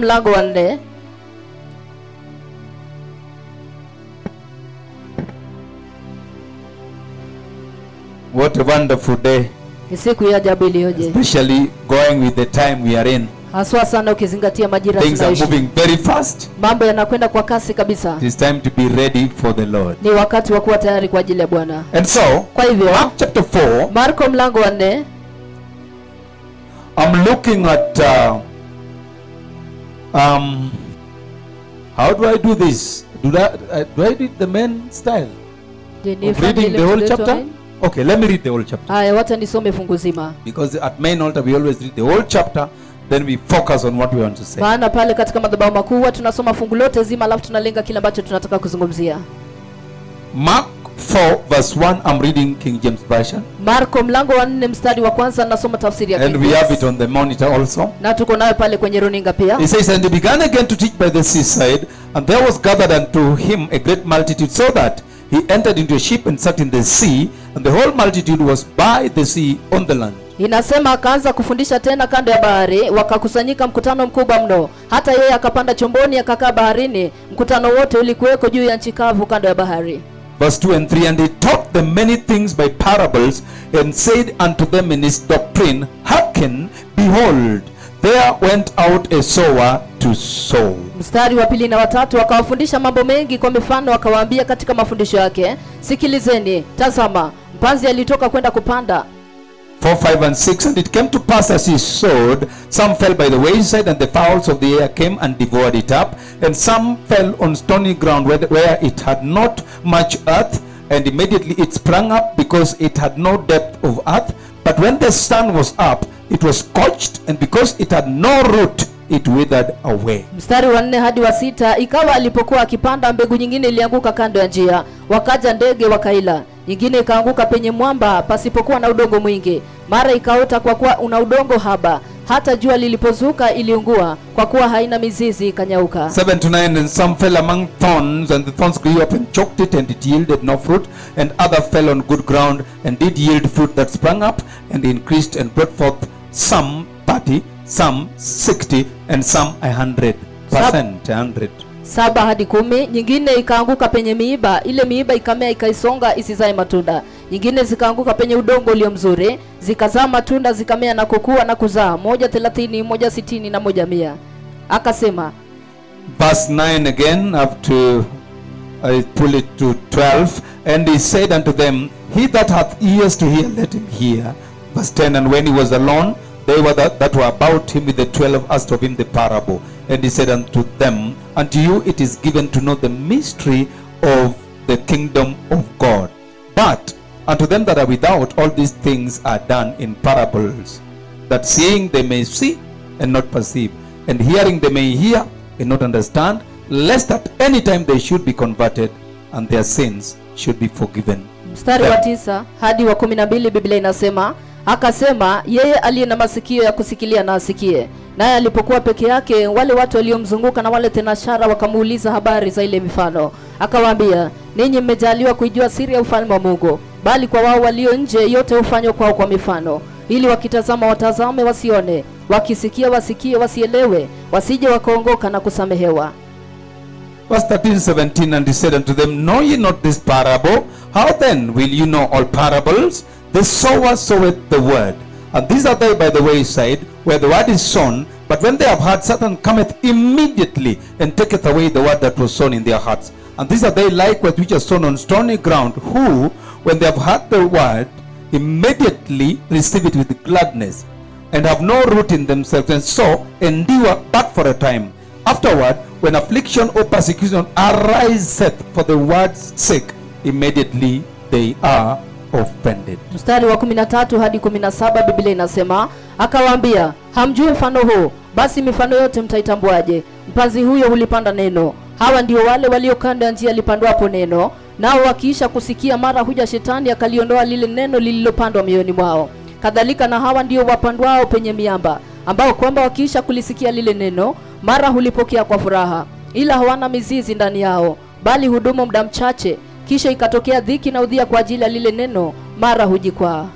mlango wa nne What a wonderful day, ni siku ya ajabu iliyoje especially going with the time we are in. haswa sana ukizingatia majira Things are tunayoishi moving very fast. mambo yanakwenda kwa kasi kabisa It is time to be ready for the Lord. ni wakati wa kuwa tayari kwa ajili ya bwana And so, kwa hivyo Mark chapter 4, marko mlango wa nne I'm looking at. Uh, um, how do I do this? Do, that, uh, do I read the main style? Je, Of nifanye reading ile the whole mtindo chapter? wetu? Okay, let me read the whole chapter. haya wacha nisome fungu zima Because at main altar we always read the whole chapter, then we focus on what we want to say. maana pale katika madhabahu makuu huwa tunasoma fungu lote zima alafu tunalenga kile ambacho tunataka kuzungumzia Mark 4, verse 1, I'm reading King James Version. marko mlango wa nne mstari wa kwanza nasoma tafsiri ya And King we have James. it on the monitor also. na tuko nayo pale kwenye runinga pia He says, And he began again to teach by the seaside, and there was gathered unto him a great multitude, so that he entered into a ship and sat in the sea, and the whole multitude was by the sea on the land. inasema akaanza kufundisha tena kando ya bahari wakakusanyika mkutano mkubwa mno hata yeye akapanda chomboni akakaa baharini mkutano wote ulikuweko juu ya nchi kavu kando ya bahari Verse 2 and 3 And he taught them many things by parables, and said unto them in his doctrine, Hearken, behold, there went out a sower to sow. mstari wa pili na watatu akawafundisha mambo mengi kwa mifano akawaambia katika mafundisho yake sikilizeni tazama mpanzi alitoka kwenda kupanda 4, 5, and 6 And it came to pass as he sowed, some fell by the wayside, and the fowls of the air came and devoured it up. And some fell on stony ground where, where it had not much earth, and immediately it sprang up because it had no depth of earth. But when the sun was up, it was scorched, and because it had no root, it withered away. mstari wa nne hadi wa sita ikawa alipokuwa akipanda mbegu nyingine ilianguka kando ya njia wakaja ndege wakaila nyingine ikaanguka penye mwamba pasipokuwa na udongo mwingi mara ikaota kwa kuwa una udongo haba hata jua lilipozuka iliungua kwa kuwa haina mizizi ikanyauka 7 to 9 And some fell among thorns, and the thorns grew up and choked it, and it yielded no fruit. And other fell on good ground, and did yield fruit that sprang up, and increased, and brought forth some thirty, some sixty, and some a hundred percent. A hundred. saba hadi kumi nyingine ikaanguka penye miiba ile miiba ikamea ikaisonga isizae matunda nyingine zikaanguka penye udongo ulio mzuri zikazaa matunda zikamea na kukua na kuzaa moja thelathini moja sitini na moja mia akasema Verse 9 again, up to I pull it to 12. And he said unto them, He that hath ears to hear, let him hear. Verse 10 And when he was alone, they were that, that were about him with the twelve asked of him the parable. And he said unto them, Unto you it is given to know the mystery of the kingdom of God. But unto them that are without, all these things are done in parables, that seeing they may see and not perceive, and hearing they may hear and not understand, lest at any time they should be converted and their sins should be forgiven. mstari wa tisa hadi wa kumi na mbili biblia inasema akasema yeye aliye na masikio ya kusikilia na asikie naye alipokuwa peke yake wale watu waliomzunguka na wale tenashara wakamuuliza habari za ile mifano akawaambia ninyi mmejaliwa kuijua siri ya ufalme wa mungu bali kwa wao walio nje yote hufanywa kwao kwa mifano ili wakitazama watazame wasione wakisikia wasikie wasielewe wasije wakaongoka na kusamehewa Verse 13, 17, and he said unto them, Know ye not this parable? How then will you know all parables? The sower soweth the word. And these are they by the wayside, where the word is sown. But when they have heard, Satan cometh immediately, and taketh away the word that was sown in their hearts. And these are they likewise which are sown on stony ground, who, when they have heard the word, immediately receive it with gladness, and have no root in themselves, and so endure but for a time. Afterward, when affliction or persecution ariseth for the word's sake, immediately they are offended. mstari wa 13 hadi 17 biblia inasema akawaambia hamjui mfano huu basi mifano yote mtaitambuaje mpanzi huyo hulipanda neno hawa ndio wale walio kando ya njia lipandwapo neno nao wakiisha kusikia mara huja shetani akaliondoa lile neno lililopandwa mioyoni mwao kadhalika na hawa ndio wapandwao penye miamba ambao kwamba wakiisha kulisikia lile neno mara hulipokea kwa furaha ila hawana mizizi ndani yao bali hudumu muda mchache kisha ikatokea dhiki na udhia kwa ajili ya lile neno mara hujikwaa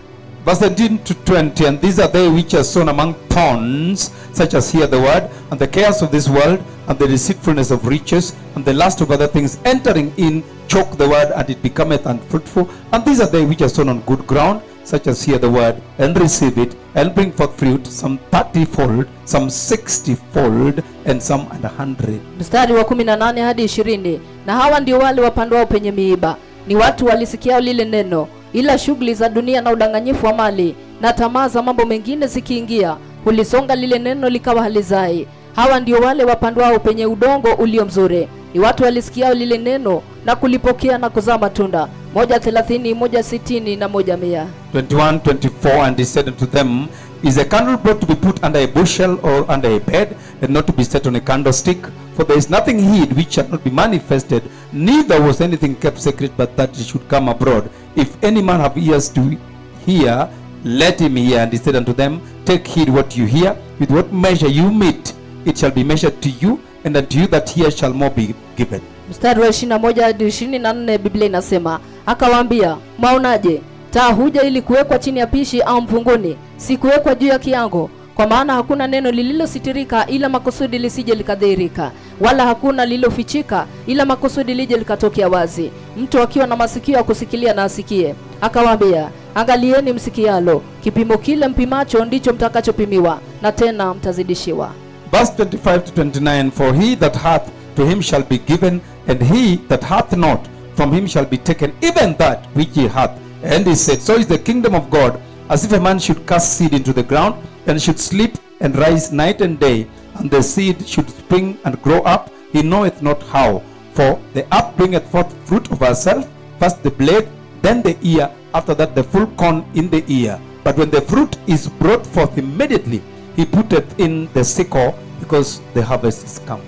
Verse 17 to 20, and these are they which are sown among thorns, such as hear the word, and the cares of this world, and the deceitfulness of riches, and the lust of other things, entering in, choke the word, and it becometh unfruitful. And these are they which are sown on good ground, such as hear the word, and receive it, and bring forth fruit, some thirty-fold, some sixty-fold, and some an hundred. mstari wa 18 hadi ishirini na hawa ndio wale wapandwao penye miiba ni watu walisikiao lile neno ila shughuli za dunia na udanganyifu wa mali na tamaa za mambo mengine zikiingia hulisonga lile neno likawa halizai hawa ndio wale wapandwao penye udongo ulio mzuri ni watu walisikiao lile neno na kulipokea na kuzaa matunda moja thelathini moja sitini na moja mia 21, 24, and he said unto them, Is a candle brought to be put under a bushel or under a bed, and not to be set on a candlestick? For there is nothing hid which shall not be manifested, neither was anything kept secret but that it should come abroad. If any man have ears to hear, let him hear. And he said unto them, Take heed what you hear, with what measure you meet, it shall be measured to you, and unto you that hear shall more be given. mstari wa 21 hadi 24 biblia inasema akawaambia mwaonaje taa huja ili kuwekwa chini ya pishi au mvunguni si kuwekwa juu ya kiango kwa maana hakuna neno lililositirika ila makusudi lisije likadhihirika wala hakuna lililofichika ila makusudi lije likatokea wazi mtu akiwa na masikio ya kusikilia na asikie akawaambia angalieni msikialo kipimo kile mpimacho ndicho mtakachopimiwa na tena mtazidishiwa Verse 25 to 29 For he that hath, to him shall be given, and he that hath not, from him shall be taken even that which he hath. And he said, So is the kingdom of God, as if a man should cast seed into the ground, and should sleep and rise night and day, and the seed should spring and grow up, he knoweth not how. For the up bringeth forth fruit of herself, first the blade, then the ear, after that the full corn in the ear. But when the fruit is brought forth immediately, he putteth in the sickle, because the harvest is come.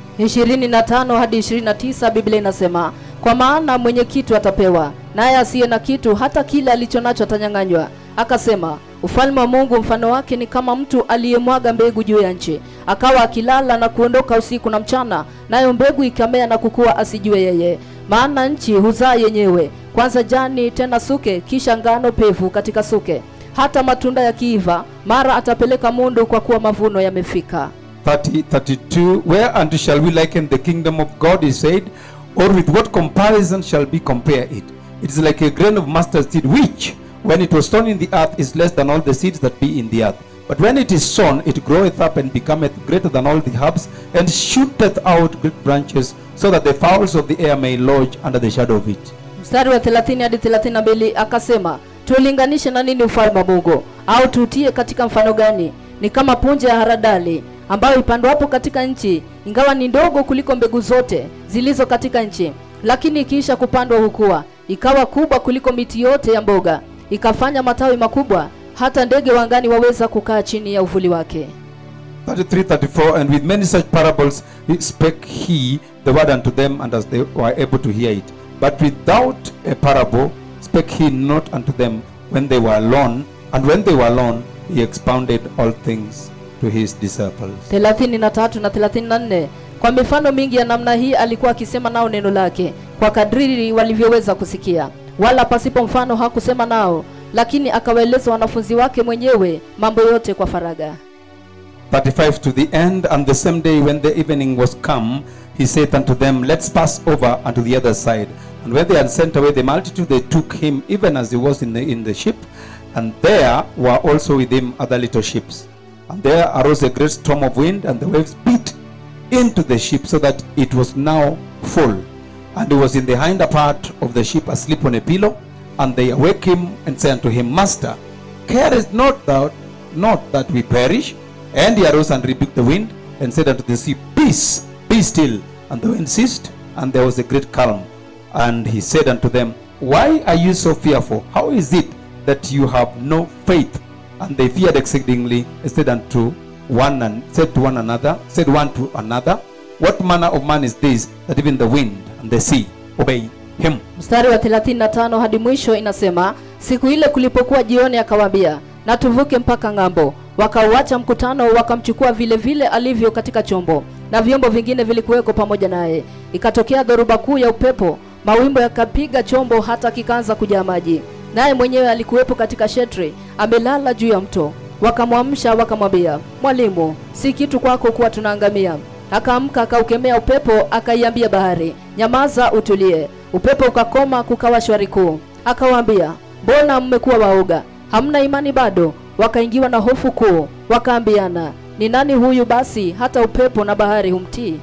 25 hadi 29 Biblia inasema kwa maana mwenye kitu atapewa, naye asiye na kitu hata kile alicho nacho atanyang'anywa. Akasema, ufalme wa Mungu mfano wake ni kama mtu aliyemwaga mbegu juu ya nchi, akawa akilala na kuondoka usiku na mchana, nayo mbegu ikamea na kukua, asijue yeye. Maana nchi huzaa yenyewe, kwanza jani, tena suke, kisha ngano pevu katika suke. Hata matunda yakiiva, mara atapeleka mundu, kwa kuwa mavuno yamefika. 30, 32 Whereunto shall we liken the kingdom of God, he said, or with what comparison shall we compare it? It is like a grain of mustard seed, which, when it was sown in the earth, is less than all the seeds that be in the earth. But when it is sown, it groweth up and becometh greater than all the herbs, and shooteth out great branches, so that the fowls of the air may lodge under the shadow of it. mstari wa 30 hadi 32 akasema tulinganishe na nini ufalme wa mungu au tuutie katika mfano gani ni kama punje ya haradali ambayo ipandwapo katika nchi ingawa ni ndogo kuliko mbegu zote zilizo katika nchi lakini ikiisha kupandwa hukua ikawa kubwa kuliko miti yote ya mboga ikafanya matawi makubwa hata ndege wa angani waweza kukaa chini ya uvuli wake 33 34 and with many such parables he spake he the word unto them and as they were able to hear it but without a parable spake he not unto them when they were alone and when they were alone he expounded all things to his disciples 33 na 34 kwa mifano mingi ya namna hii alikuwa akisema nao neno lake kwa kadriri walivyoweza kusikia wala pasipo mfano hakusema nao lakini akawaeleza wanafunzi wake mwenyewe mambo yote kwa faraga 35 to the end and the same day when the evening was come he saith unto them let's pass over unto the other side and when they had sent away the multitude they took him even as he was in the in the ship and there were also with him other little ships and there arose a great storm of wind and the waves beat into the ship so that it was now full and he was in the hinder part of the ship asleep on a pillow and they awake him and say unto him master carest not thou not that we perish and he arose and rebuked the wind and said unto the sea peace be still and the wind ceased and there was a great calm and he said unto them why are you so fearful how is it that you have no faith and they feared exceedingly and said unto one and said to one another said one to another what manner of man is this that even the wind and the sea obey him mstari wa 35 hadi mwisho inasema siku ile kulipokuwa jioni akawaambia na tuvuke mpaka ng'ambo wakauacha mkutano wakamchukua vile vile alivyo katika chombo na vyombo vingine vilikuweko pamoja naye ikatokea dhoruba kuu ya upepo mawimbo yakapiga chombo hata kikaanza kujaa maji naye mwenyewe alikuwepo katika shetri amelala juu ya mto wakamwamsha wakamwambia mwalimu si kitu kwako kuwa tunaangamia akaamka akaukemea upepo akaiambia bahari nyamaza utulie upepo ukakoma kukawa shwari kuu akawaambia mbona mmekuwa waoga hamna imani bado wakaingiwa na hofu kuu wakaambiana ni nani huyu basi hata upepo na bahari humtii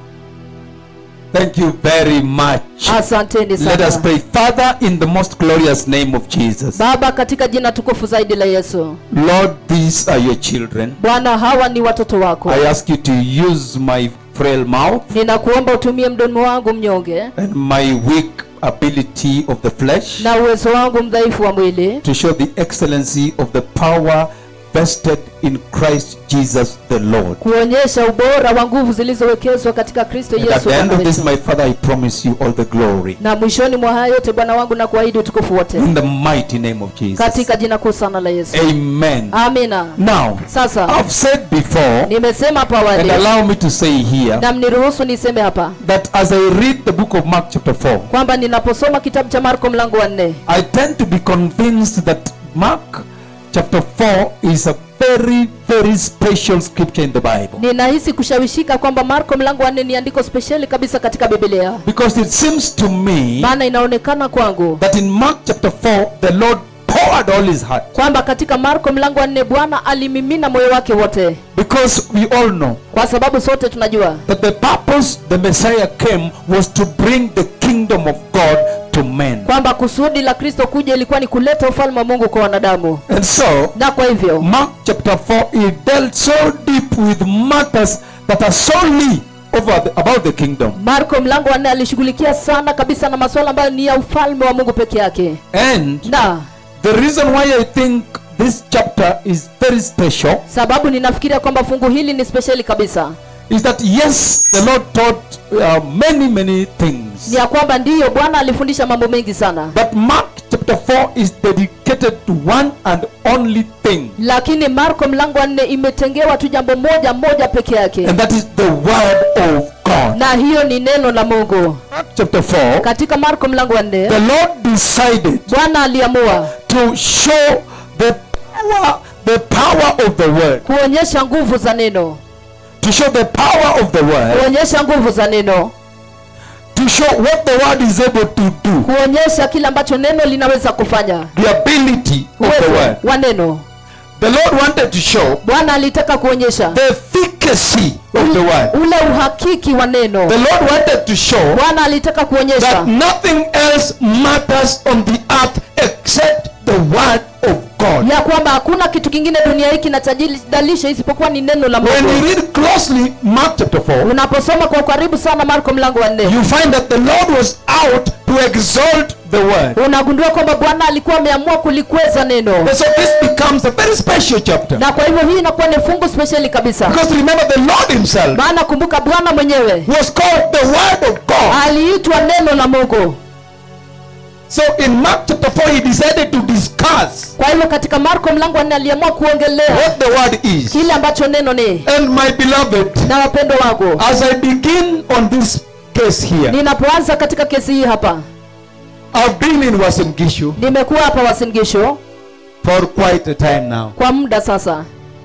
Thank you very much. asanteni Let us sana pray. Father, in the most glorious name of Jesus. baba katika jina tukufu zaidi la yesu Lord, these are your children. bwana hawa ni watoto wako I ask you to use my frail mouth ninakuomba utumie mdomo wangu mnyonge and my weak ability of the flesh na uwezo wangu mdhaifu wa mwili to show the excellency of the power vested in Christ Jesus the Lord. kuonyesha ubora wa nguvu zilizowekezwa katika kristo And at yesu the end Bwana of this, wetu. my Father, I promise you all the glory. na mwishoni mwa haya yote bwana wangu na kuahidi utukufu wote In the mighty name of Jesus. katika jina kuu sana la yesu Amen. amina Now, sasa I've said before, nimesema hapo and awali allow me to say here, na mniruhusu niseme hapa that as I read the book of Mark, chapter 4, kwamba ninaposoma kitabu cha marko mlango wa nne I tend to be convinced that Mark chapter 4 is a very, very special scripture in the Bible. ninahisi kushawishika kwamba marko mlango wa nne ni andiko spesheli kabisa katika biblia Because it seems to me maana inaonekana kwangu that in Mark chapter 4, the Lord poured all his heart. kwamba katika marko mlango wa nne bwana alimimina moyo wake wote Because we all know kwa sababu sote tunajua that the purpose the Messiah came was to bring the kingdom of God to men. kwamba kusudi la kristo kuja ilikuwa ni kuleta ufalme wa mungu kwa wanadamu And so, na kwa hivyo Mark chapter 4, he dealt so deep with matters that are solely over the, about the kingdom. marko mlango wa nne alishughulikia sana kabisa na masuala ambayo ni ya ufalme wa mungu peke yake And na the reason why I think this chapter is very special sababu ninafikiria kwamba fungu hili ni spesheli kabisa is that yes, the Lord taught uh, many, many things. ni ya kwamba ndiyo bwana alifundisha mambo mengi sana But Mark chapter 4 is dedicated to one and only thing, lakini marko mlango wa nne imetengewa tu jambo moja moja peke yake and that is the Word of God. na hiyo ni neno la mungu Mark chapter 4, katika marko mlango wa nne the Lord decided bwana aliamua to show the power, the power of the Word, kuonyesha nguvu za neno to show the power of the Word, kuonyesha nguvu za neno to show what the Word is able to do, kuonyesha kile ambacho neno linaweza kufanya the ability of the uwezo Word. wa neno The Lord wanted to show bwana alitaka kuonyesha the efficacy of the Word. ule uhakiki wa neno The Lord wanted to show bwana alitaka kuonyesha that nothing else matters on the earth except the Word of God. ya kwamba hakuna kitu kingine dunia hii kinachojidalisha isipokuwa ni neno la When you mungu read closely Mark chapter 4, unaposoma kwa ukaribu sana marko mlango wa nne you find that the Lord was out to exalt the Word. unagundua kwamba bwana alikuwa ameamua kulikweza neno And so this becomes a very special chapter. na kwa hivyo hii inakuwa ni fungu spesheli kabisa Because remember, the Lord Himself maana kumbuka bwana mwenyewe was called the Word of God. aliitwa neno la mungu So in Mark chapter 4, He decided to discuss kwa hivyo katika marko mlango wa nne aliamua kuongelea what the Word is. kile ambacho neno ni And my beloved, na wapendo wangu as I begin on this case here, ninapoanza katika kesi hii hapa I've been in Wasingishu nimekuwa hapa wasingisho for quite a time now. kwa muda sasa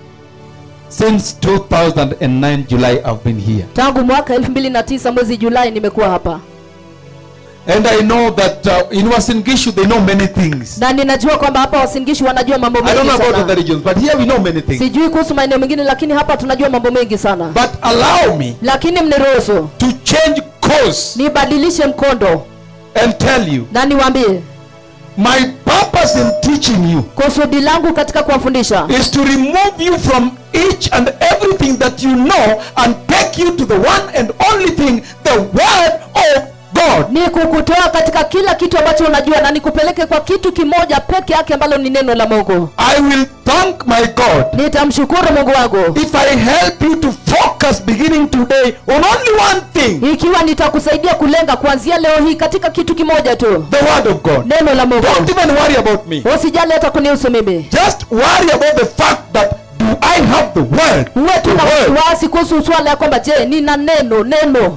Since 2009 July, I've been here. tangu mwaka 2009 mwezi julai nimekuwa hapa And I know that uh, in Wasingishu they know many things. na ninajua kwamba hapa wasingishi wanajua mambo I don't mengi know about other sana regions, but here we know many things. sijui kuhusu maeneo mengine lakini hapa tunajua mambo mengi sana But allow me lakini mniruhusu to change course nibadilishe mkondo and tell you na niwaambie my purpose in teaching you kusudi langu katika kuwafundisha is to remove you from each and everything that you know and take you to the one and only thing, the Word of God. ni kukutoa katika kila kitu ambacho unajua na nikupeleke kwa kitu kimoja peke yake ambalo ni neno la mungu I will thank my God nitamshukuru mungu wangu if I help you to focus beginning today on only one thing, ikiwa nitakusaidia kulenga kuanzia leo hii katika kitu kimoja tu the Word of God. neno la mungu Don't even worry about me. usijali hata kunihusu mimi Just worry about the fact that do I have the Word? uwe tu The na Word. wasiwasi kuhusu swala ya kwamba je nina neno neno If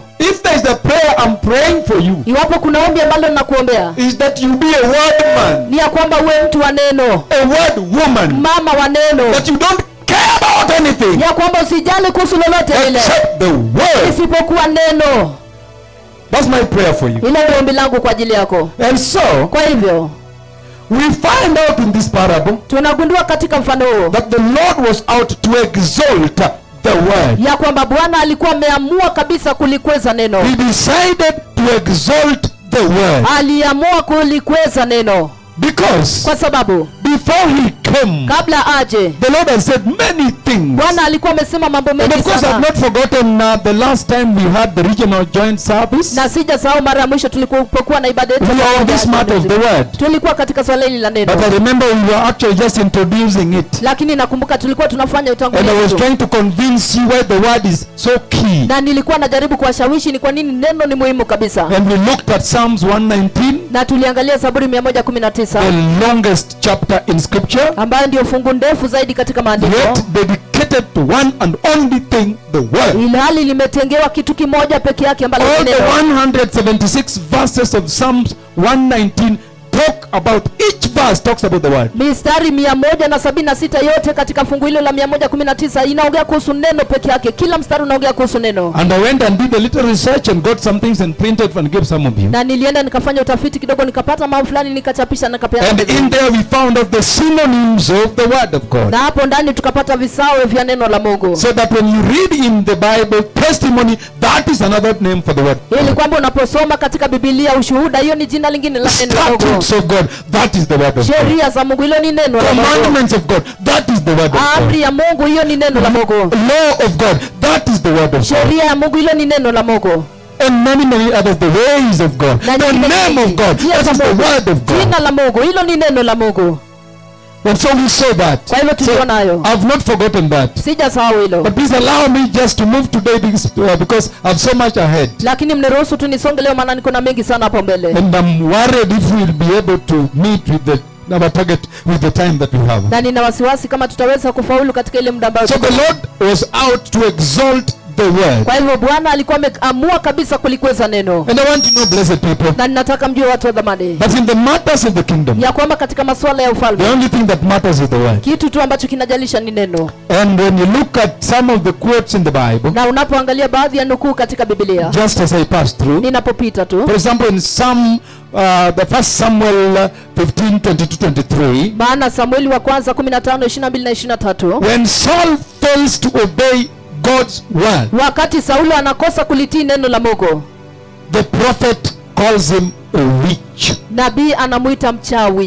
there is a prayer I'm praying for you, iwapo kuna ombi ambalo ninakuombea is that you be a word man, ni ya kwamba uwe mtu wa neno a word woman, mama wa neno that you don't care about anything ya kwamba usijali kuhusu lolote lile except the word. isipokuwa neno That's my prayer for you. hilo ndio ombi langu kwa ajili yako And so, kwa hivyo we find out in this parable tunagundua katika mfano huo that the Lord was out to exalt the word. ya kwamba bwana alikuwa ameamua kabisa kulikweza neno He decided to exalt the word aliamua kulikweza neno because kwa sababu before he came, kabla aje the Lord has said many things. bwana alikuwa amesema mambo And mengi of course, I've sana not forgotten uh, the last time we had the regional joint service. na sijasahau mara ya mwisho tulipokuwa na ibada yetu We ya are on pamoja this matter of the word. tulikuwa katika swala hili la But neno I remember we were actually just introducing it. lakini nakumbuka tulikuwa tunafanya And I was utangulizi tu. trying to convince you why the word is so key. na nilikuwa najaribu kuwashawishi ni kwa nini neno ni muhimu kabisa And we looked at Psalms 119, na tuliangalia zaburi 119 the longest chapter in scripture, ambayo ndio fungu ndefu zaidi katika maandiko yet dedicated to one and only thing, the word. ilhali limetengewa kitu kimoja peke yake ambalo All ni the neno 176 verses of Psalms 119 talk about, each verse talks about the word. mistari mia moja na sabini na sita yote katika fungu hilo la mia moja kumi na tisa inaongea kuhusu neno peke yake kila mstari unaongea kuhusu neno And I went and did a little research and got some things and printed and gave some of you. na nilienda nikafanya utafiti kidogo nikapata mambo fulani nikachapisha na nikapeana And wengine. in there we found out the synonyms of the word of God. na hapo ndani tukapata visawe vya neno la mungu So that when you read in the Bible testimony, that is another name for the word. ili kwamba unaposoma katika bibilia ushuhuda hiyo ni jina lingine la neno la mungu Statutes of God, that is the word of God. sheria za mungu hilo ni neno la mungu Commandments of God, that is the word of amri God. ya mungu hiyo ni neno la mungu Law of God, that is the word of God. sheria ya mungu hilo ni neno la mungu And many, many others, the ways of God, Na the nyingine name of nyingi. God, Njia that za is the Mungu. word of God. jina la mungu hilo ni neno la mungu And so we saw that. kwa hivyo So tuliona hayo I've not forgotten that. sijasahau hilo But please allow me just to move today because, uh, because I've so much ahead. lakini mniruhusu tu nisonge leo maana niko na mengi sana hapo mbele And I'm worried if we'll be able to meet with the our target with the time that we have. na nina wasiwasi kama tutaweza kufaulu katika ile muda ambao So tuko. the Lord was out to exalt the word. kwa hivyo bwana alikuwa ameamua kabisa kulikweza neno And I want to know, blessed people, na ninataka mjue watu wa dhamani that in the matters of the kingdom, ya kwamba katika masuala ya the ufalme only thing that matters is the word. kitu tu ambacho kinajalisha ni neno And when you look at some of the quotes in the Bible, na unapoangalia baadhi ya nukuu katika bibilia just as I pass through, ninapopita tu for example, in some, uh, the first Samuel uh, 15, 22, 23, maana samueli wa kwanza 15 22 na 23 when Saul fails to obey God's word, wakati saulo anakosa kulitii neno la mungu the prophet calls him a witch nabii anamwita mchawi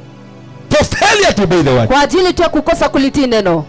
for failure to obey the word. kwa ajili tu ya kukosa kulitii neno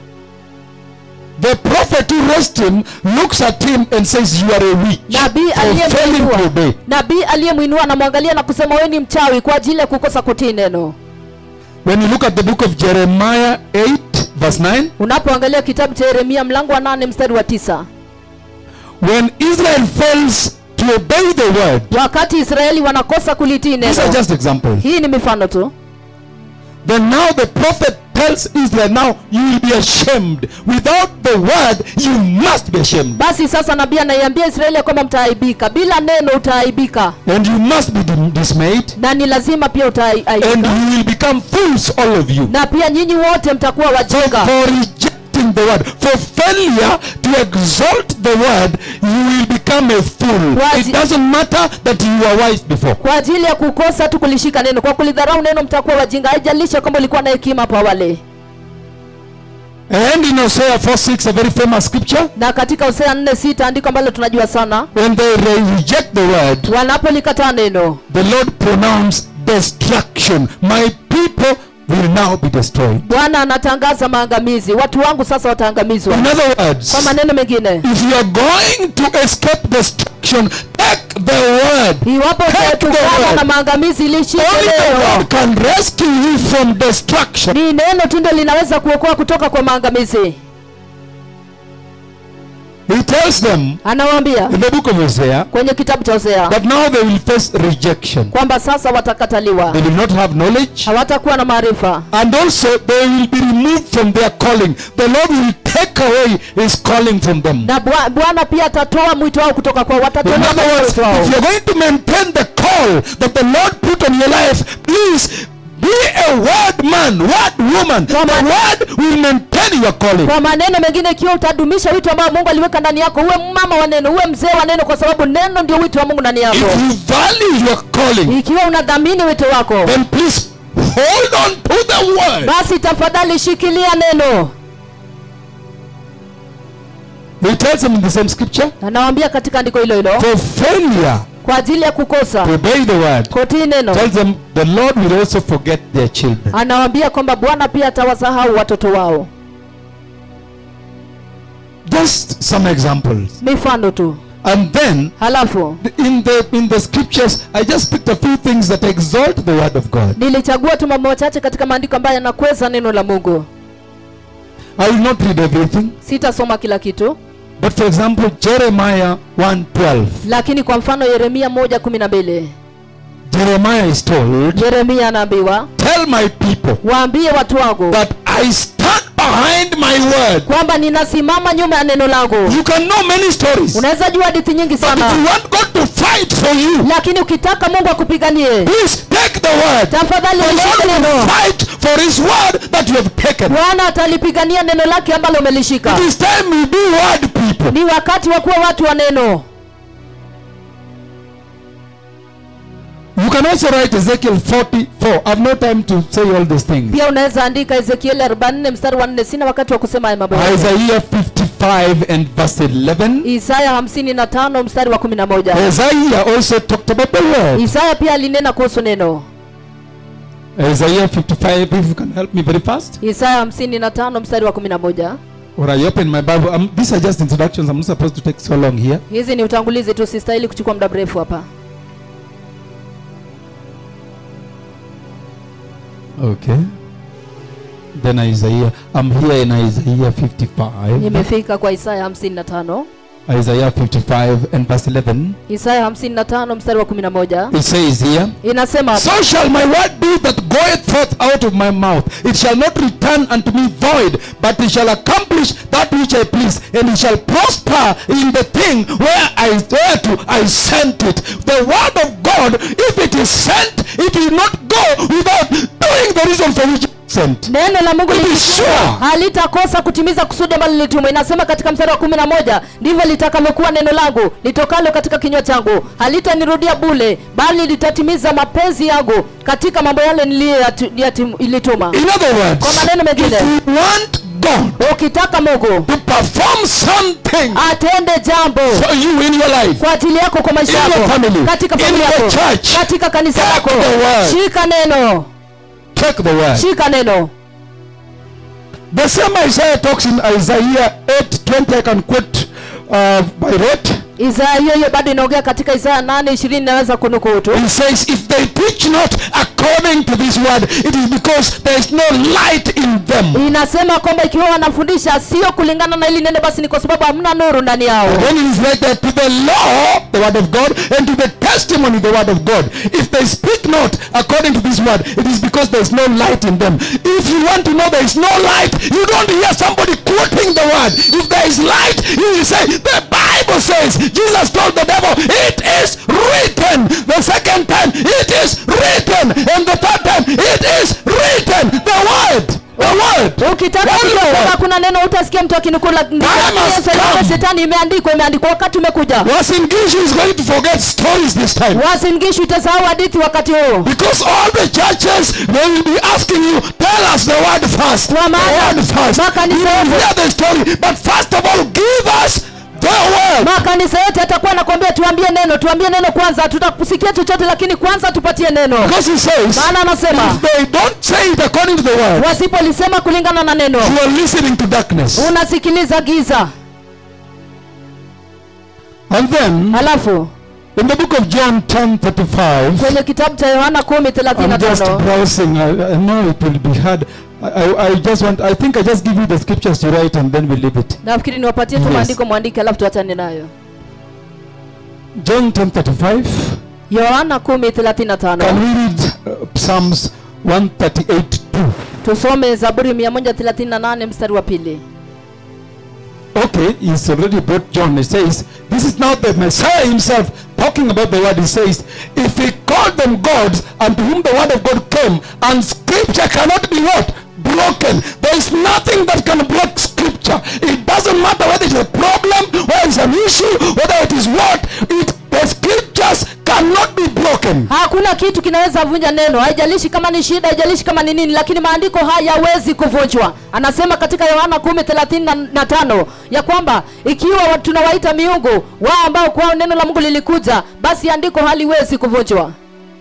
The prophet who raised him looks at him and says, You are a witch nabii for failing to obey. aliyemwinua nabii aliyemwinua anamwangalia na kusema wewe ni mchawi kwa ajili ya kukosa kutii neno When you look at the book of Jeremiah 8, verse 9, unapoangalia kitabu cha yeremia mlango wa nane mstari wa tisa when Israel fails to obey the word, wakati israeli wanakosa kulitii these are neno just examples. hii ni mifano tu Then now the prophet tells Israel, Now you will be ashamed. Without the word, you must be ashamed. basi sasa nabii anaiambia israeli ya kwamba mtaaibika bila neno utaaibika And you must be dim- dismayed. na ni lazima pia And utaaibika you will become fools, all of you. na pia nyinyi wote mtakuwa for, wajinga for rejecting the word, for failure to exalt the word, you will become a fool. Wazi- It doesn't matter that you were wise before. kwa ajili ya kukosa tu kulishika neno kwa kulidharau neno mtakuwa wajinga haijalisha kwamba ulikuwa na hekima hapo awali And in Hosea 4 6, a very famous scripture, na katika hosea nne sita andiko ambalo tunajua sana when they re- reject the word, wanapolikataa neno the Lord pronounced destruction. My people will now be destroyed. bwana anatangaza maangamizi watu wangu sasa wataangamizwa In other words, kwa maneno mengine if you are going to escape destruction, take the word. iwapo Take the utaepukana word. na maangamizi ilishike Only the neno word can rescue you from destruction. ni neno tu ndio linaweza kuokoa kutoka kwa maangamizi He tells them anawaambia in the book of Hosea kwenye kitabu cha Hosea that now they will face rejection. kwamba sasa watakataliwa, They will not have knowledge. hawatakuwa na maarifa, And also they will be removed from their calling. The Lord will take away his calling from them. na Bwa- Bwana pia atatoa mwito wao kutoka kwao, In watatolewa other words, mwito wao. if you're going to maintain the call that the Lord put on your life, please be a word man, word woman. The Come on. word will maintain your calling. Kwa maneno mengine, ikiwa utadumisha wito ambao Mungu aliweka ndani yako, uwe mama wa neno, uwe mzee wa neno, kwa sababu neno ndio wito wa Mungu ndani yako. If you value your calling, Ikiwa unadhamini wito wako, then please hold on to the word. basi tafadhali shikilia neno. He tells them in the same scripture, Na nawaambia katika andiko hilo hilo, for failure kwa ajili ya kukosa to obey the word, kutii neno, tells them the Lord will also forget their children. anawaambia kwamba Bwana pia atawasahau watoto wao. Just some examples. Mifano tu. And then Halafu in the in the scriptures, I just picked a few things that exalt the word of God. nilichagua tu mambo machache katika maandiko ambayo yanakweza neno la Mungu. I will not read everything, Sitasoma kila kitu, but for example, Jeremiah 1:12. lakini kwa mfano Yeremia moja kumi na mbili Jeremiah is told, Yeremia anaambiwa "Tell my people waambie watu wangu that I stand behind my word." kwamba ninasimama nyuma ya neno langu. You can know many stories, but Unaweza jua hadithi nyingi if you sana, want God to fight for you, lakini ukitaka Mungu akupiganie, please take the word. tafadhali The lishike Lord will neno. fight for His word that you have taken. Bwana atalipigania neno lake ambalo umelishika. It is time we be word people. Ni wakati wa kuwa watu wa neno. You can also write Ezekiel 44. I've no time to say all these things. Pia unaweza andika Ezekieli 44 mstari wa 4. Sina wakati wa kusema haya mambo yote. Isaiah 55 and verse 11. Isaya 55 mstari wa 11. Isaiah also talked about the word. Isaya pia alinena kuhusu neno. Isaiah 55, if you can help me very fast. Isaya 55 mstari wa 11. Or I open my Bible. Um, these are just introductions. I'm not supposed to take so long here. Hizi ni utangulizi tu, sistahili kuchukua muda mrefu hapa. Okay. Then Isaiah. I'm here in Isaiah 55. Nimefika kwa Isaya 55. Isaiah 55 and verse 11. Isaya 55 mstari wa 11 It says here. inasema So shall my word be that goeth forth out of my mouth. It shall not return unto me void, but it shall accomplish that which I please, and it shall prosper in the thing where I whereto I sent it. The word of God, if it is sent, it will not go without doing the reason for which it is sent. neno la Mungu Be likitumwa, sure. halitakosa kutimiza kusudi ambalo lilitumwa. Inasema katika mstari wa kumi na moja ndivyo litakavyokuwa neno langu litokalo katika kinywa changu, halitanirudia bule, bali litatimiza mapenzi yangu katika mambo yale niliyolituma. In other words, Kwa maneno mengine. if you want God Ukitaka Mungu to perform something atende jambo for you in your life, kwa ajili yako, kwa maisha In your yako, family, katika in familia the yako, church, katika kanisa take lako, the word. shika neno, take the word. shika neno. The same Isaiah talks in Isaiah 8:20. I can quote uh, by rote. Isaya hiyo hiyo bado inaongea katika Isaya 8:20 naweza kunukuu tu. He says, If they teach not according to this word, it is because there is no light in them. Inasema kwamba ikiwa wanafundisha sio kulingana na hili neno, basi ni kwa sababu hamna nuru ndani yao. Then it is like that to the law, the word of God, and to the testimony, the word of God. If they speak not according to this word, it is because there is no light in them. If you want to know there is no light, you don't hear somebody quoting the word. If there is light, you will say, the Bible says, Jesus told the devil, it is written. The second time, it is written. And the third time, it is written. The word. The word. Ukitaka Word kujua of kama God. kuna neno utaskia mtu akinukula Time has come. shetani, imeandikwa imeandikwa, wakati umekuja. Wasin Gishu is going to forget stories this time. Wasingishu itasahau hadithi wakati huo, Because all the churches, they will be asking you, tell us the word first. The Kwa maana word first. You makanisa will yote- hear the story, but first of all, give us the word. makanisa yote yatakuwa nakwambia tuambie neno, tuambie neno kwanza, tutakusikia chochote, lakini kwanza tupatie neno. Because he says, Maana anasema if they don't say it according to the word, wasipolisema kulingana na neno, you are listening to darkness. unasikiliza giza. And then, Halafu in the book of John 10 35, kwenye kitabu cha Yohana kumi thelathini na I'm just tano browsing. I, I know it will be hard. I, I, I just want, I think I just give you the scriptures to write and then we leave it. nafikiri niwapatie tu Yes. maandiko mwandike alafu tuachane nayo John 10:35. yohana 10:35 Can we read uh, Psalms 138 2? tusome zaburi 138 mstari wa pili Okay, he's already brought John. He says, This is now the Messiah himself talking about the word. He says, If he called them gods unto whom the word of God came, and scripture cannot be what? Broken. There is nothing that can block scripture. It doesn't matter whether it's a problem, whether it's an issue, whether it is what. It, the scriptures cannot be broken. hakuna kitu kinaweza vunja neno haijalishi kama ni shida haijalishi kama ni nini lakini maandiko hayawezi kuvunjwa anasema katika yohana 10:35 ya kwamba ikiwa wa- tunawaita miungu wao ambao kwao neno la mungu lilikuja basi andiko haliwezi kuvunjwa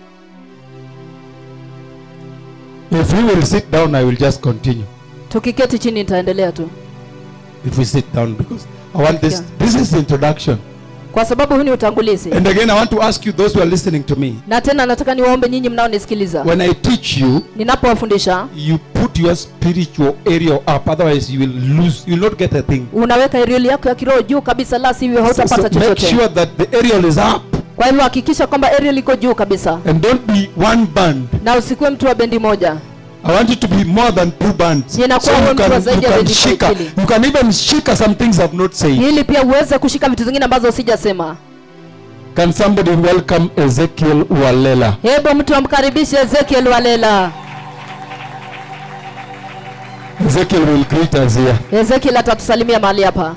If we will sit down, I will just continue. tukiketi chini nitaendelea tu If we sit down, because I want this. Yeah. This is the introduction. kwa sababu huu ni utangulizi And again, I want to ask you, those who are listening to me, na tena nataka niwaombe nyinyi mnaonisikiliza when I teach you, ninapowafundisha you put your spiritual area up. Otherwise, you will lose. You will not get a thing. unaweka erioli yako ya kiroho juu kabisa la sivyo So, hautapata so make chochote sure that the aerial is up, kwa hivyo hakikisha kwamba erioli iko juu kabisa and don't be one band. na usikuwe mtu wa bendi moja I want you to be more than two bands. So Ninakuwa you wewe mtu wa can, you zaidi ya can bendi shika. mbili. You can even shika some things I've not said. ili pia uweze kushika vitu zingine ambazo sijasema Can somebody welcome Ezekiel Walela? hebu mtu amkaribishe ezekiel walela Ezekiel will greet us here. ezekiel atatusalimia mahali hapa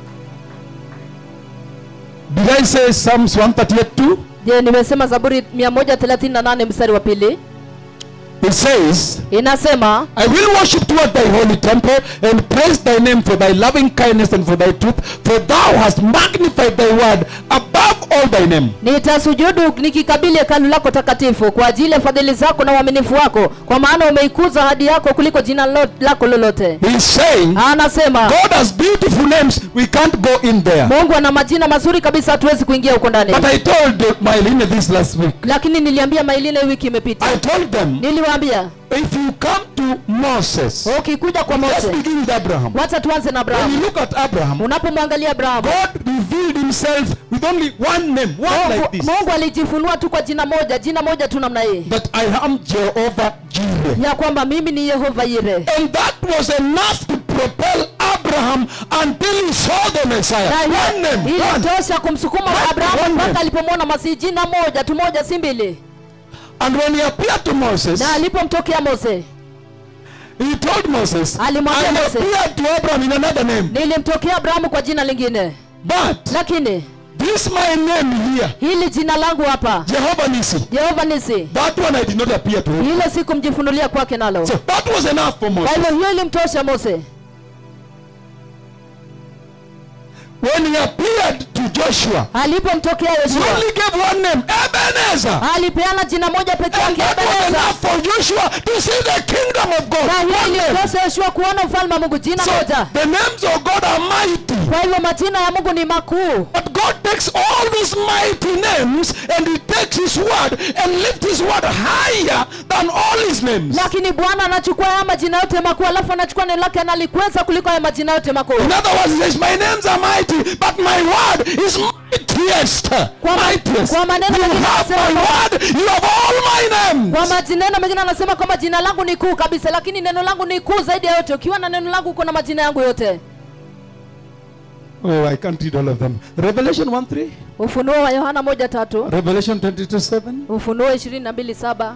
Did I say Psalms 138 je nimesema zaburi 138 mstari wa pili It says, inasema I will worship toward thy holy temple and praise thy name for thy loving kindness and for thy truth, for thou hast magnified thy word above all thy name. nitasujudu nikikabili hekalu lako takatifu kwa ajili ya fadhili zako na uaminifu wako kwa maana umeikuza hadi yako kuliko jina lo- lako lolote He's saying, anasema God has beautiful names, we can't go in there. mungu ana majina mazuri kabisa hatuwezi kuingia huko ndani But I told uh, Mylene this last week. lakini niliambia mailine wiki imepita I told them, niliwaambia if you come to Moses, ukikuja kwa let's mose begin with Abraham. wacha tuanze na When you abrahamu look at Abraham, unapomwangalia abrahamu God revealed himself with only one name, one like mungu, this. mungu alijifunua tu kwa jina moja jina moja tu namna hii That I am Jehovah Jireh. ya kwamba mimi ni yehova yire And that was enough to propel Abraham until he saw the Messiah. na One name, hiyo one. ilitosha kumsukuma One abrahamu name. mpaka alipomwona masihi jina moja tu moja si mbili And when he appeared to Moses, na alipomtokea mose he told Moses, I Alimwambia Mose. appeared to Abraham in another name. nilimtokea abrahamu kwa jina lingine But lakini this my name here, hili jina langu hapa Jehovah Nisi, jehova nisi that one I did not appear to him. hilo sikumjifunulia kwake nalo So that was enough for kwa Moses. hivyo hiyo ilimtosha mose When he appeared to Joshua, alipomtokea he yoshua only gave one name, Ebenezer. alipeana jina moja peke And yake that was ebeneza enough for Joshua to see the kingdom of God. na hiyo One name. ilimtosha yoshua kuona ufalme wa mungu jina So moja the names of God are mighty. kwa hivyo majina ya mungu ni makuu But God takes all these mighty names and He takes His word and lifts His word higher than all His names. lakini bwana anachukua haya majina yote makuu alafu anachukua neno lake analikweza kuliko haya majina yote makuu In other words, He says, My names are mighty, but my word is mightiest. Kwa ma- mightiest. kwa maneno you mengine have anasema my kwamba- word, you have all my names. kwa majineno mengine anasema kwamba jina langu ni kuu kabisa lakini neno langu ni kuu zaidi ya yote ukiwa na neno langu uko na majina yangu yote Oh, I can't read all of them. Revelation 1 3, ufunuo wa yohana moja tatu Revelation 22 7. ufunuo ishirini na mbili saba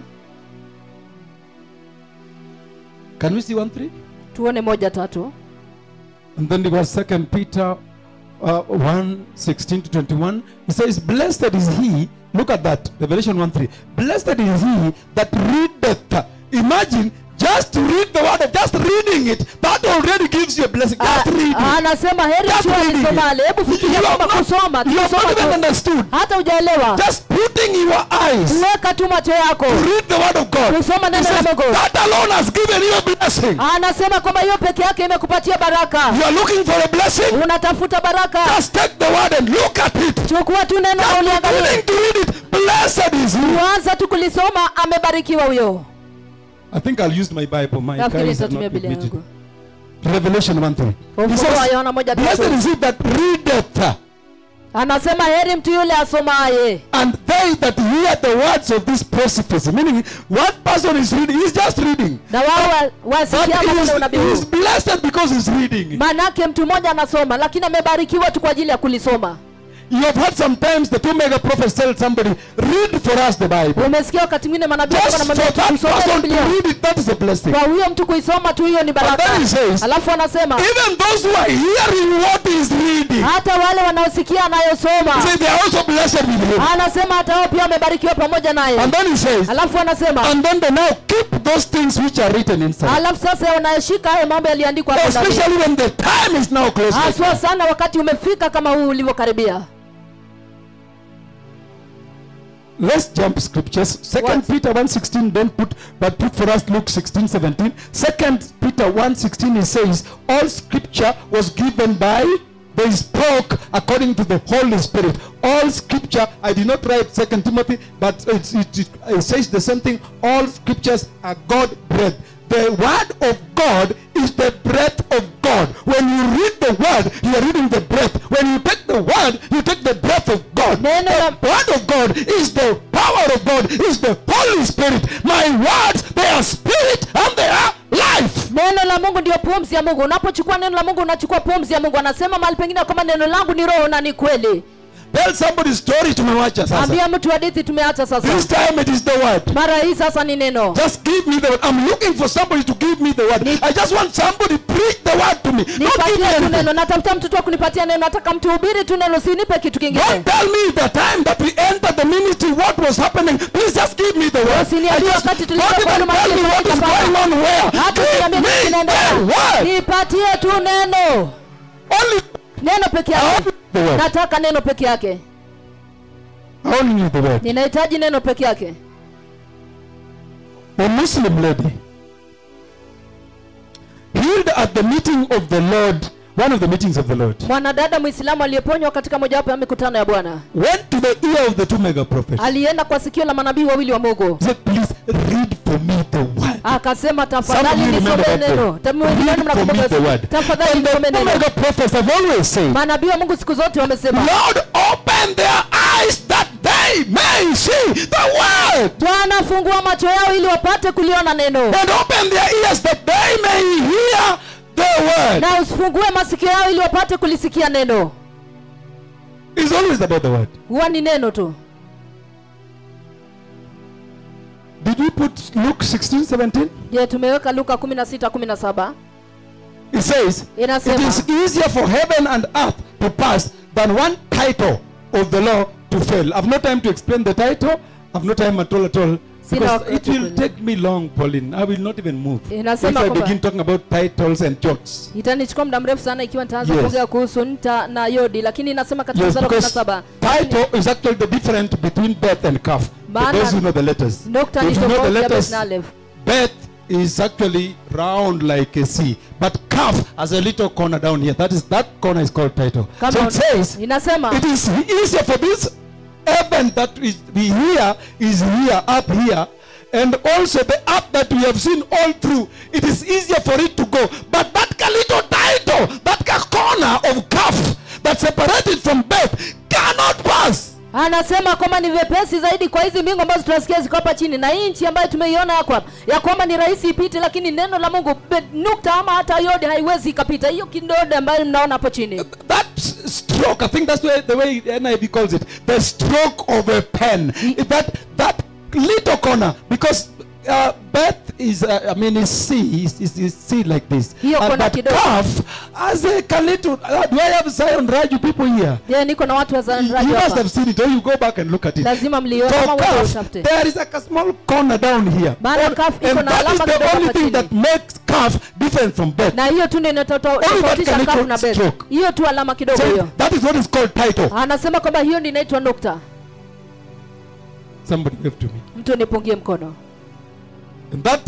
Can we see 1 3? tuone moja tatu And then there was Second Peter uh, 1 16 to 21. He says, Blessed is he, look at that, Revelation 1 3. Blessed is he that readeth. Imagine just to read the word, just reading it, that already gives you a blessing. Just Ah, reading. ah, anasema heri Just mtu reading it. alisomale hebu You fikiria have kwamba not, kusoma you have kusoma not even tu understood. hata hujaelewa Just putting your eyes weka tu macho yako to read the word of God. Kusoma He neno la says, Mungu. that alone has given you a blessing. anasema kwamba hiyo peke yake imekupatia baraka You are looking for a blessing. unatafuta baraka Just take the word and look at it. chukua tu neno na Just uliangalie beginning to read it. Blessed is he. kuanza tu kulisoma amebarikiwa huyo I think I'll use my Bible. My nafikiri guys are nitatumia not with biblia me yangu today. Revelation 1 3. He ufunuo wa says, yohana moja Blessed tatu is he that readeth, anasema heri mtu yule asomaye and they that hear the words of this prophecy. Meaning, one person is reading, he's just reading. na wao wa- But wasikia he maneno ya is, unabii he huu is blessed because he's reading. maanake mtu mmoja anasoma lakini amebarikiwa tu kwa ajili ya kulisoma You have heard sometimes the two mega prophets tell somebody, read for us the Bible. umesikia wakati mwingine manabii Just walikuwa for wanamwambia that tusome person to biblia read it, that is a blessing. kwa huyo mtu kuisoma tu hiyo ni baraka then he says- alafu anasema Even those who are hearing what he is reading, hata wale wanaosikia anayosoma say they are also blessed with him. anasema hata wao pia wamebarikiwa pamoja naye And then he says, alafu anasema and then they now keep those things which are written inside. alafu sasa wanayeshika hayo mambo yaliyoandikwa hapo ndani. Especially when the time is now close. haswa sana wakati umefika kama huu ulivyokaribia Let's jump scriptures. Second What? Peter 1.16, don't put, but put for us Luke 16, 17. Second Peter 1.16, it says, all scripture was given by, they spoke according to the Holy Spirit. All scripture, I did not write Second Timothy, but it's, it, it, it says the same thing. All scriptures are God-breathed. The word of God is the breath of God. When you read the word, you are reading the breath. When you take the word, you take the breath of God. Neno la- The word of God is the power of God, is the Holy Spirit. My words, they are spirit and they are life. neno la mungu ndio pumzi ya mungu unapochukua neno la mungu unachukua pumzi ya mungu anasema mahali pengine kwamba neno langu ni roho na ni kweli Tell somebody story tumewacha sasa. ambia mtu hadithi tumeacha sasa This time it is the word. mara hii sasa ni neno Just give me the word. I'm looking for somebody to give me the word. Ni- I just want somebody to preach the word to me. Don't give me nipatie tu anything. neno natafuta mtoto wa kunipatia neno nataka mtu hubiri tu neno sinipe kitu kingine Don't tell me the time that we entered the ministry, what was happening. Please just give me the word. Usiniambie I just, wakati don't tulikuwa even kwa tell me what is hapa. going on where. hata Give usiniambie me kitu kinaendelea the word. nipatie tu neno Only, neno peke yake only the word. nataka neno peke yake Only the word. ninahitaji neno peke yake A Muslim lady healed at the meeting of the Lord, one of the meetings of the Lord, mwanadada mwislamu aliyeponywa katika mojawapo ya mikutano ya bwana went to the ear of the two mega prophets. alienda kwa sikio la manabii wawili wa mungu He said, Please read for me the word. akasema Some of tafadhali you remember nisome that neno day. Tamu wengine wenu Read for me mnakumbuka the word. tafadhali And the nisome two neno mega prophets have always said, manabii wa mungu siku zote wamesema Lord, open their eyes that they may see the word. bwana fungua macho yao ili wapate kuliona neno And open their ears that they may hear the word. na usifungue masikio yao ili wapate kulisikia neno It's always about the word. huwa ni neno tu Did we put Luke 16, 17? je tumeweka luka 16 17 It says, It inasema is easier for heaven and earth to pass than one title of the law to fail. I've no time to explain the title. I've no time at all at all. Sina Because wakati it will kweli. take me long, Pauline. I will not even move. Inasema If I kwamba- begin talking about titles and jots. itanichukua muda mrefu sana ikiwa nitaanza Yes. kuongea kuhusu nta na yodi lakini inasema katika Yes, mstari wa because 17 title is actually the difference between birth and calf. For Maana- those who know the letters. nukta ni If you know the tofauti ya letters, bet na alef birth is actually round like a C. But calf has a little corner down here. That is that corner is called title. Kama so un- it says inasema it is easier for this heaven that is we hear is here up here and also the up that we have seen all through it is easier for it to go but that ka little title that ka corner of calf that separated from birth cannot pass anasema kwamba ni vyepesi zaidi kwa hizi mbingu ambazo tunasikia ziko hapa chini na hii nchi ambayo tumeiona hapa ya kwamba ni rahisi ipite lakini neno la mungu be- nukta ama hata yodi haiwezi ikapita hiyo kidode ambayo mnaona hapo chini that s- stroke i think that's the way, the way nib calls it the stroke of a pen that that little corner because uh, birth is uh, i mean is c is, is, is c like this Hiyo and kona but kidogo. calf as a ka little uh, do i have zion raju people here je niko na watu wa you zanraji must hapa have seen it or you go back and look at it lazima mliona For kama wewe calf, utafute there is like a small corner down here Maana and, calf iko and na that is alama the kidogo only hapa thing chini. that makes calf different from birth na hiyo tu ndio that inatofautisha can kafu little na beth stroke. hiyo tu alama kidogo so hiyo that is what is called title anasema kwamba hiyo ndio inaitwa nukta somebody wave to me mtu nipungie mkono And that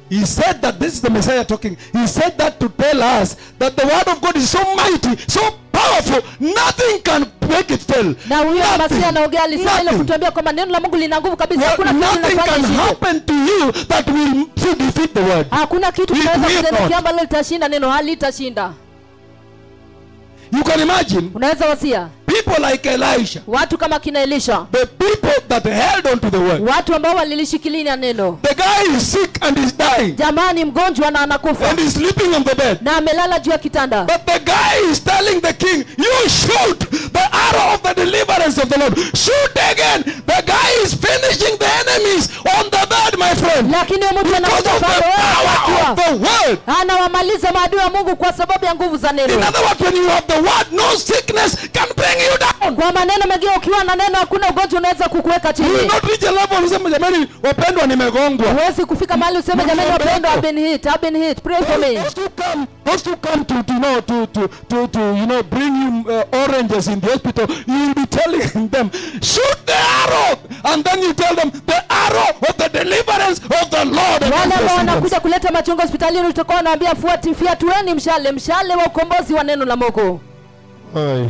He said that this is the Messiah talking. He said that to tell us that the word of God is so mighty, so powerful, nothing can make it fail. na huyo Nothing. masia anaongea alisema ile Nothing. kutuambia kwamba neno la mungu lina nguvu kabisa Well, hakuna kitu nothing linafanya can ishinde happen to you that will to defeat the word. hakuna kitu It kinaweza will kutendekea not. ambalo litashinda neno halitashinda You can imagine unaweza wasia people like Elisha, watu kama kina elisha the people that held on to the word. watu ambao walilishikilia neno The guy is sick and is dying jamani mgonjwa na anakufa and is sleeping on the bed. na amelala juu ya kitanda But the guy is telling the king, You shoot the arrow of the deliverance of the Lord. Shoot again. The guy is finishing the enemies on the bed, my friend. lakini huyo mtu Because anakuja of the upande wake power of akiwa the word. anawamaliza maadui wa mungu kwa sababu ya nguvu za In neno other words, when you have the word, no sickness can bring you down. kwa maneno mengine ukiwa na neno hakuna ugonjwa unaweza kukuweka You will chini not reach a level useme jamani wapendwa nimegongwa. huwezi kufika mahali useme jamani wapendwa I've been hit I've been hit pray for me Those who come, those who come to, to you know to, to, to, to you know bring you uh, oranges in the hospital, you will be telling them, shoot the arrow, and then you tell them the arrow of the deliverance of the Lord. wale against the ambao sinners." wanakuja kuleta machungo hospitalini utakuwa unaambia fuati fiatueni mshale mshale wa ukombozi wa neno la mungu Aye.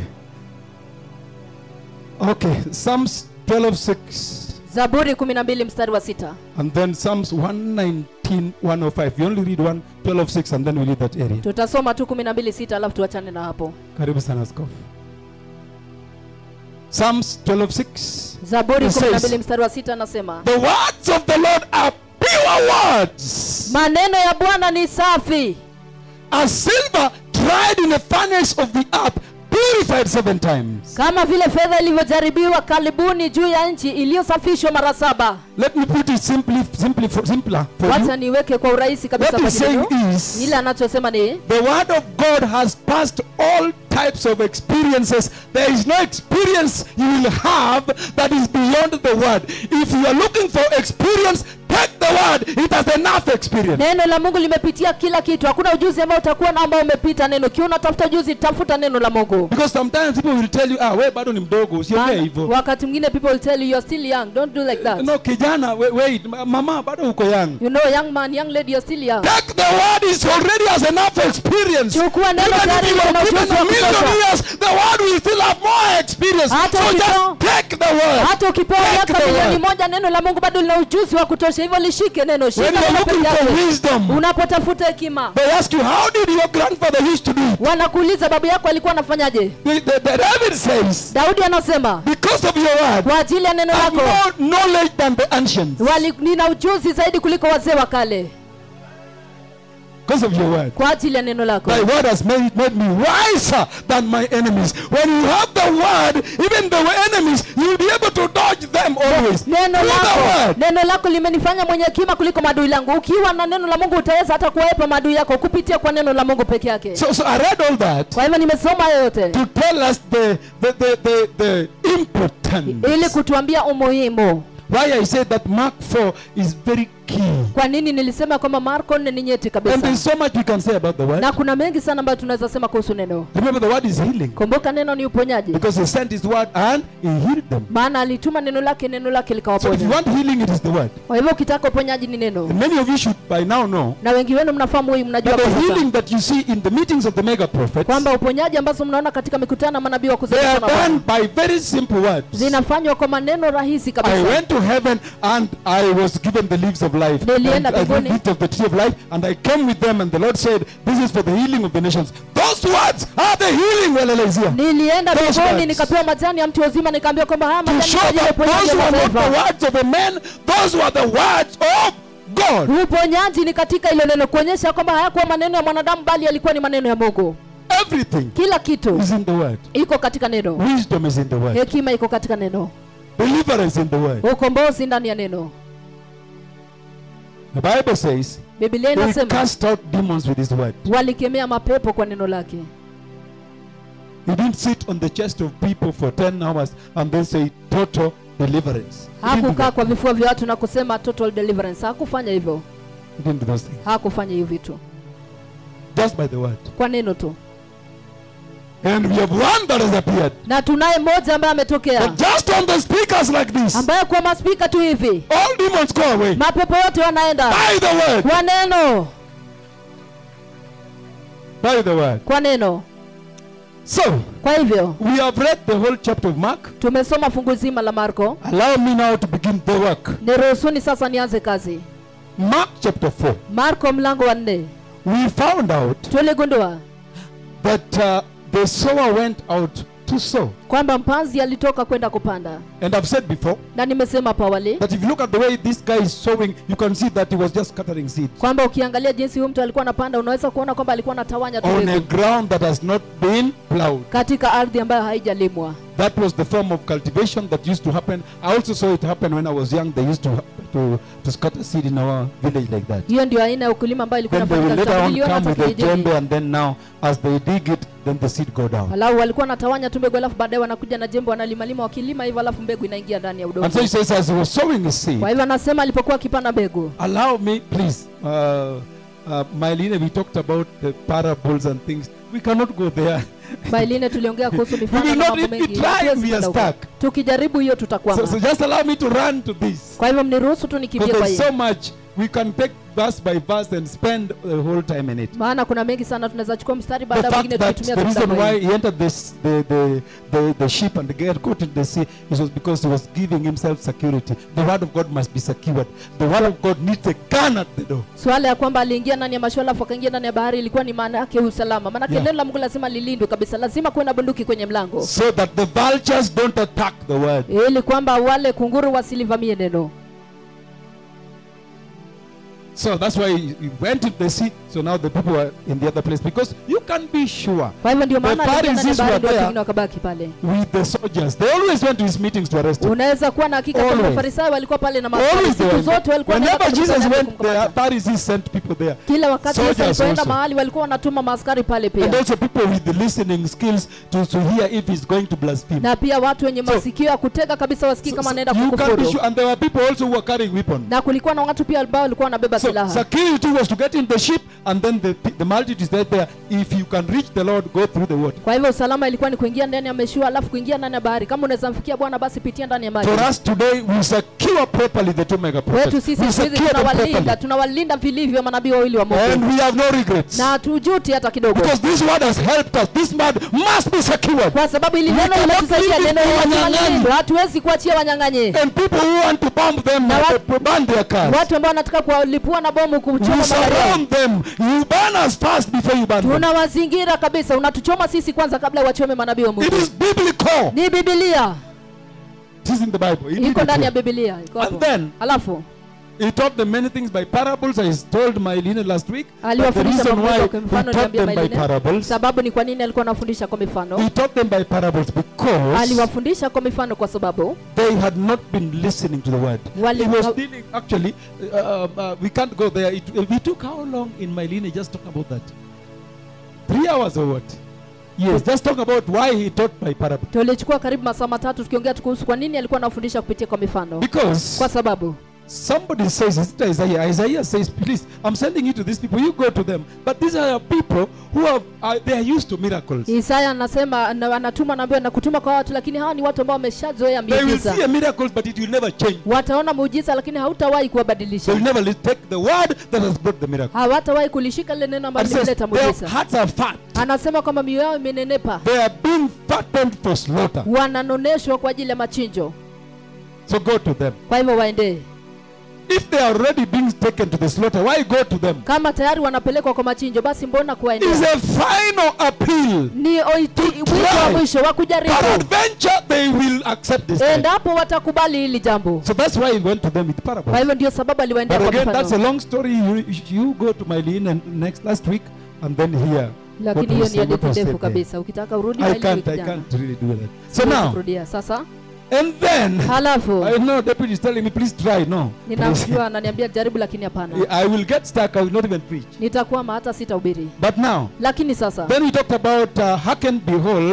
Okay, Psalms 12:6 zaburi 12 mstari wa sita and then Psalms 119 105. You only read 1 12:6 and then we leave that area. tutasoma tu 12 sita alafu tuachane na hapo Karibu sana askofu. Psalms 12:6 zaburi It says- 12 mstari wa sita anasema The words of the Lord are pure words, maneno ya bwana ni safi as silver tried in the furnace of the earth, purified seven times. kama vile fedha ilivyojaribiwa karibuni juu ya nchi iliyosafishwa mara saba Let me put it simply, simply for, simpler for wacha you. niweke kwa urahisi kabisa What kwa he's saying neno is, ile anachosema ni the word of God has passed all types of experiences. There is no experience you will have that is beyond the word. If you are looking for experience, take the word. It has enough experience. neno la mungu limepitia kila kitu hakuna ujuzi ambao utakuwa na ambao umepita neno kiwa unatafuta ujuzi tafuta neno la mungu Because sometimes people will tell you, ah, we bado ni mdogo, usiongee Maana hivyo. wakati mwingine people will tell you you're still young don't do like that No, kijana, wait, wait, mama bado uko young. you know young man young lady you're still young Take the word is already has enough experience. Chukua neno Even tayari if you lina are given ujuzi wa a million kutosha. years, the word will still have more experience. Hata so ukipewa- just take the word. hata ukipewa Take miaka the milioni word. moja neno la mungu bado lina ujuzi wa kutosha hivyo lishike neno shika When you are neno looking peke for yake. wisdom, unapotafuta hekima they ask you, how did your grandfather used to do it? wanakuuliza babu yako alikuwa anafanyaje The, the, the David says, daudi anasema because of your word, kwa ajili ya neno I have lako more knowledge than the ancients. wali, nina ujuzi zaidi kuliko wazee wa kale Because of your word. kwa ajili ya neno lako Thy word has made, made me wiser than my enemies. When you have the word, even the enemies, you'll be able to dodge them always. neno Through the lako word. neno lako limenifanya mwenye hekima kuliko maadui langu ukiwa na neno la mungu utaweza hata kuwaepa maadui yako kupitia kwa neno la mungu peke yake So, so I read all that kwa hivyo nimesoma hayo yote to tell us the, the, the, the, the importance. ili kutuambia umuhimu Why I said that Mark 4 is very key. kwa nini nilisema kwamba marko nne ni nyeti And kabisa there's so much we can say about the word. na kuna mengi sana ambayo tunaweza sema kuhusu neno Remember, the word is healing. kumbuka neno ni uponyaji Because he sent his word and he healed them. maana alituma neno lake neno lake So if you likawaponya want healing, it is the word. kwa hivyo ukitaka uponyaji ni neno And many of you should by now know na wengi wenu mnafahamu hii mnajua that kwa the sasa healing that you see in the meetings of the mega prophets, kwamba uponyaji ambazo mnaona katika mikutano ya manabii wa they are kuzalisha done by very simple words. zinafanywa kwa maneno rahisi I kabisa went to heaven and I was given the leaves of life. Nilienda And I mbinguni. did eat of the tree of life and I came with them and the Lord said, This is for the healing of the nations. Those words are the healing, Walelezia. nilienda Those mbinguni words. nikapewa majani ya mti wa uzima nikaambiwa kwamba haya To majani show kwa ajili ya that uponyaji those wa were not the mataifa words of a man, those were the words of God. uponyaji ni katika ile neno kuonyesha kwamba hayakuwa maneno ya mwanadamu bali yalikuwa ni maneno ya mungu Everything kila kitu is in the word. iko katika neno Wisdom is in the word. hekima iko katika neno Deliverance in the word. ukombozi ndani ya neno The Bible says, biblia He inasema cast out demons with his word. walikemea mapepo kwa neno lake He didn't sit on the chest of people for 10 hours and then say total deliverance. He didn't do hakukaa that. kwa vifua vya watu na kusema total deliverance hakufanya hivyo He didn't do those things. hakufanya hiyo vitu Just by the word. kwa neno tu And we have one that has appeared. na tunaye mmoja ambaye ametokea But just on the speakers like this, ambaye kwa maspika tu hivi all demons go away. mapepo yote wanaenda By the word. kwa neno By the word. kwa neno So, kwa hivyo we have read the whole chapter of Mark. tumesoma fungu zima la marko Allow me now to begin the work. niruhusuni sasa nianze kazi Mark chapter 4. marko mlango wa nne We found out tuligundua that uh, the sower went out to sow. kwamba mpanzi alitoka kwenda kupanda And I've said before na nimesema hapo awali that if you look at the way this guy is sowing, you can see that he was just scattering seeds kwamba ukiangalia jinsi huyu mtu alikuwa anapanda unaweza kuona kwamba alikuwa anatawanya tu on a mbegu ground that has not been plowed. katika ardhi ambayo haijalimwa That was the form of cultivation that used to happen. I also saw it happen when I was young. They used to to, to scatter seed in our village like that. hiyo ndio aina ya ukulima ambayo ilikuwa Then they will inafanyika later kitambo. on Niliona come hata with a kijijini. jembe, and then now, as they dig it, then the seed go down. Walau walikuwa wanatawanya tu mbegu alafu baadaye wanakuja na jembe wanalimalima wakilima hivyo alafu mbegu inaingia ndani ya udongo And so he says, as he was sowing his seed, kwa hivyo anasema alipokuwa akipanda mbegu allow me, please. Uh, uh, Mylene, we talked about the parables and things. We cannot go there. bailine tuliongea kuhusu We mifano will na not mambo if we mengi try, Hatuwezi we are kwenda huko. stuck. tukijaribu hiyo So, tutakwama so just allow me to run to this. kwa hivyo mniruhusu tu nikimbie Because kwa there's hiyo so much we can take verse by verse and spend the whole time in it. maana kuna mengi sana tunaweza chukua mstari The baada ya fact mwingine that tukitumia the tu reason mstari why wengi. he entered this the, the, the, the ship and get caught in the sea it was because he was giving himself security. The word of God must be secured. The word of God needs a gun at the door. swala ya kwamba aliingia ndani ya mashua alafu akaingia ndani ya bahari ilikuwa ni maana yake usalama maanake Yeah. neno la mungu lazima lilindwe kabisa lazima kuwe na bunduki kwenye mlango So that the vultures don't attack the word. ili kwamba wale kunguru wasilivamie neno So that's why he he went into the sea. So now the people are in the other place because you can be sure kwa hivyo ndio The maana aliingia ndani ya Pharisees bahari were ndio there. wengine wakabaki pale with the soldiers. They always went to his meetings to arrest him. unaweza kuwa na hakika kwamba Always. mafarisayo walikuwa pale na maaskari Always they siku were- zote walikuwa wanaenda Whenever kwa Jesus mkutano went, the kumkamata. Pharisees sent people there. kila wakati Yesu soldiers alipoenda also. mahali walikuwa wanatuma maaskari pale And pia also people with the listening skills to, to hear if he's going to blaspheme. na pia watu wenye So- masikio ya kutega kabisa wasikii So- kama so anaenda you can be kukufuru sure. And there were people also who were carrying weapons. na kulikuwa na watu pia ambao walikuwa wanabeba So silaha security was to get in the ship and then the, the multitude is right there. If you can reach the Lord, go through the water. kwa hivyo usalama ilikuwa ni kuingia ndani ya mashua alafu kuingia ndani ya bahari kama unaweza mfikia bwana basi pitia ndani ya maji For us today, we secure properly the two mega prophets. wetu sisi We siku hizi secure them tunawalinda properly. tunawalinda vilivyo manabii wawili wa And mungu we have no regrets. na hatujuti hata kidogo Because this word has helped us. This word must be secured. kwa sababu ili We neno cannot limetusaidia leave it neno to hili lazima wanyang'anyi. lilindwe. hatuwezi kuachia wanyang'anye And people who want to bomb them, Na wat- uh, burn their cars. watu ambao wanataka kuwalipua na bomu You kuchoma magari yao. surround them. You burn us fast before you burn them. tunawazingira kabisa unatuchoma sisi kwanza kabla wachome manabii wa It mungu is biblical. ni bibilia It is in the Bible. It iko is ndani ya true. bibilia iko And hapo. then- alafu He taught them many things by parables. I told Mylene last week. But the aliwafundisha reason mambo why mengi kwa he mfano taught niambia them by Mailine. parables, sababu ni kwa nini alikuwa anafundisha kwa mifano he taught them by parables because aliwafundisha kwa mifano kwa sababu they had not been listening to the word. Wali- he was dealing, actually, uh, uh, we can't go there. It, we took how long in Mylene just talking about that? Three hours or what? Yes, just talk about why he taught by parables. tulichukua karibu masaa matatu tukiongea tu kuhusu kwa nini alikuwa anafundisha kupitia kwa mifano Because kwa sababu somebody says, is it Isaiah? Isaiah says, please, I'm sending you to these people. You go to them. But these are people who have, uh, they are used to miracles. isaya anasema na- anatuma naambiwa na kutuma kwa watu lakini hawa ni watu ambao wameshazoea They will miujiza see a miracle, but it will never change. wataona muujiza lakini hautawahi They kuwabadilisha will never li- take the word that has brought the miracle. hawatawahi kulishika lile neno ambalo And says, limeleta their muujiza hearts are fat. anasema kwamba mioyo yao imenenepa They are being fattened for slaughter. wananoneshwa kwa ajili ya machinjo So go to them. kwa hivyo waendee If they are already being taken to the slaughter, why go to them? kama tayari wanapelekwa kwa machinjo basi mbona It is kuwaendea a final appeal. ni oiti- wito wa try. mwisho wa kujaribu Peradventure, they will accept this. thing. endapo watakubali hili jambo So that's why he went to them with kwa parables. hivyo ndio sababu aliwaendea But kwa again, that's a mfano long story. You, you go to Mylene and next last week and then here. lakini what hiyo was ni said, what hadithi was ndefu said there. kabisa ukitaka urudi I maili can't, wiki I jana. can't really do that. So Siwezi now, kurudia sasa and then, halafu I know deputy is telling me, please try. No. Please. ninamjua ananiambia jaribu lakini hapana I will get stuck. I will not even preach. nitakwama hata sitahubiri But now, lakini sasa then we talked about uh, hearken, behold,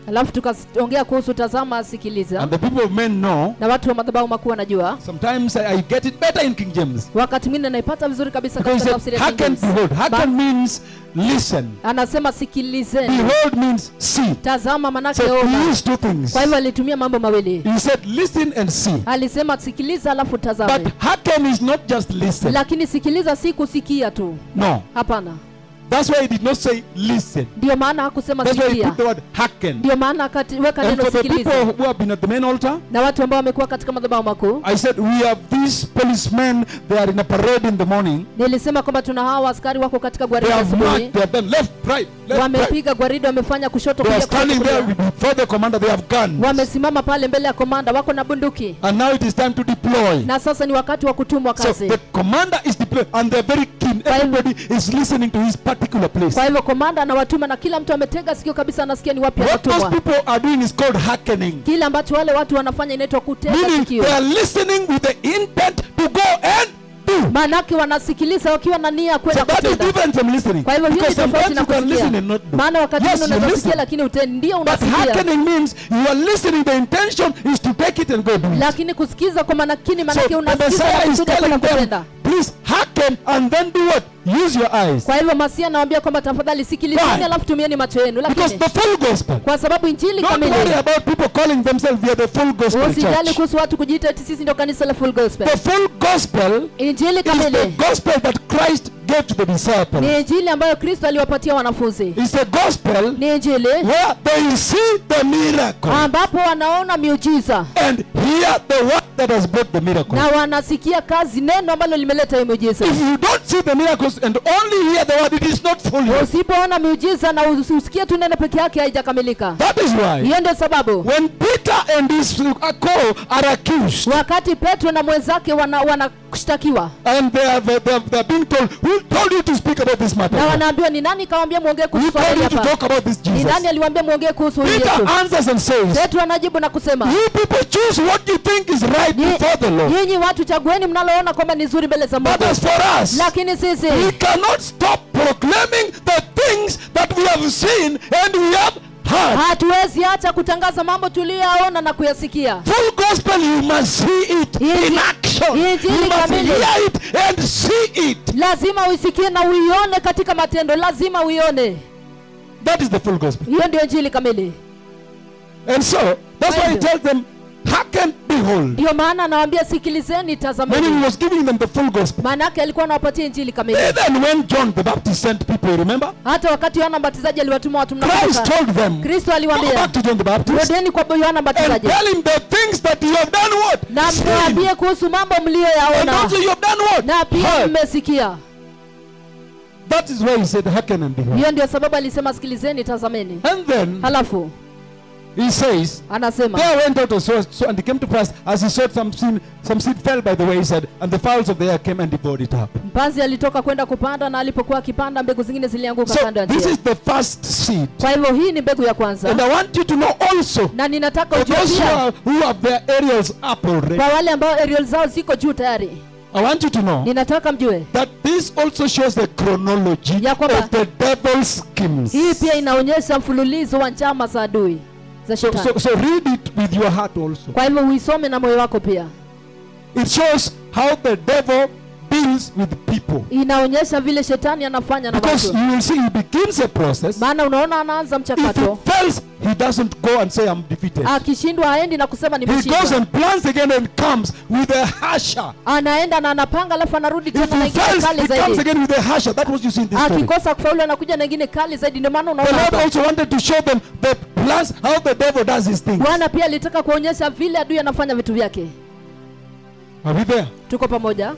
alafu tukaongea kuhusu tazama sikiliza And the people of men know. na watu wa madhabahu makuu wanajua Sometimes I, I get it better in King James. wakati mwingine naipata vizuri kabisa Because katika he tafsiri said, ya King hearken, James. behold. Ba- Hearken means listen. anasema sikilizeni Behold means see. tazama manake So he ona used two things. kwa hivyo alitumia mambo mawili He said, listen and see. alisema sikiliza alafu tazame But hearken is not just listen. lakini sikiliza si kusikia tu No. hapana That's why he did not say listen. ndio maana hakusema That's why he sikia put the word hearken. ndio maana akaweka And neno for the people sikiliza who have been at the main altar, na watu ambao wamekuwa katika madhabahu makuu I said, we have these policemen, they are in a parade in the morning. nilisema kwamba tuna hawa askari wako katika They gwaridi have asubuhi marched, they have done left, right, left, right. wamepiga gwaridi wamefanya kushoto They are kulia, kushoto, standing there kulia. before the commander, they have guns. wamesimama pale mbele ya komanda wako na bunduki And now it is time to deploy. na sasa ni wakati wa kutumwa So kazi the commander is deployed and they're very keen. Kwa hivyo- Everybody is listening to his particular place. kwa hivyo komanda anawatuma na kila mtu ametega sikio kabisa anasikia ni wapi What those anatumwa people are doing is called hearkening. kile ambacho wale watu wanafanya inaitwa kutega Meaning sikio they are listening with the intent to go and do. maanake wanasikiliza wakiwa na nia ya So kwenda that is kutenda different from listening. kwa hivyo hii ni Because tofauti sometimes na you can listen and kusikia not do. maana wakati Yes, mwingine you unaweza listen. sikia lakini utendi ndio But unasikia hearkening means you are listening. The intention is to take it and go do it. lakini kusikiza kwa manakini So maanake the unasikiza Messiah na is kusudia kwenda telling them, kutenda please hearken and then do what? Use your eyes. kwa hivyo masia anawaambia kwamba tafadhali sikilizeni Why? alafu tumieni macho yenu Because lakini the full gospel. kwa sababu injili Don't worry kamili about people calling themselves we are the full gospel usijali church. kuhusu watu kujiita eti sisi ndio kanisa la full gospel The full gospel injili is the kamili gospel that Christ gave to the disciples. ni injili ambayo kristo aliwapatia wanafunzi It's a gospel ni injili where they see the miracle ambapo wanaona miujiza and hear the word that has brought the miracle. na wanasikia kazi neno ambalo limeleta hiyo miujiza If you don't see the miracles and only hear the word, it is not full yet. usipoona miujiza na us- usikie tu neno peke yake haijakamilika That is why hiyo ndio sababu when Peter and his co are accused wakati petro na mwenzake wana- wanashtakiwa and they have, they have, they are being told, who told you to speak about this matter? na wanaambiwa ni nani kawambia mwongee Who kuhusu swala told hili you to hapa talk about this ni Jesus? nani aliwaambia mwongee kuhusu huyu Peter yesu answers and says, petro anajibu na kusema You people choose what you think is right Nyi- before the Lord. nyinyi watu chagueni mnaloona kwamba ni zuri mbele za But mungu as for us, lakini sisi we cannot stop proclaiming the things that we have seen and we have heard. hatuwezi acha kutangaza mambo tuliyoyaona na kuyasikia Full gospel, you must see it Inji- in action. You Injili must kamili. hear it and see it. lazima uisikie na uione katika matendo lazima uione That is the full gospel. hiyo ndio injili kamili And so, that's why he Hivyo. tells them, hearken, behold. ndio maana anawaambia sikilizeni When he tazameni was giving them the full gospel. maana yake alikuwa anawapatia injili kamili Even when John the Baptist sent people, remember? hata wakati yohana mbatizaji aliwatuma watu Christ mnakumbuka told them, kristo go aliwaambia back to John the Baptist rudeni kwa yohana and mbatizaji tell him the things that you have done what? na Seen. mwambie kuhusu mambo And mliyoyaona also you have done what? na pia Heard. mmesikia That is why he said, hearken and behold. hiyo ndio sababu alisema sikilizeni tazameni And then halafu he says, anasema There went out a source, so, and he came to pass as he sowed some seed, some seed fell by the wayside, and the fowls of the air came and devoured it up. mpanzi alitoka kwenda kupanda na alipokuwa akipanda mbegu zingine zilianguka So kando ya this njia is the first seed. kwa hivyo hii ni mbegu ya kwanza And I want you to know also, na ninataka for ujue those who, pia are, who have their aerials up already, kwa wale ambao aerial zao ziko juu tayari I want you to know ninataka mjue that this also shows the chronology Ya kwamba- of the devil's schemes. hii pia inaonyesha mfululizo wa njama za adui za So, shetani so, so read it with your heart also. kwa hivyo uisome na moyo wako pia It shows how the devil deals with people. inaonyesha vile shetani anafanya na Because watu you will see he begins a process. maana unaona anaanza If mchakato he fails, he doesn't go and say, I'm defeated. akishindwa haendi na kusema He goes nimeshindwa and plans again and comes with a hasher. anaenda na anapanga alafu anarudi If tena na he ingine fails, kali he comes zaidi again with a hasher. That was you see in this story. akikosa kufaulu anakuja na ingine kali zaidi ndio maana The unaona Lord hapa also wanted to show them the plans, how the devil does his things. bwana pia alitaka kuonyesha vile adui anafanya vitu vyake Are we there? tuko pamoja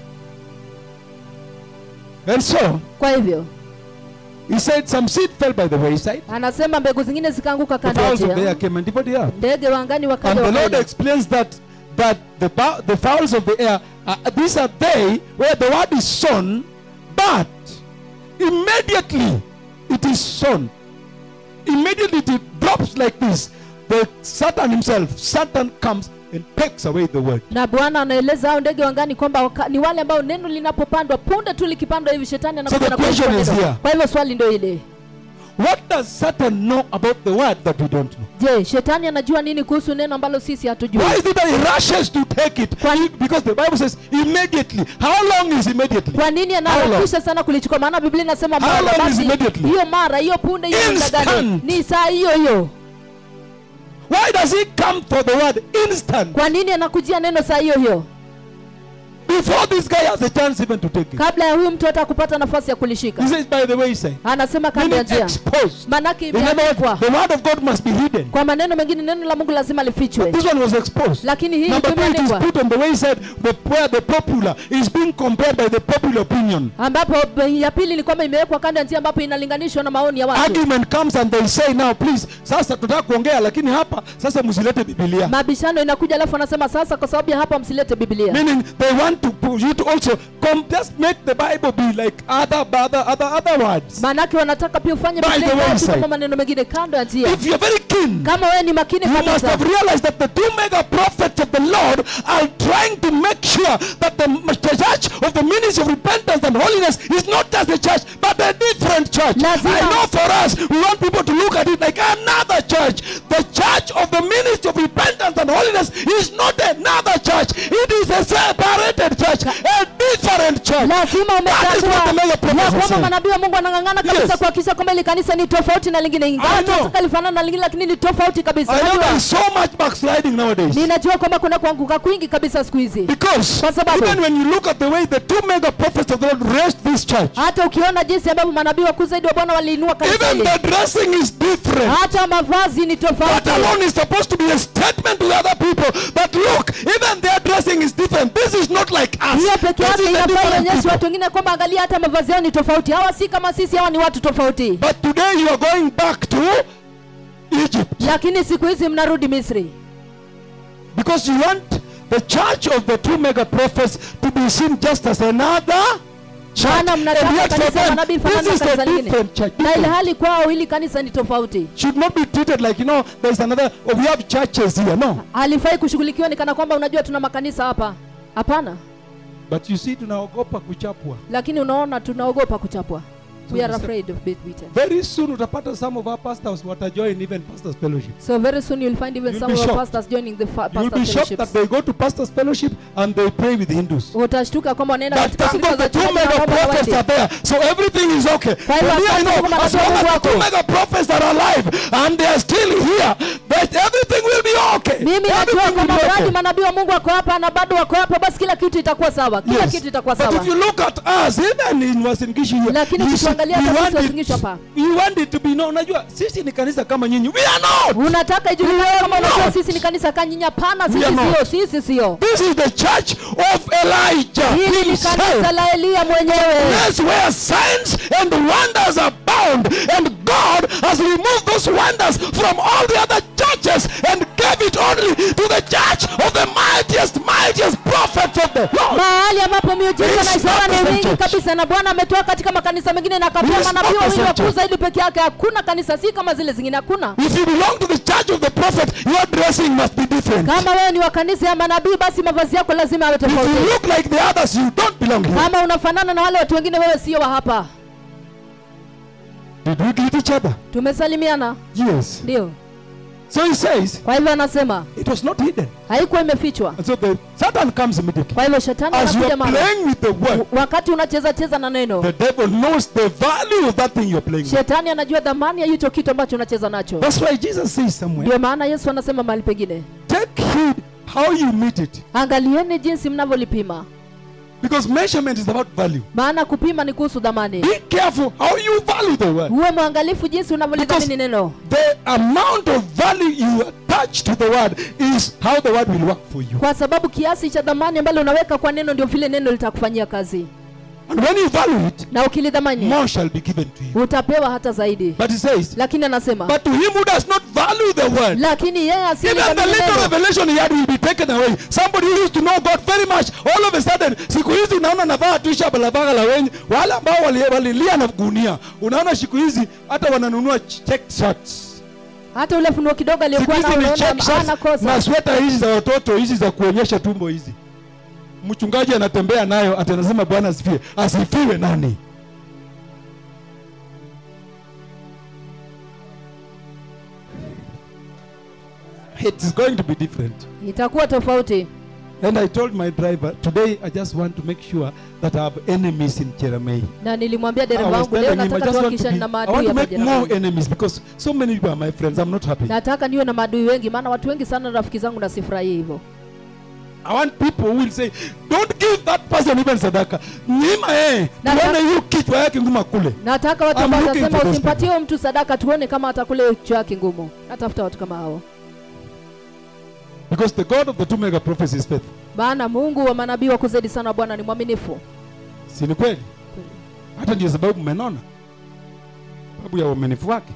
And so, kwa hivyo he said some seed fell by the wayside. anasema mbegu zingine zikaanguka The kando ya fowls of the air njia came and devoured the earth. ndege wa angani And wakaja the Lord wakaila explains that that the bow- the fowls of the air, uh, these are they where the word is sown, but immediately it is sown. Immediately it drops like this. The Satan himself, Satan comes and takes away the word. na bwana anaeleza hao ndege wangani kwamba waka, ni wale ambao neno linapopandwa punde tu likipandwa hivi shetani anakuja the na kuchukua question is neno. here. kwa hivyo swali ndio ile what does Satan know about the word that we don't know? je shetani anajua nini kuhusu neno ambalo sisi hatujui Why is it that he rushes to take it? Kwa- Because the Bible says immediately. How long is immediately? kwa nini How long? anaharakisha sana kulichukua maana biblia inasema How mara long is basi immediately? hiyo mara hiyo punde hiyo muda gani Instant. ni saa hiyo hiyo Why does he come for the word instant? kwa nini anakujia neno saa hiyo hiyo Before this guy has a chance even to take it. kabla ya huyu mtu hata kupata nafasi ya kulishika He says, by the way, he said, anasema kando ya meaning njia exposed. maanake In other words, imeandikwa the word of God must be hidden. kwa maneno mengine neno la mungu lazima lifichwe This one was exposed. lakini hii Number two, it is imeandikwa put on the way he said, the, where the popular is being compared by the popular opinion. ambapo b- ya pili ni kwamba imewekwa kando ya njia ambapo inalinganishwa na maoni ya watu Argument comes and they say, now please, sasa tutaka kuongea, lakini hapa sasa msilete Biblia. mabishano inakuja alafu anasema sasa kwa sababu ya hapa msilete biblia Meaning they want to put you to also come, just make the Bible be like other, other, other, other words. maanake wanataka pia ufanye By Biblia the iwe tu wayside. kama maneno mengine kando ya njia If you're very keen, kama wewe ni makini you must kabisa have realized that the two mega prophets of the Lord are trying to make sure that the m- church of the ministry of repentance and holiness is not just a church, but a different church. Lazima- I know for us, we want people to look at it like another church. The church of the ministry of repentance and holiness is not another church. It is a separated church, a different church. lazima That is what the mega umetambua prophets ya are kwamba saying. manabii wa mungu wanang'ang'ana kabisa Yes. kuhakikisha kwamba ili kanisa ni tofauti na lingine ingawa I know. tunataka lifanana na lingine lakini ni tofauti kabisa I know there Unajua, is so much backsliding nowadays. ninajua kwamba kuna kuanguka kwingi kabisa siku hizi Because Kwa sababu- even when you look at the way the two mega prophets of the Lord raised this church, hata ukiona jinsi ambavyo manabii wakuu zaidi wa bwana waliinua kanisa even hili the dressing is different. hata mavazi ni That tofauti alone is supposed to be a statement to the other people that look, even their dressing is different. This is not like us. hiyo peke This yake is a inafaa different ionyeshe people. watu wengine kwamba angalia hata mavazi yao ni tofauti hawa si kama sisi hawa ni watu tofauti But today you are going back to Egypt lakini siku hizi mnarudi misri because you want the church of the two mega prophets to be seen just as another church. maana And mnataka yet for kanisa la them, manabii this fanana na is kanisa a lingine different church. na different. ilhali kwao hili kanisa ni tofauti Should not be treated like, you know, there's another, oh, we have churches here. No. halifai kushughulikiwa ni kana kwamba unajua tuna makanisa hapa hapana But you see, tunaogopa kuchapwa. lakini unaona tunaogopa kuchapwa So we are this- afraid of being beaten Very soon utapata some of our pastors watajoin even pastors fellowship. so very soon you'll find even You'll some be of our shocked. pastors joining the fa- You'll pastor be shocked that fellowships they go to pastors fellowship and they pray with Hindus. utashtuka kwamba wanaenda But katika thank shirika God za the two chungaji na mega wanaomba prophets waende. are there. So everything is okay. Kwa hivyo But here, you asante know, kwa as long Mungu as the two wako. mega prophets are alive and they are still here, that everything will be okay. mimi najua everything will kwamba be mradi okay. manabii wa mungu wako hapa na bado wako hapa basi kila kitu itakuwa sawa kila Yes. kitu itakuwa But sawa if you look at us, even in Wasingishu here, Lakini you see, tukiangalia we hata want sisi it- Wasingishu hapa. we want it to be known. Unajua, sisi ni kanisa kama nyinyi. We are not. unataka ijulikane kama unajua not. sisi ni kanisa kanyinya hapana We sisi are not. sio sisi sio This is the church of Elijah hili ni himself. kanisa la eliya mwenyewe place where signs and wonders abound and God has removed those wonders from all the other churches and gave it only to the church of the mightiest mightiest prophets of the Lord mahali ambapo miujiza It's na ishara not ni the mingi church. kabisa na bwana ametoa katika makanisa mengine na akapea It's manabii not the wawili wakuu church. zaidi peke yake hakuna kanisa si kama zile zingine hakuna if you belong to the church of the prophet your dressing must be different kama wewe ni wa kanisa ya manabii basi mavazi yako lazima yawe if you tofauti look like the others you don't belong here kama unafanana na wale watu wengine wewe sio wa hapa did we greet each other tumesalimiana yes ndio so he says kwa hivyo anasema it was not hidden haikuwa imefichwa and so the satan comes immediately kwa hivyo shetani as you anakuja are mara playing with the word wakati unacheza cheza na neno The devil knows the value of that thing you're playing with. shetani anajua dhamani ya hicho kitu ambacho unacheza nacho That's why Jesus says somewhere, ndio maana yesu anasema mahali pengine take heed how you meet it. angalieni jinsi mnavyolipima Because measurement is about value. maana kupima ni kuhusu dhamani Be careful how you value the word. uwe mwangalifu jinsi unavyolidhamini Because- neno The amount of value you attach to the word is how the word will work for you. kwa sababu kiasi cha dhamani ambalo unaweka kwa neno ndio vile neno litakufanyia kazi And when you value it, na ukilidhamani more shall be given to you. utapewa hata zaidi But he says, lakini anasema but to him who does not value the word, lakini yeye even the asiyelidhamini little neno revelation he had will be taken away. Somebody who used to know God very much, all of a sudden, siku hizi unaona navaa tu shabalabala la wenye wale ambao wali- walilia na gunia, unaona siku hizi hata wananunua checked shirts. hata ule funuo kidogo Siku aliyokuwa hizi nao ni unaona checked shirts hana kosa na sweta hizi za watoto hizi za kuonyesha tumbo hizi. Mchungaji anatembea nayo ati anasema Bwana asifiwe. Asifiwe nani? it is going to be different. itakuwa tofauti And I told my driver, today I just want to make sure that I have enemies in Jeremiah. na nilimwambia I dereva was wangu leo telling him I nataka just want to, tuhakikishane be, na I maadui want to hapa make more Jeremiah. enemies because so many people are my friends. I'm not happy. nataka niwe na maadui wengi maana watu wengi sana rafiki zangu na sifurahii hivyo I want people who will say, don't give that person even sadaka. Nyima eh, Na- tuone hiyo kichwa yake nguma kule. nataka watu I'm ambao looking watasema for those usimpatie huyo mtu sadaka tuone kama atakule kichwa yake ngumu natafuta watu kama hao Because the God of the two mega prophets is faithful. maana mungu wa manabii wa kuzidi sana bwana ni mwaminifu Si ni kweli? Hata ndio sababu mmenona. Sababu ya uaminifu wake.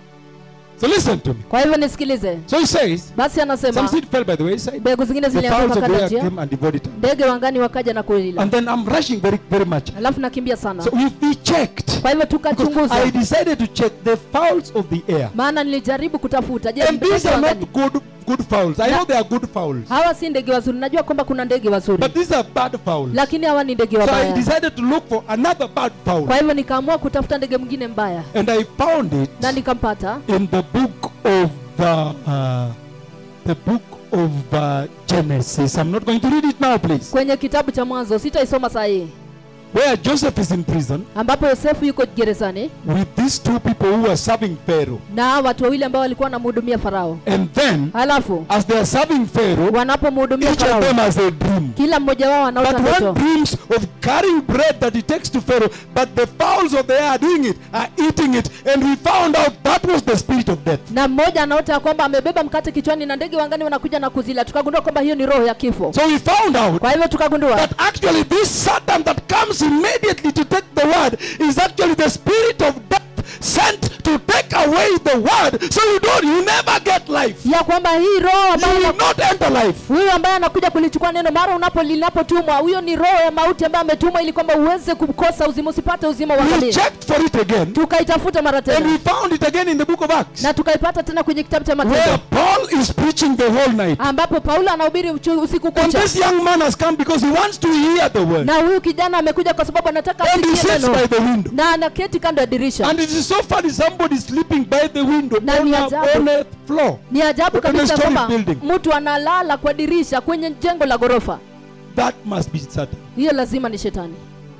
So listen to me. kwa hivyo nisikilize So he says, basi some anasema seed fell by the wayside. mbegu zingine The fowls zilianguka of the kando ya air njia came and devoured it. ndege wangani wakaja na kuila And then I'm rushing very, very much. alafu nakimbia sana So if we checked, kwa hivyo because tukachunguza I decided to check the fowls of the air. maana nilijaribu kutafuta je And ndege these are wangani? not good, good fowls. I Na- know they are good fowls. hawa si ndege wazuri najua kwamba kuna ndege wazuri But these are bad fowls. lakini hawa ni ndege So I wabaya decided to look for another bad fowl. kwa hivyo nikaamua kutafuta ndege mwingine mbaya And I found it na nikampata in the book of the, uh, the book of uh, Genesis. I'm not going to read it now, please. kwenye kitabu cha mwanzo sitaisoma saa hii Where Joseph is in prison ambapo yosefu yuko gerezani with these two people who are serving Pharaoh. na watu wawili ambao walikuwa wanamhudumia farao And then, halafu as they are serving Pharaoh, wanapomhudumia each of farao them has a dream. kila mmoja wao anaota But one ndoto dreams of carrying bread that he takes to Pharaoh, but the fowls of the air are doing it, are eating it, and we found out that was the spirit of death. na mmoja anaota ya kwamba amebeba mkate kichwani na ndege wangani wanakuja na kuzila tukagundua kwamba hiyo ni roho ya kifo So we found out kwa hivyo tukagundua that actually this Satan that comes immediately to take the word is actually the spirit of death sent to take away the word, so you don't, you never get life. ya kwamba hii roho You ambayo will ina- not enter life. huyu ambaye anakuja kulichukua neno mara unapo linapotumwa huyo ni roho ya mauti ambaye ametumwa ili kwamba uweze kukosa uzima usipate uzima wa We milele checked for it again, tukaitafuta mara and we tena found it again in the book of Acts, na tukaipata tena kwenye kitabu cha where matendo Paul is preaching the whole night. ambapo paulo anahubiri uchu- usiku And kucha this young man has come because he wants to hear the word. na huyu kijana amekuja kwa sababu anataka And he asikie sits by neno the window. na anaketi kando ya dirisha And it is so funny, somebody sleeping by the window Na on ni a, ajabu. on a floor. ni ajabu On a kabisa story kwamba building. mtu analala kwa dirisha kwenye jengo la ghorofa That must be Satan. hiyo lazima ni shetani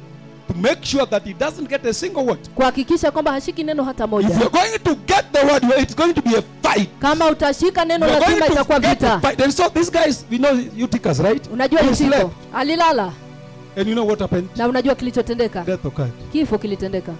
To make sure that he doesn't get a single word. kuhakikisha kwamba hashiki neno hata If moja you're going to get the word, it's going to be a fight. kama utashika neno You're lazima going itakuwa to get a vita fight. And so these guys, we know Eutychus, right? unajua He Yutiko slept. alilala And you know what happened? na unajua kilichotendeka Death occurred. kifo kilitendeka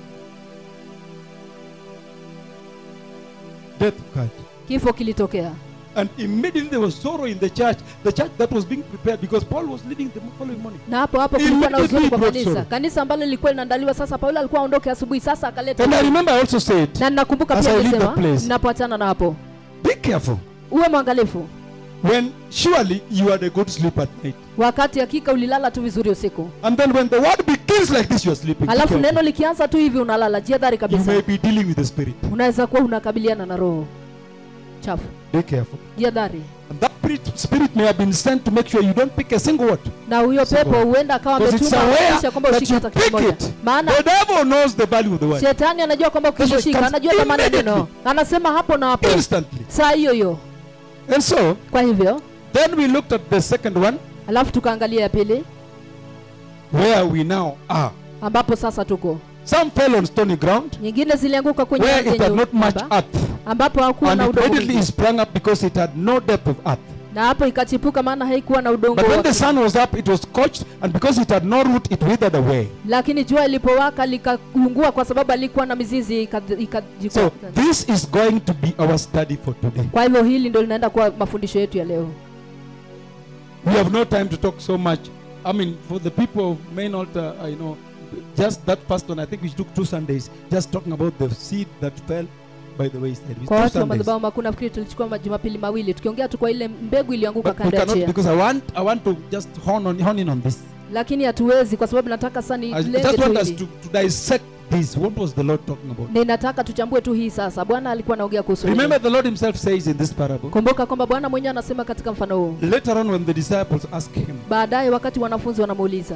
Death occurred. kifo kilitokea And immediately there was sorrow in the church, the church that was being prepared because Paul was leaving the following morning. na hapo hapo kulikuwa na Immediately huzuni kwa brought kanisa sorrow. kanisa ambalo lilikuwa linaandaliwa sasa paulo alikuwa aondoke asubuhi sasa akaleta And I remember I also said, na ninakumbuka As pia I leave the nilisema place. ninapoachana na hapo be careful. uwe mwangalifu When surely you had a good sleep at night. wakati hakika ulilala tu vizuri usiku And then when the word begins like this, you are sleeping. Be alafu careful. neno likianza tu hivi unalala jiadhari You kabisa may be dealing with the spirit. unaweza kuwa unakabiliana na roho chafu Be careful. jiadhari And that spirit- spirit may have been sent to make sure you don't pick a single word. na huyo Single pepo word. huenda akawa Because it's ametuma aware kisha kwamba that ushike you hata pick kimoja it. maana The devil knows the value of the word. shetani anajua kwamba That's why it ukilishika comes anajua thamani ya neno immediately. anasema hapo na hapo Instantly. saa hiyo hiyo And so, kwa hivyo then we looked at the second one, alafu tukaangalia ya pili where we now are. ambapo sasa tuko Some fell on stony ground, nyingine zilianguka kwenye where ardhi it had yenye not much rutuba, earth. ambapo hakuwa And na it udongo immediately mwingi. sprang up because it had no depth of earth. na hapo ikachipuka maana haikuwa na udongo But when wa the kina. sun was up, it was scorched, and because it had no root, it withered away. lakini jua ilipowaka likaungua kwa sababu alikuwa na mizizi ika- ika- So this is going to be our study for today. kwa hivyo hili ndio linaenda kuwa mafundisho yetu ya leo We have no time to talk so much. I mean, for the people of main altar, I know, just that first one, I think we took two Sundays, just talking about the seed that fell by the wayside. We kwa two watu wa Sundays. madhabahu makuu nafikiri tulichukua majumapili mawili tukiongea tu kwa ile mbegu iliyoanguka But we kando ya cannot njia because I want I want to just hone on hone in on this. lakini hatuwezi kwa sababu nataka sana I nilenge just tu want us hili to, to dissect this. What was the Lord talking about? ninataka tuchambue tu hii sasa bwana alikuwa anaongea kuhusu nini. Remember, the Lord Himself says in this parable. kumbuka kwamba bwana mwenyewe anasema katika mfano huu Later on, when the disciples ask Him, baadaye wakati wanafunzi wanamuuliza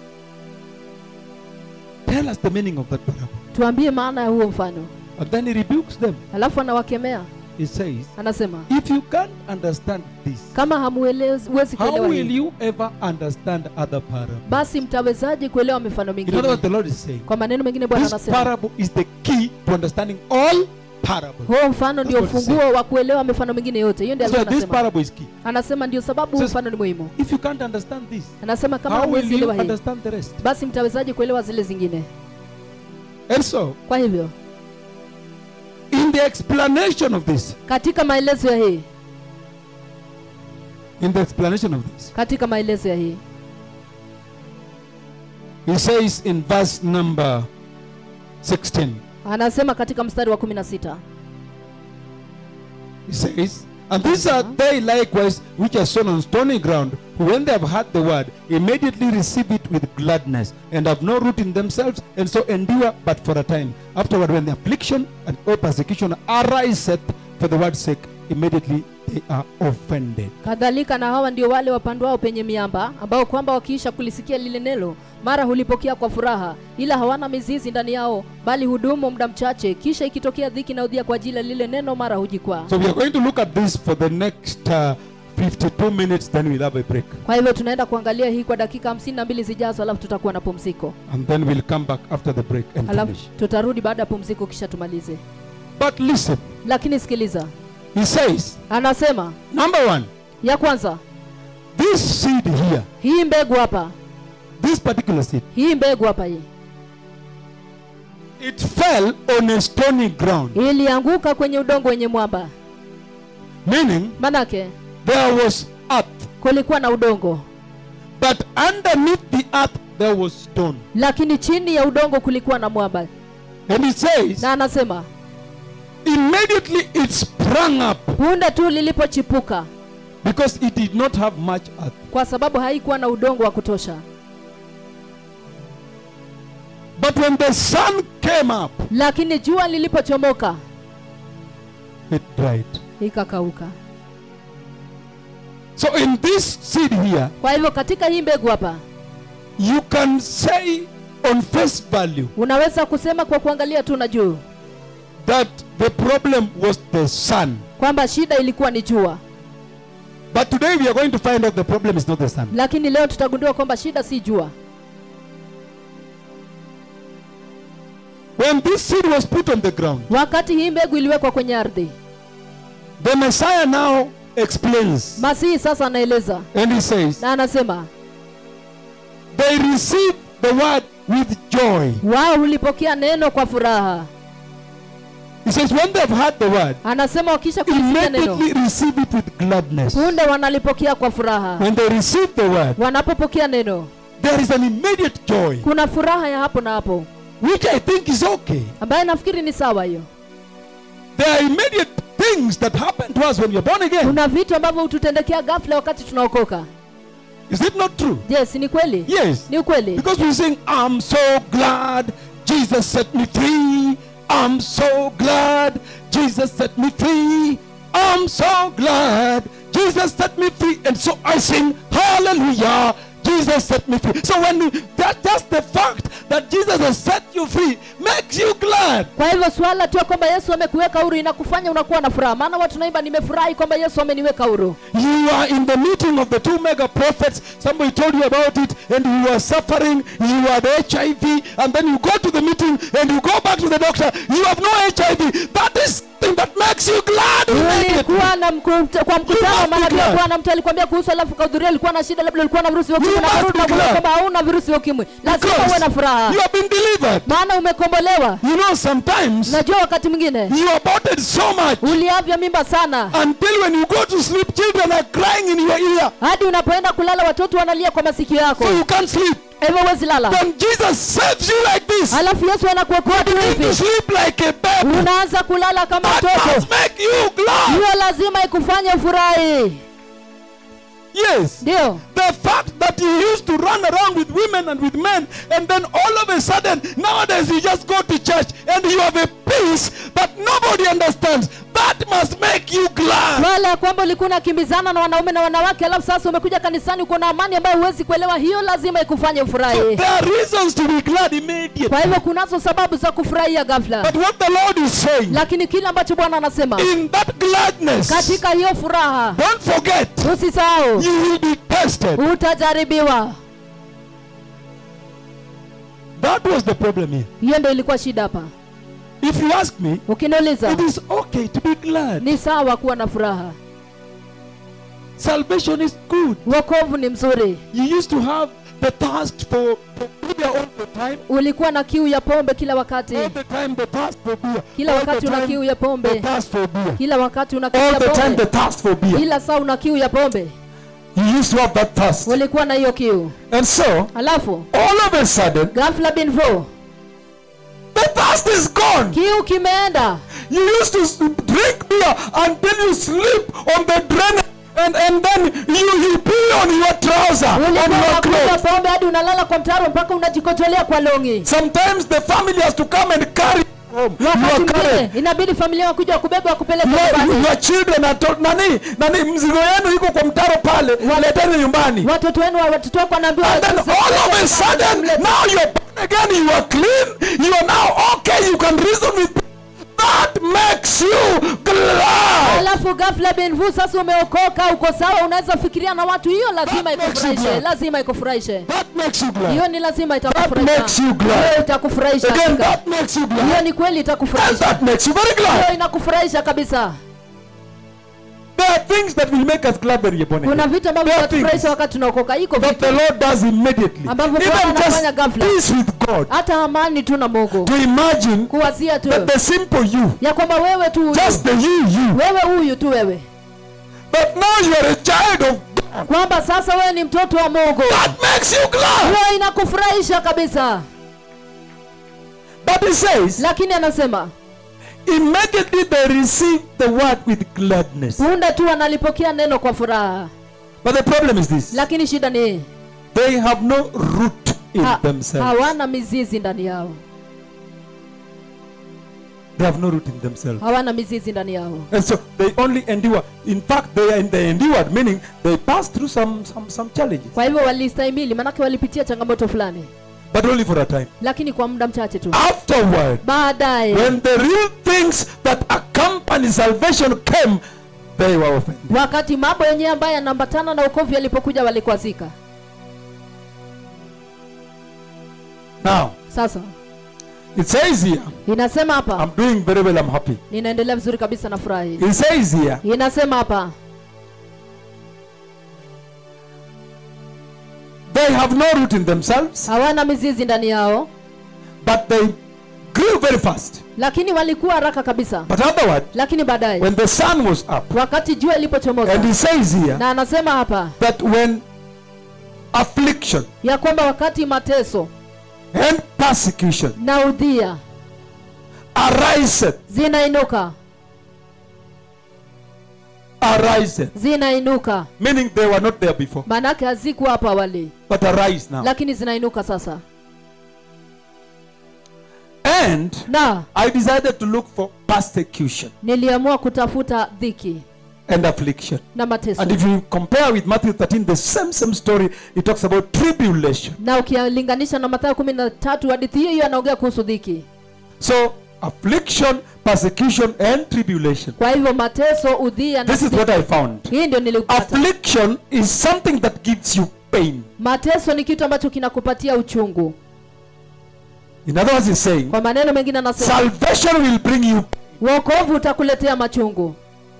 "Tell us the meaning of that parable," tuambie maana ya huo mfano and then He rebukes them. alafu anawakemea it says, anasema if you can't understand this, kama hamuwezi how kuelewa will hii you ever understand other parables? basi mtawezaje kuelewa mifano You know what mingine the Lord is saying? kwa maneno mengine bwana This anasema parable is the key to understanding all parables. huo mfano ndio That's what he ufunguo wa kuelewa mifano mingine yote hiyo ndio That's why alikuwa this anasema parable is key. anasema ndio sababu huu Says- mfano ni muhimu If you can't understand this, anasema kama how will hamwezi you elewa hii understand the rest? basi mtawezaje kuelewa zile zingine And so, kwa hivyo in the explanation of this, katika maelezo ya hii in the explanation of this, katika maelezo ya hii he says in verse number 16, anasema katika mstari wa 16 he says, And these are they likewise which are sown on stony ground, who when they have heard the word, immediately receive it with gladness, and have no root in themselves, and so endure but for a time. Afterward, when the affliction and or persecution ariseth for the word's sake, immediately they are offended. kadhalika na hawa ndio wale wapandwao penye miamba ambao kwamba wakiisha kulisikia lile neno mara hulipokea kwa furaha ila hawana mizizi ndani yao bali hudumu muda mchache kisha ikitokea dhiki na udhia kwa ajili ya lile neno mara hujikwaa So we are going to look at this for the next uh, 52 minutes, then we'll have a break. kwa hivyo tunaenda kuangalia hii kwa dakika hamsini na mbili zijazo alafu tutakuwa na pumziko And then we'll come back after the break and alafu finish. tutarudi baada ya pumziko kisha tumalize But listen, lakini sikiliza he says, anasema number one, ya kwanza this seed here, hii mbegu hapa this particular seed, hii mbegu hapa hii it fell on a stony ground, ilianguka kwenye udongo wenye mwamba meaning manake there was earth, kulikuwa na udongo but underneath the earth there was stone. lakini chini ya udongo kulikuwa na mwamba And it says, na anasema immediately it sprang up punde tu lilipochipuka because it did not have much earth. kwa sababu haikuwa na udongo wa kutosha But when the sun came up, lakini jua lilipochomoka it dried. ikakauka So in this seed here, kwa hivyo katika hii mbegu hapa you can say on face value unaweza kusema kwa kuangalia tu na juu that the problem was the sun. kwamba shida ilikuwa ni jua But today we are going to find out the problem is not the sun. lakini leo tutagundua kwamba shida si jua When this seed was put on the ground, wakati hii mbegu iliwekwa kwenye ardhi the Messiah now explains masihi sasa anaeleza and he says, na anasema They received the word with joy. wao hulipokea neno kwa furaha He says, When they've heard the word, anasema wakisha kulisikia neno immediately receive it with gladness. punde wanalipokea kwa furaha When they receive the word, wanapopokea neno there is an immediate joy, kuna furaha ya hapo na hapo which I think is okay. ambaye nafikiri ni sawa hiyo There are immediate things that happen to us when we are born again. kuna vitu ambavyo hututendekea ghafla wakati tunaokoka Is it not true? je si ni kweli Yes. ni ukweli Because we sing, I'm so glad Jesus set me free. I'm so glad Jesus set me free. I'm so glad Jesus set me free. And so I sing, Hallelujah. Jesus set me free. So when you, that just the fact that Jesus has set you free makes you glad. kwa hivyo swala tu ya kwamba yesu amekuweka huru inakufanya unakuwa na furaha maana watu naimba nimefurahi kwamba yesu ameniweka huru You are in the meeting of the two mega prophets. Somebody told you about it, and you are suffering. You are the HIV, and then you go to the meeting and you go back to the doctor. You have no HIV. That is thing that makes you glad. You make it. ulikuwa na mku- kwa mkutano must be manabii glad. bwana mtu alikwambia kuhusu alafu kahudhuria ulikuwa na shida labda ulikuwa na virusi vya ukimwi You na must kurudi be na kuona glad. kwamba hauna virusi vya ukimwi lazima uwe na Because furaha you have been delivered. maana umekombolewa You know, sometimes najua wakati mwingine you aborted so much uliavya mimba sana until when you go to sleep, children are crying in your ear, hadi unapoenda kulala watoto wanalia kwa masikio yako so you can't sleep. hivyo huwezi lala Then Jesus saves you like this. alafu yesu anakuokoa tu You need to hivi sleep like a baby. unaanza kulala kama That mtoto must make you glad. hiyo lazima ikufanye ufurahi Yes. ndio The fact that you used to run around with women and with men, and then all of a sudden, nowadays you just go to church and you have a peace that nobody understands. that must make you glad. swala ya kwamba ulikuwa unakimbizana na wanaume na wanawake alafu sasa umekuja kanisani uko na amani ambayo huwezi kuelewa hiyo lazima ikufanye So ufurahi there are reasons to be glad immediately. kwa hivyo kunazo sababu za kufurahia ghafla But what the Lord is saying, lakini kile ambacho bwana anasema in that gladness, katika hiyo furaha don't forget, usisahau you will be tested. utajaribiwa That was the problem here. hiyo ndio ilikuwa shida hapa If you ask me, ukiniuliza it is okay to be glad. ni sawa kuwa na furaha Salvation is good. wokovu ni mzuri You used to have the thirst for, for beer all the time. ulikuwa na kiu ya pombe kila wakati All the time the thirst for beer. kila all wakati the una time kiu ya the pombe thirst for beer. kila wakati una kiu All ya the time the pombe thirst for beer. kila saa una kiu ya pombe You used to have that thirst. ulikuwa na hiyo kiu And so, alafu all of a sudden, ghafla bin vu the thirst is gone. kiu kimeenda You used to s- drink beer until you sleep on the drain and, and then you, you pee on your trouser, on ulikuwa your unakunywa clothes. pombe hadi unalala kwa mtaro mpaka unajikotolea kwa longi Sometimes the family has to come and carry home. You wakati are carried. mwingine inabidi familia wakuja wakubeba wakupeleka Your, nyumbani your children are told, nani, nani, mzigo yenu iko kwa mtaro pale, leteni nyumbani. watoto wenu watoto wako wanaambiwa And then wachukue- all of a sudden, now you're born again, you are clean, you are now okay, you can reason with that makes you glad. alafu ghafla benvu sasa umeokoka uko sawa unaweza fikiria na watu hiyo lazima That makes you ikufurahishe glad. lazima ikufurahishe That makes you glad. hiyo ni lazima makes itakufurahisha you glad. hiyo itakufurahisha Again, hakika. that makes you hiyo glad. ni kweli And itakufurahisha that makes you very hiyo glad. inakufurahisha kabisa There are things that will make us glad when you're born kuna again. vitu ambavyo There are vinatufurahisha things wakati tunaokoka iko that vitu the Lord does immediately. Ambavyo Bwana Even anafanya just ghafla. peace with God. hata amani tu na mungu To imagine kuwazia tu that the simple you, ya kwamba wewe tu huyu just the you, you, wewe huyu tu wewe but now you are a child of God. kwamba sasa wewe ni mtoto wa mungu That makes you glad. hiyo inakufurahisha kabisa But he says, lakini anasema immediately they receive the word with gladness. punde tu wanalipokea neno kwa furaha But the problem is this lakini shida ni hii they have no root in ha, themselves. hawana mizizi ndani yao They have no root in themselves. hawana mizizi ndani yao And so they only endure. In fact, they are they endured, meaning they pass through some, some, some challenges, kwa hivyo walistahimili manake walipitia changamoto fulani but only for a time. lakini kwa muda mchache tu Afterward, baadaye when the real things that accompany salvation came, they were offended. wakati mambo yenyewe ambayo yanaambatana na ukovu yalipokuja walikwazika Now, sasa it says here, inasema hapa I'm doing very well, I'm happy. ninaendelea vizuri kabisa na furahi It says here, inasema hapa they have no root in themselves, hawana mizizi ndani yao but they grew very fast. lakini walikuwa haraka kabisa But otherwise, lakini baadaye when the sun was up, wakati jua and ilipochomoza he says here na anasema hapa that when affliction ya kwamba wakati mateso and persecution na udhia ariseth, zinainuka ariseth, zinainuka meaning they were not there before, maanake hazikuwa hapo awali but arise now. lakini zinainuka sasa And na I decided to look for persecution niliamua kutafuta dhiki and affliction. na mateso And if you compare with Matthew 13, the same same story, it talks about tribulation. na ukilinganisha na mathayo kumi na tatu hadithi hiyo hiyo anaongea kuhusu dhiki So affliction, persecution, and tribulation. kwa hivyo mateso udhia na This is what I found. hii ndio nilipata Affliction is something that gives you pain. mateso ni kitu ambacho kinakupatia uchungu In other words, he's saying kwa maneno mengine anasema salvation will bring you wokovu utakuletea machungu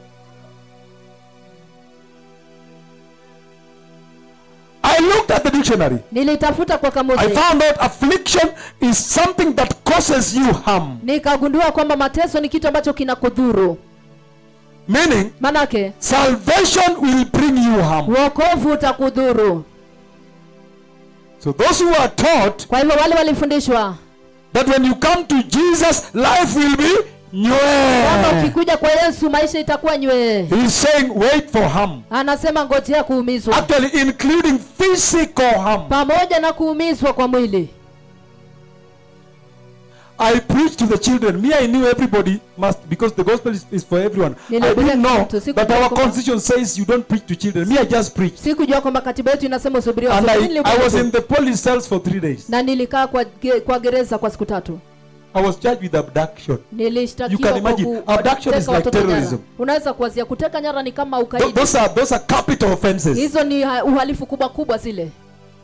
I looked at the dictionary. nilitafuta kwa I kamusi found out affliction is something that causes you harm. nikagundua kwamba mateso ni kitu ambacho kinakudhuru Meaning, manake salvation will bring you harm. wokovu utakudhuru So those who are taught kwa hivyo wale walifundishwa that when you come to Jesus, life will be kwamba new. ukikuja kwa yesu maisha itakuwa nywee He's saying, wait for harm. anasema ngojea kuumizwa Actually, including physical harm. pamoja na kuumizwa kwa mwili I preached to the children. Me, I knew everybody must because the gospel is, is for everyone. I Nilihubiri didn't know mtu, sikujua that our kwamba- constitution says you don't preach to children. Me, I just preached. sikujua kwamba katiba yetu inasema usubiriwe And watoto. I, Nilihubiri I was tu. in the police cells for three days. na nilikaa kwa, ge, kwa gereza kwa siku tatu I was charged with abduction. You nilishtakiwa can kwa imagine, ku- kwa abduction is kuteka like watoto nyara. terrorism. unaweza kuwazia kuteka nyara ni kama Th- ukaidi those are those are capital offenses. hizo ni ha- uhalifu kubwa kubwa zile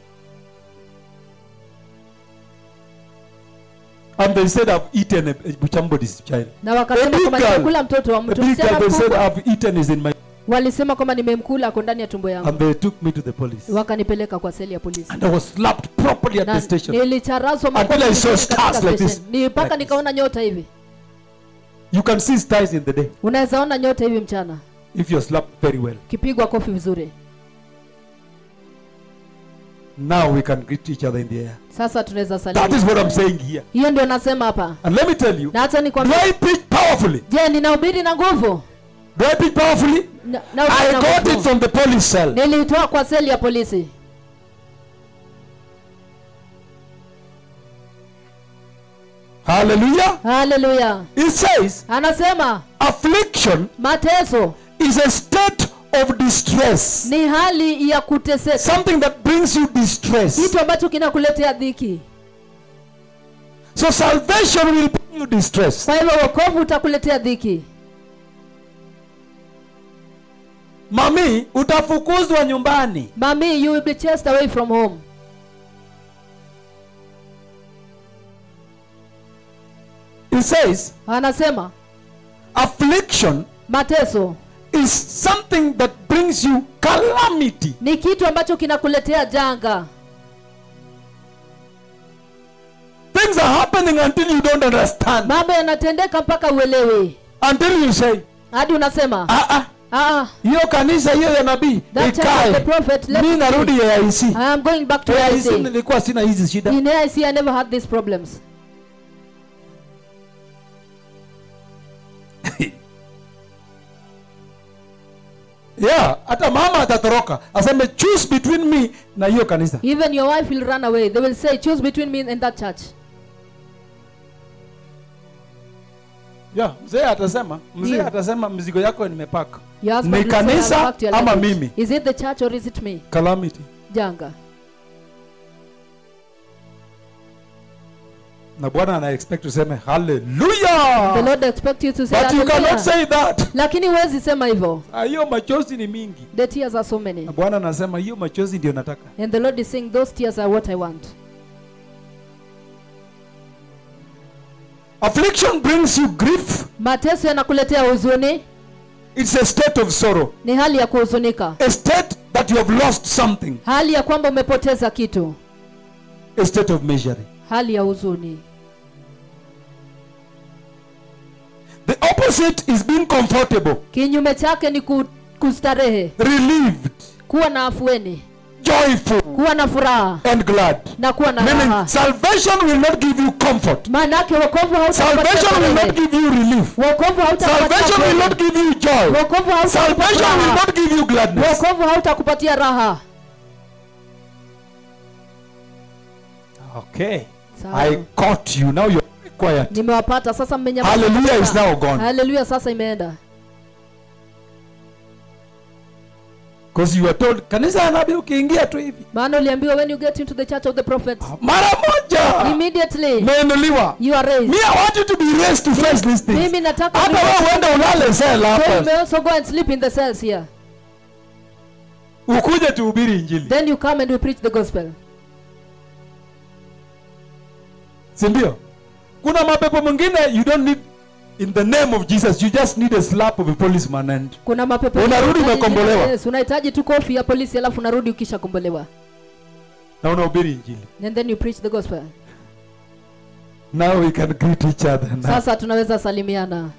And they said I've eaten a, a somebody's child. na A wakasema big kwamba girl. nimekula mtoto wa A mtu big msichana girl, they said mkubwa I've eaten is in my walisema kwamba nimemkula ako ndani ya tumbo yangu and they took me to the police. wakanipeleka kwa seli ya polisi And I was slapped properly at na the station. nilicharazwa Until makofi I saw vizuri katika stars like station. this. ni mpaka Like this. nikaona nyota hivi You can see stars in the day unaweza ona nyota hivi mchana if you're slapped very well. kipigwa kofi vizuri Now we can greet each other in the air. sasa tunaweza That salia is what I'm saying here. hiyo ndio nasema hapa And let me tell you, na hata do nikwambia I preach powerfully? je ninahubiri na nguvu Do I preach powerfully? Na- nahubiri I na got nguvu. it from the police cell. nilitoa kwa seli ya polisi Hallelujah. haleluya It says anasema affliction mateso is a state of distress. ni hali ya kuteseka Something that brings you distress. kitu ambacho kinakuletea dhiki So salvation will bring you distress. kwa hivyo wokovu utakuletea dhiki Mami, utafukuzwa nyumbani. mami you will be chased away from home It says anasema affliction mateso is something that brings you calamity. ni kitu ambacho kinakuletea janga Things are happening until you don't understand. mambo yanatendeka mpaka uelewe Until you say, hadi unasema ah ah, ah, hiyo kanisa hiyo ya nabii that church of the ikae. prophet let Mi it narudi be. AIC. I am going back to AIC IC. nilikuwa sina hizi shida. In AIC I never had these problems. Yeah, hata mama atatoroka aseme choose between me na hiyo kanisa. Even your wife will run away. They will say, choose between me and that church. Yeah, mzee atasema, mzee Ndio. atasema mzigo yako nimepaka. Your husband Ni will say, "I'll kanisa back to your ama luggage." mimi? Is it the church or is it me? Calamity. Janga. Na Bwana ana expect tuseme The hallelujah. Lord expect you to say But you cannot hallelujah. say that. Lakini huwezi sema hivyo. Ah, Hiyo machozi ni mingi. The tears are so many. Na Bwana anasema hiyo machozi ndio nataka. And the Lord is saying, those tears are what I want. Affliction brings you grief. Mateso yanakuletea huzuni. It's a state of sorrow. Ni hali ya kuhuzunika. A state that you have lost something. Hali ya kwamba umepoteza kitu. A state of misery. Hali ya huzuni. The opposite is being comfortable, Kinyume chake ni ku, kustarehe, relieved, kuwa na afueni, joyful, kuwa na furaha and glad. na kuwa na Meaning, raha. salvation will not give you comfort. Maanake wokovu hautakupatia Salvation will not starehe. give you relief. Wokovu hautakupatia Salvation will furaha. not give you joy. Wokovu hautakupatia Salvation will raha. not give you gladness. Wokovu hautakupatia raha. Okay. Sawa. I caught you. Now you're quiet. Nimewapata sasa, mmenyamaza. Hallelujah kabisa. is now gone. Hallelujah sasa imeenda. Because you are told, kanisa ya nabii ukiingia tu hivi. Maana uliambiwa when you get into the church of the prophet, Mara moja. immediately Umeinuliwa. you are raised. Me, I want you to be raised to face these things. Mimi nataka Hata wewe uende ulale cell So you hapa. may also go and sleep in the cells here. Ukuje tuhubiri injili. Then you come and you preach the gospel. Si ndio? Kuna mapepo mengine you don't need in the name of Jesus. You just need a slap of a policeman and Kuna mapepo Unarudi unahitaji- umekombolewa. Yes, unahitaji tu kofi ya polisi alafu unarudi ukisha kombolewa. na unahubiri injili. And then you preach the gospel. Now we can greet each other. Now. Sasa tunaweza salimiana.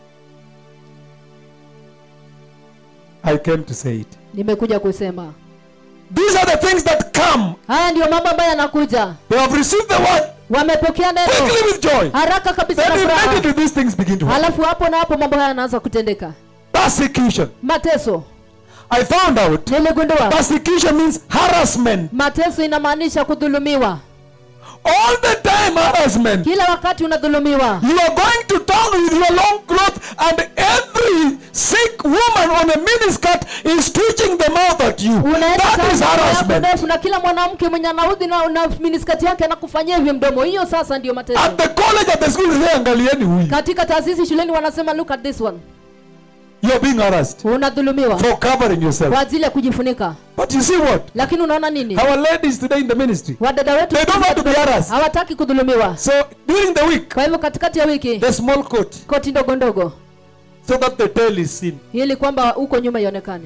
I came to say it. Nimekuja kusema. These are the things that come. Haya ndio mambo ambayo yanakuja. They have received the word Wamepokea neno quickly with joy. haraka kabisa na Then furaha. immediately these things begin to happen. Halafu hapo na hapo mambo haya yanaanza kutendeka. Persecution. Mateso. I found out Niligundua persecution means harassment. mateso inamaanisha kudhulumiwa. all the time harassment. kila wakati unadhulumiwa You are going to town with your long cloth, and every sick woman on a miniskirt is twitching the mouth at you. unaenda That is town yako harassment. ndefu na kila mwanamke mwenye anaudhi na, na miniskati yake anakufanyia hivi mdomo hiyo sasa ndio mateso At the college, at the school, they say, angalieni huyu. katika taasisi shuleni wanasema look at this one You are being harassed unadhulumiwa for covering yourself. kwa ajili ya kujifunika But you see what? lakini unaona nini Our ladies today in the ministry, wadada wetu They don't want to be harassed. hawataki kudhulumiwa so during the week, kwa hivyo katikati ya wiki the small coat, koti ndogo ndogo so that the tail is seen. ili kwamba huko nyuma ionekane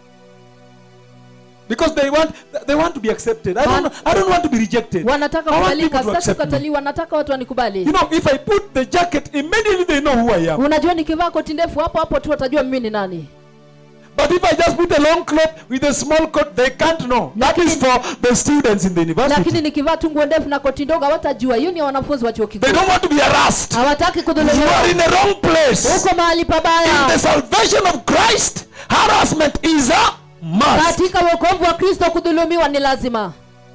Because they want, they want to be accepted. I don't, I don't want to be rejected. wanataka I want kubalika people to sitaki accept me. kukataliwa nataka watu wanikubali You know, if I put the jacket, immediately they know who I am. unajua nikivaa koti ndefu hapo hapo tu watajua mimi ni nani But if I just put a long cloth with a small coat, they can't know. That is for the students in the lakini university. nikivaa tu nguo ndefu na koti ndogo hawatajua hiyo ni ya wanafunzi wa chuo They kikuu don't want to be harassed. hawataki You kudhulumiwa are in the wrong place. huko mahali In the pabaya salvation of Christ, harassment is a must. katika wokovu wa kristo kudhulumiwa ni lazima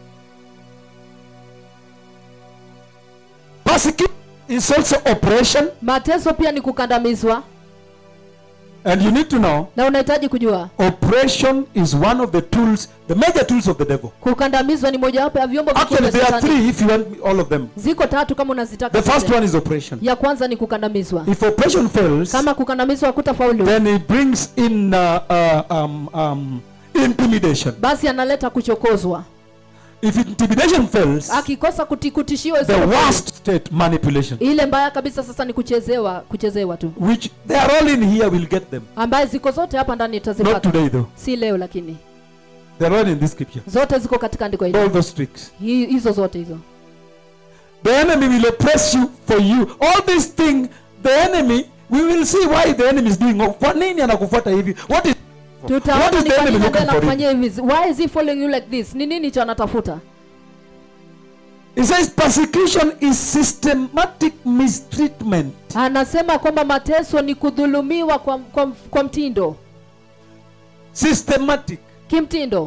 Persecution is also oppression, mateso pia ni kukandamizwa and you need to know na unahitaji kujua oppression is one of the tools, the major tools of the devil. kukandamizwa ni mojawapo ya vyombo vikuu Actually, vya there are Shetani. three if you want all of them. ziko tatu kama unazitaka The first zote. one is oppression. ya kwanza ni kukandamizwa If oppression fails, kama kukandamizwa hakutafaulu then it brings in uh, uh, um, um, intimidation. basi analeta kuchokozwa If intimidation fails, akikosa kuti- kutishiwa the isipofaulu. worst state, manipulation, ile mbaya kabisa sasa ni kuchezewa kuchezewa tu which they are all in here, will get them. ambaye ziko zote hapa ndani Not itazipata today, though. si leo lakini They are all in this scripture. zote ziko katika andiko hili All those tricks. Hi- hizo zote hizo The enemy will oppress you for you. All this thing, the enemy, we will see why the enemy is doing. Kwa nini anakufuata hivi? What is What tutaona is ni the kwa enemy nini looking ndiye for him? anakufanyia hivi why is he following you like this ni nini cho anatafuta It says persecution is systematic mistreatment. anasema kwamba mateso ni kudhulumiwa kwa, kwa, kwa mtindo Systematic. kimtindo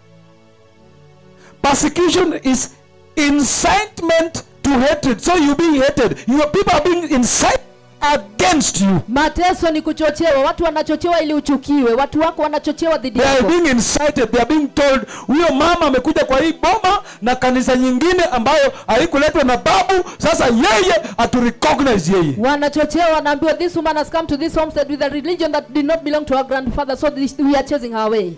Persecution is incitement to hatred. So you being hated. Your people are being incited against you. mateso ni kuchochewa watu wanachochewa ili uchukiwe watu wako wanachochewa dhidi They are yako being incited. They are being told huyo mama amekuja kwa hii boma na kanisa nyingine ambayo haikuletwa na babu. Sasa yeye atu recognize yeye. wanachochewa wanaambiwa this woman has come to this homestead with a religion that did not belong to our grandfather so this, we are chasing her away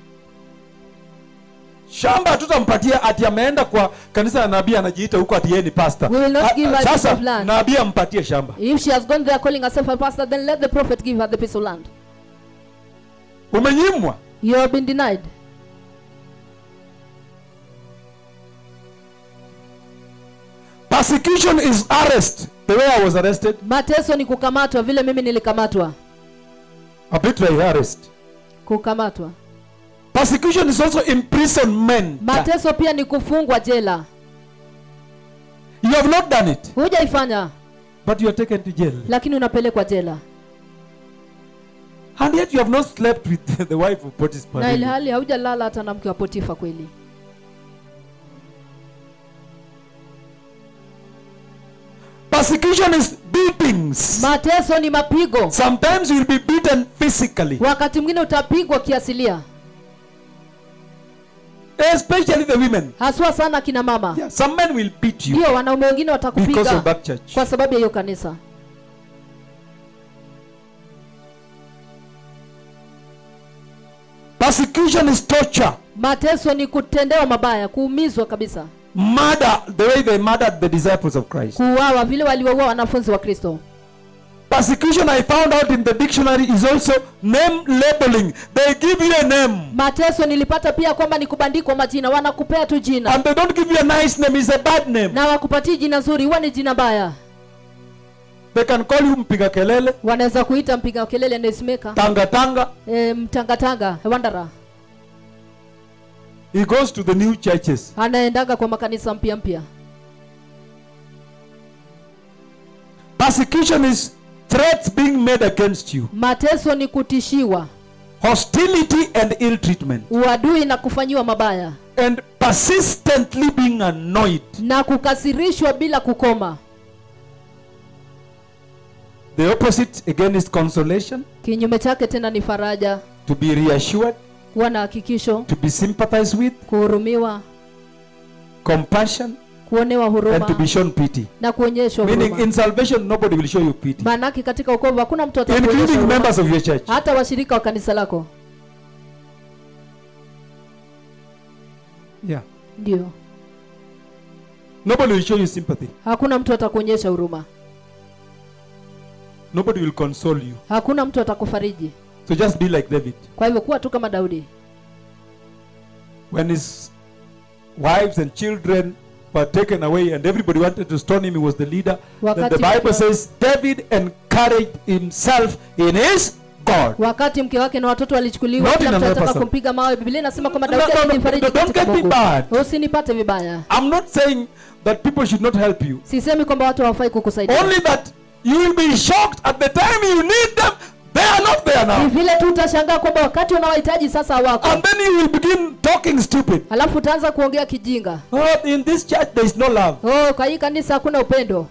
shamba hatutampatia ati ameenda kwa kanisa la nabii anajiita huko ati yeye ni pastor. We will not A- give her a piece Sasa of land. nabii ampatie shamba. if she has gone there calling herself a pastor then let the prophet give her the piece of land Umenyimwa. you have been denied Persecution is arrest. The way I was arrested, mateso ni kukamatwa vile mimi nilikamatwa arbitrary arrest. kukamatwa Persecution is also imprisonment. mateso pia ni kufungwa jela You have not done it, hujaifanya but you are taken to jail. lakini unapelekwa jela And yet you have not slept with the wife of Potiphar. na really. ilhali haujalala hata na mke wa potifa kweli Persecution is beatings. mateso ni mapigo Sometimes you will be beaten physically, wakati mwingine utapigwa kiasilia especially the women. haswa sana kina mama Yeah, some men will beat you ndio wanaume wengine because watakupiga of that church. kwa sababu ya hiyo kanisa Persecution is torture. mateso ni kutendewa mabaya kuumizwa kabisa Murder, the way they murdered the disciples of Christ. kuuawa vile walioua wanafunzi wa kristo Persecution, I found out in the dictionary, is also name labeling. They give you a name. mateso nilipata pia kwamba ni kubandikwa majina wanakupea tu jina And they don't give you a nice name, it's a bad name. na wakupatii jina zuri huwa ni jina baya They can call you mpiga kelele, wanaweza kuita mpiga kelele nesimeka tanga tanga. e, mtangatanga wandara He goes to the new churches. anaendaga kwa makanisa mpya mpya Persecution is threats being made against you, mateso ni kutishiwa hostility and ill treatment. uadui na kufanyiwa mabaya And persistently being annoyed. na kukasirishwa bila kukoma The opposite again is consolation, kinyume chake tena ni faraja to be reassured, kuwa na hakikisho to be sympathized with, kuhurumiwa compassion, kuonewa and to huruma be shown pity. na kuonyeshwa Meaning, huruma in salvation, nobody will show you pity, maanake katika ukovu hakuna mtu atakuonyesha including huruma. members of your church. hata washirika wa kanisa lako Yeah. ndio Nobody will show you sympathy. hakuna mtu atakuonyesha huruma Nobody will console you. hakuna mtu atakufariji So just be like David. kwa hivyo kuwa tu kama daudi When his wives and children were taken away and everybody wanted to stone him, he was the leader. Then Wakati the Bible mkiwa- says David encouraged himself in his God. wakati mke wake na watoto walichukuliwa Not kila in mtu another anataka person. kumpiga mawe biblia inasema kwamba No, daudi no, no, alijifariji no, don't katika get me Mungu. bad. usinipate vibaya I'm not saying that people should not help you. sisemi kwamba watu hawafai kukusaidia Only that you will be shocked at the time you need them, they are not there ni now. vile tu utashangaa kwamba wakati unawahitaji sasa hawako And then you will begin talking stupid. alafu utaanza kuongea kijinga Oh, in this church there is no love. oh kwa hii kanisa hakuna upendo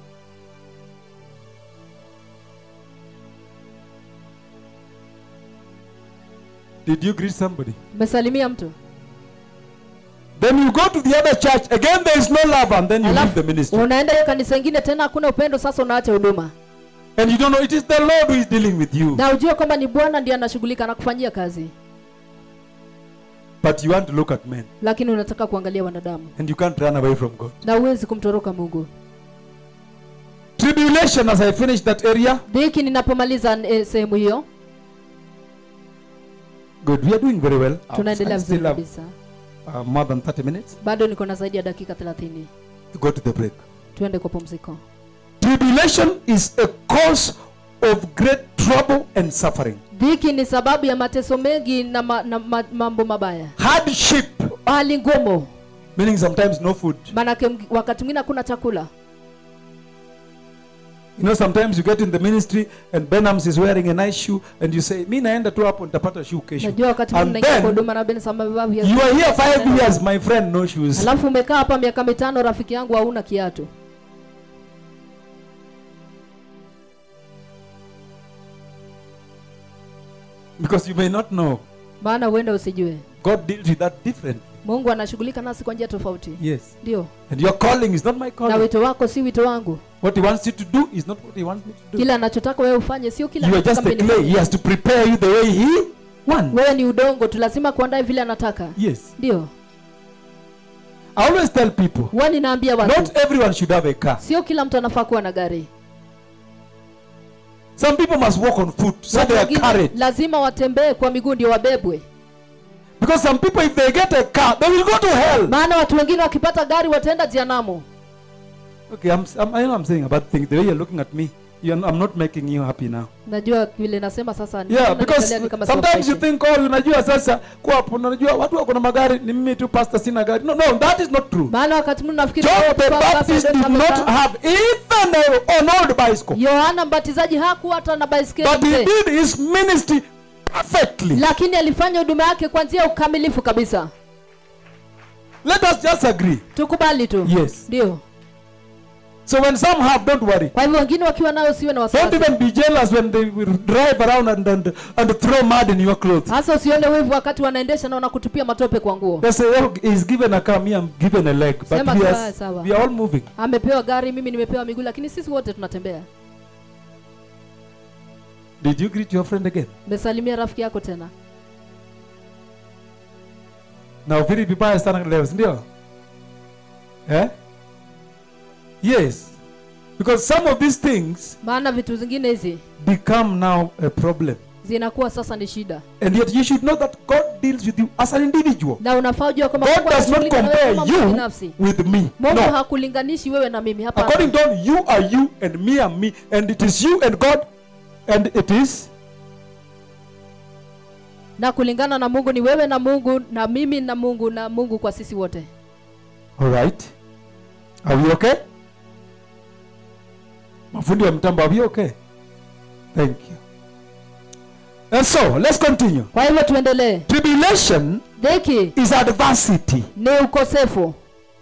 Did you greet somebody? umesalimia mtu Then you go to the other church, again there is no love, and then you leave the ministry. unaenda hiyo kanisa ingine tena hakuna upendo sasa unaacha huduma And you don't know it is the Lord who is dealing with you. na ujue kwamba ni bwana ndiye anashughulika na kufanyia kazi But you want to look at men, lakini unataka kuangalia wanadamu and you can't run away from God. na uwezi kumtoroka mungu Tribulation, as I finish that area. dhiki ninapomaliza eh, sehemu hiyo Good, we are doing very well. I tunaendelea still vizuri have kabisa uh, more than 30 minutes bado niko na zaidi ya dakika 30 to go to the break. tuende kwa pumziko Tribulation is a cause of great trouble and suffering. dhiki ni sababu ya mateso mengi na, ma, na ma, mambo mabaya Hardship, hali ngumu meaning sometimes no food. maanake mg- wakati mwingine hakuna chakula You know, sometimes you get in the ministry and Benhams is wearing a nice shoe, and you say, Mi naenda tu hapo nitapata shoe kesho. najua wakati And mwingine naingia kwa then huduma na Benson amevaa viatu. you are here five years, my friend, no shoes. alafu umekaa hapa miaka mitano rafiki yangu hauna kiatu Because you may not know. maana huenda usijue God deals with that differently. mungu anashughulika nasi kwa njia tofauti Yes. ndio And your calling is not my na calling. wito wako si wito wangu What He wants you to do is not what He wants me to do. kile anachotaka wewe ufanye sio kile You are anachotaka just a mimi clay. nifanye. He has to prepare you the way He wants. wewe ni udongo tu lazima kuandae vile anataka Yes. ndio I always tell people, huwa ninaambia watu not everyone should have a car. sio kila mtu anafaa kuwa na gari Some people must walk on foot, so Watu they are wengine carried. lazima watembee kwa miguu ndio wabebwe Because some people, if they get a car, they will go to hell. maana watu wengine wakipata gari wataenda jehanamu Okay, I'm, I'm, I know I'm saying a bad thing. The way you're looking at me, you I'm not making you happy now. najua vile nasema sasa ni- Yeah, naangalia because ni kama sometimes you siwafurahishi. think, oh, unajua sasa kuwa hapo, unajua watu wako na magari, ni mimi tu pastor sina gari. No, no, that is not true. maana wakati mwingine nafikiri John kwa- the kwa- Baptist kwa- did kwa- not have even a, an old bicycle. yohana mbatizaji hakuwa hata na baiskeli But he mzee. did his ministry perfectly. lakini alifanya huduma yake kwa njia ya ukamilifu kabisa Let us just agree. tukubali tu Yes. ndio So when some have, don't worry. kwa hivyo wengine wakiwa nayo siwe na Don't wasiwasi even be jealous when they will drive around and, and, and throw mud in your clothes. hasa usione wivu wakati wanaendesha na wanakutupia matope kwa nguo They say, oh, he's given a car, me, I'm given a leg. But Sema we tu, are, "Ah, sawa." we are all moving. amepewa gari mimi nimepewa miguu lakini sisi wote tunatembea Did you greet your friend again? mesalimia rafiki yako tena Na uviri vibaya sana leo, si ndio? Eh? Yes. Because some of these things maana vitu zingine hizi become now a problem. zinakuwa sasa ni shida And yet you should know that God deals with you as an individual. na unafaa ujua kwamba God Mungu does not anashughulika na wewe compare kama mtu you binafsi with me. mungu No. hakulinganishi wewe na mimi hapa According to God, you are you and me are me. And it is you and God. And it is na kulingana na mungu ni wewe na mungu na mimi na mungu na mungu kwa sisi wote All right. Are we okay? Mafundi wa mtambo, are we okay? Thank you. And so, let's continue. kwa hivyo tuendelee Tribulation dhiki is adversity. ni ukosefu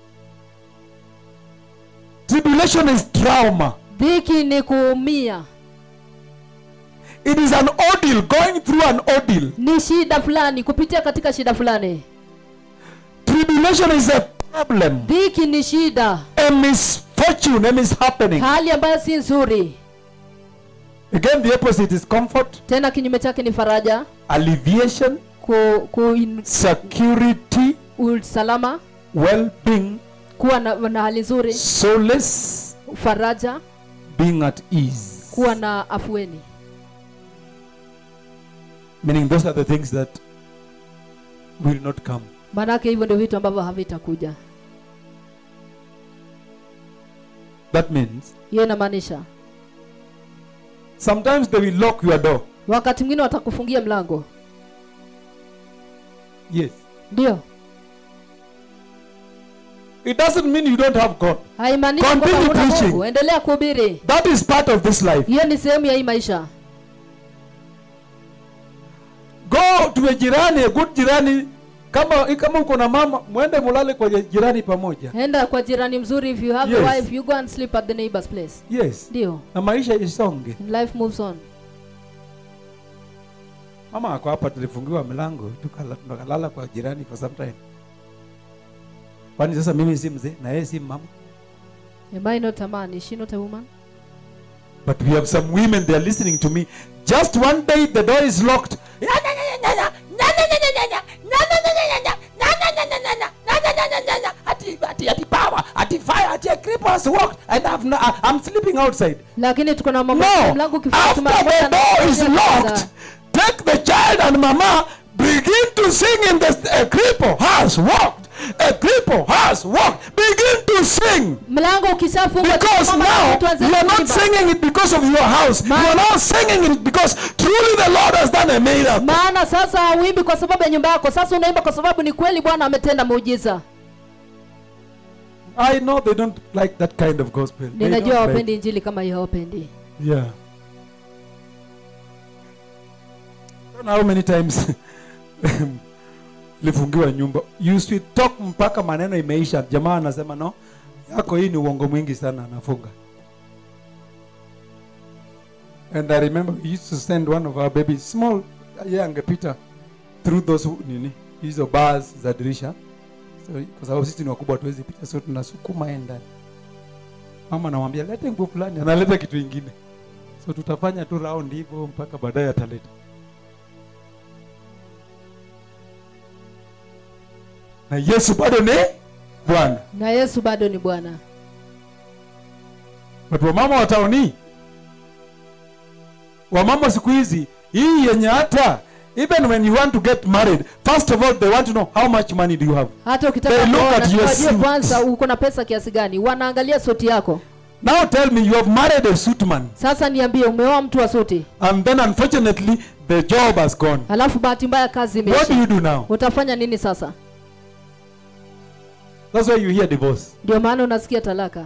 Tribulation is trauma. dhiki ni kuumia It is an ordeal, going through an ordeal. ni shida fulani kupitia katika shida fulani Tribulation is a problem, dhiki ni shida a misfortune, a mishappening. hali ambayo si nzuri Again, the opposite is comfort, tena kinyume chake ni faraja alleviation, ku, ku in, security, usalama well-being, kuwa na, na hali nzuri solace, faraja being at ease. kuwa na afueni Meaning, those are the things that will not come. maanake hivyo ndio vitu ambavyo havitakuja That means hiyo inamaanisha sometimes they will lock your door. wakati mwingine watakufungia mlango Yes. ndio It doesn't mean you don't have God. haimaanishi Continue kwamba huna preaching. Mungu endelea kuhubiri That is part of this life. hiyo ni sehemu ya hii maisha Go to a jirani, a good jirani. Kama kama uko na mama, mwende mulale kwa jirani pamoja. enda kwa jirani mzuri if you have Yes. a wife you go and sleep at the neighbor's place Yes. ndio Na maisha isonge. and life moves on Mama ako hapa, tulifungiwa milango tukala- tukalala kwa jirani for some time. Kwani sasa mimi si mzee na yeye si mama? am I not a man is she not a woman But we have some women they are listening to me. Just one day the door is locked. And I've no, I- I'm sleeping outside. lakini tuko na mama No, mlango after ukifungwa the door is locked, take the child and mama begin to sing in the a cripple has walked. A cripple has walked. Begin to sing. mlango ukishafungwa Because mama now tuanze you are not kuimba. singing it because of your house. You are now singing it because truly the Lord has done a miracle. maana sasa hauimbi kwa sababu ya nyumba yako sasa unaimba kwa sababu ni kweli bwana ametenda muujiza I know they don't like that kind of gospel. They ninajua don't like- hawapendi injili kama hiyo hawapendi Yeah. I don't know how many times lifungiwa nyumba. You should talk mpaka maneno imeisha. Jamaa anasema no, yako hii ni uongo mwingi sana, anafunga. And I remember we used to send one of our babies small, yeye angepita through those who- nini hizo bars za dirisha. So, kwa sababu sisi ni wakubwa tuwezi pita, so tunasukuma yeye ndani. Mama anamwambia lete nguo fulani, analeta kitu ingine. So tutafanya tu round hivyo mpaka baadaye ataleta. Na Yesu bado ni Bwana. na yesu bado ni bwana But wamama wa tauni, wamama siku hizi hii yenye hata even when you want to get married, first of all they want to know how much money do you have. hata ukitaka They look kuoa, at your lazima wajue suit. kwanza uko na pesa kiasi gani wanaangalia suti yako Now tell me you have married a suit man sasa niambie umeoa mtu wa suti and then unfortunately the job has gone. alafu bahati mbaya kazi What do you imeisha do now? utafanya nini sasa That's why you hear divorce. ndio maana unasikia talaka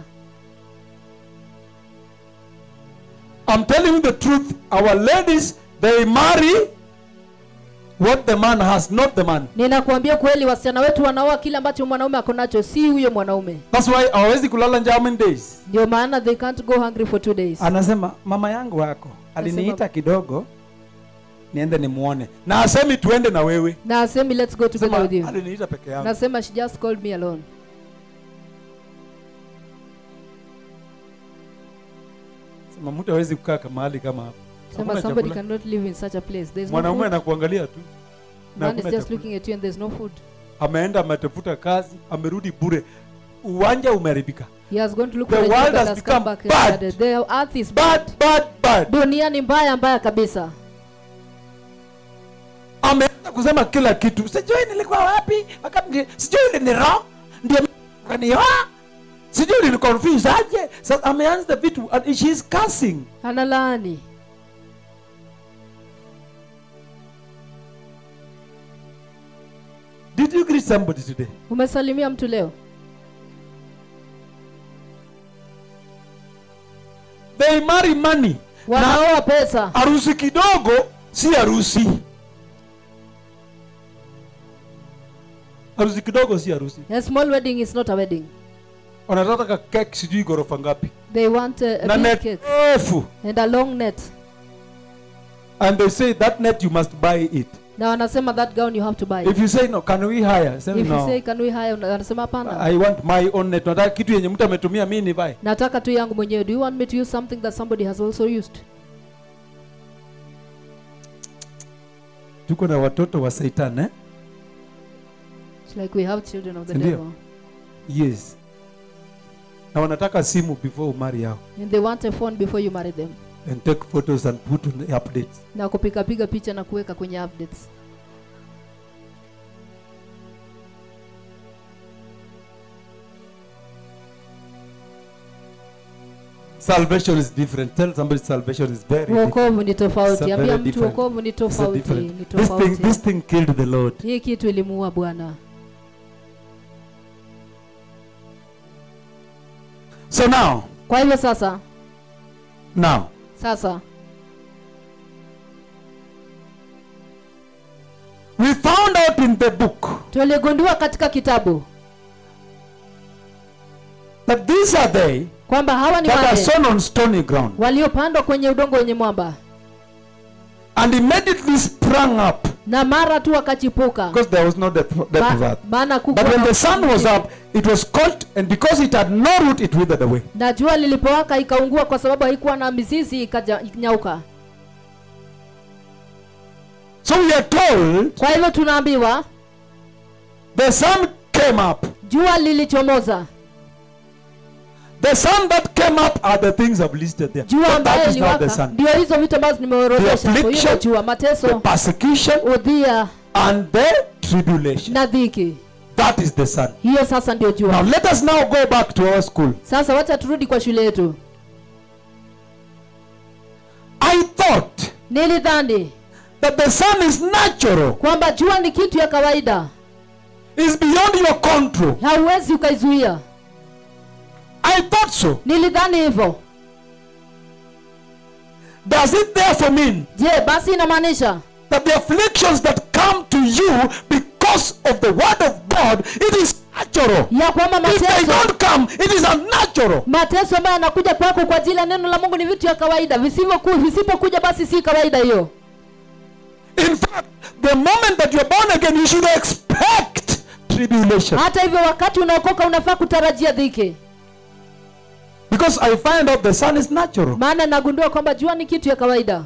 I'm telling you the truth. Our ladies, they marry what the man has, not the man. ninakuambia kweli wasichana wetu wanaoa kile ambacho mwanaume ako nacho si huyo mwanaume That's why hawezi kulala nje how many days? ndio maana they can't go hungry for two days Anasema mama yangu wako aliniita kidogo niende nimuone, na asemi tuende na wewe. na asemi let's go together Sema with you aliniita peke yangu. nasema she just called me alone Sema mtu hawezi kukaa kama mahali kama hapa. sema Hakuna somebody chakula. cannot live in such a place there's no Mwanaume food anakuangalia tu na man is hakuna just chakula. looking at you and there's no food Ameenda ametafuta kazi, amerudi bure, uwanja umeharibika. he has gone to look The for a world job has that has become come back bad. and the earth is bad Bad, bad, bad. dunia ni mbaya mbaya kabisa ameanza kusema kila kitu sijui nilikuwa wapi wakati ndi- sijui uliniro ndio kanioa sijui uliniconfuse aje sasa ameanza vitu and she is cursing analaani did you greet somebody today umesalimia mtu leo they marry money na wanaoa pesa harusi kidogo si harusi harusi kidogo si harusi A small wedding is not a wedding. wanataka kek sijui ghorofa ngapi They want a, a na big net cake refu and a long net. and they say that net you must buy it Na wanasema that gown you have to buy. if you say no can we hire say If you no say can we hire, una- wanasema hapana. i want my own net nataka kitu yenye mtu ametumia mi nivae Nataka tu yangu mwenyewe. Do you want me to use something that somebody has also used? tuko na watoto wa satan eh? It's like we have children of the Sindio? devil. yes na wanataka simu before umari yao And they want a phone before you marry them. and take photos and put on the updates Na kupiga piga picha na kuweka kwenye updates. salvation is different tell somebody salvation is very different. Wokovu ni It's a tofauti. very Ambia mtu different. wokovu ni It's a tofauti. different. Ni this thing this tofauti. thing killed the lord Hii kitu ilimuua Bwana. so now Kwa hivyo sasa, now sasa we found out in the book tuligundua katika kitabu that these are they kwamba hawa ni that are wale sown on stony ground waliopandwa kwenye udongo wenye mwamba and immediately sprang up na mara tu wakachipuka because there was no depth, depth of Ma- earth maana but kukuwa when na the sun was usingizi. up it was caught and because it had no root it withered away na jua lilipowaka ikaungua kwa sababu haikuwa na mizizi ikaja- ikanyauka so we are told kwa hivyo tunaambiwa the sun came up jua lilichomoza the sun that came up are the things i've listed there jua But that ambayo is not the iliwaka sun ndio hizo vitu ambazo nimeorodhesha The hapo. Hilo affliction, jua the mateso persecution udhia and the tribulation na dhiki that is the sun hiyo sasa ndio now jua let us now go back to our school sasa wacha turudi kwa shule yetu i thought nilidhani that the sun is natural kwamba jua ni kitu ya kawaida is beyond your control hauwezi ukaizuia i thought so nilidhani hivyo does it therefore mean je basi inamaanisha that the afflictions that come to you because of the word of god it is natural ya kwamba if they mateso don't come it is unnatural mateso ambayo yanakuja kwako kwa ajili ya neno la mungu ni vitu ya kawaida visivyoku- visipokuja basi si kawaida hiyo in fact the moment that you're born again you should expect tribulation hata hivyo wakati unaokoka unafaa kutarajia dhiki because i find out the sun is natural maana nagundua kwamba jua ni kitu ya kawaida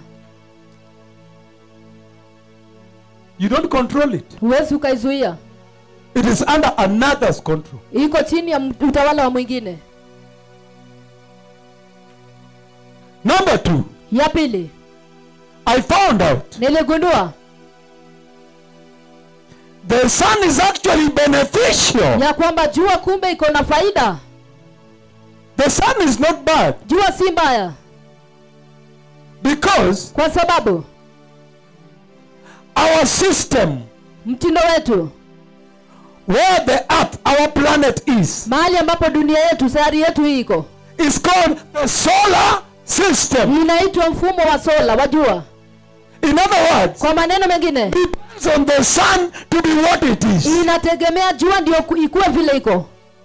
you don't control it huwezi ukaizuia it is under another's control iko chini ya m- utawala wa mwingine number two ya pili i found out niligundua the sun is actually beneficial ya kwamba jua kumbe iko na faida the sun is not bad jua si mbaya because kwa sababu our system mtindo wetu where the earth our planet is mahali ambapo dunia yetu sayari yetu hii iko is called the solar system inaitwa mfumo wa sola wa jua in other words kwa maneno mengine depends on the sun to be what it is inategemea jua ndio ku- ikuwe vile iko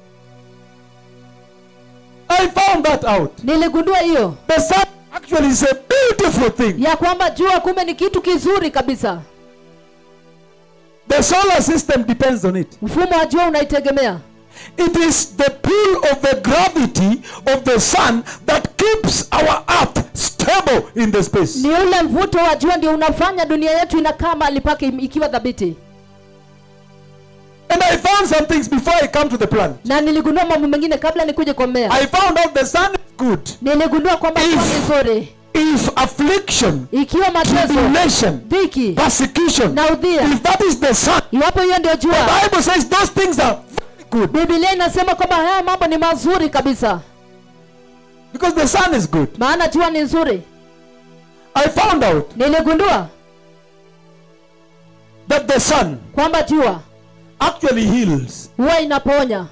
i found that out niligundua hiyo the sun actually is a beautiful thing ya kwamba jua kumbe ni kitu kizuri kabisa the solar system depends on it mfumo wa jua unaitegemea it is the pull of the gravity of the sun that keeps our earth stable in the space ni ule mvuto wa jua ndio unafanya dunia yetu inakaa mahali pake im- ikiwa dhabiti and i found some things before i come to the planet na niligundua mambo mengine kabla nikuje kwa mmea i found out the sun is good niligundua kwamba If- jua ni nzuri if affliction ikiwa mateso tribulation dhiki persecution na udhia if that is the sun iwapo hiyo ndio the jua bible says those things are very good bibilia inasema kwamba haya mambo ni mazuri kabisa because the sun is good maana jua ni nzuri i found out niligundua that the sun kwamba jua actually heals huwa inaponya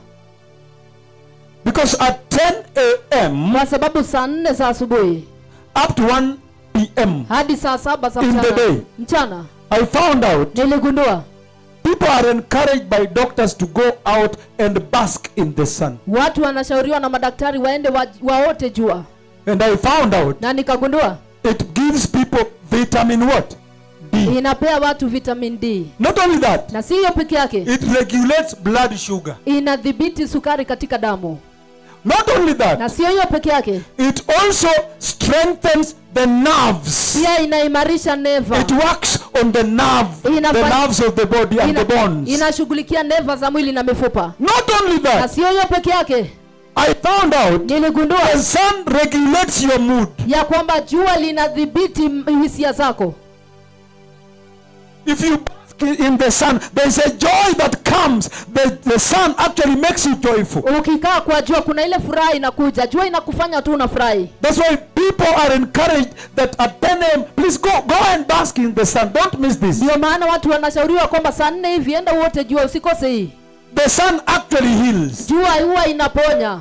because at 10 a.m kwa sababu saa nne za asubuhi up to 1 p p.m., hadi saa saba za In the mchana day. mchana I found out niligundua people are encouraged by doctors to go out and bask in the sun. watu wanashauriwa na madaktari waende wa, waote jua And I found out na nikagundua it gives people vitamin what? D. inapea watu vitamin d Not only that, na si hiyo peke yake it regulates blood sugar. inadhibiti sukari katika damu Not only that, na sio hiyo peke yake it also strengthens the nerves. pia inaimarisha neva It works on the nerve, Inafa- the nerves of the body and Ina- the bones. inashughulikia neva za mwili na mifupa Not only na that, sio hiyo peke yake I found out niligundua the sun regulates your mood. ya kwamba jua linadhibiti m- hisia zako If you bask in the sun, there's a joy that comes. The, the sun actually makes you joyful. ukikaa kwa jua kuna ile furaha inakuja jua inakufanya tu unafurahi That's why people are encouraged that at 10 a.m., please go, go and bask in the sun. Don't miss this. ndio maana watu wanashauriwa kwamba saa nne hivi enda uote jua usikose hii The sun actually heals. jua huwa inaponya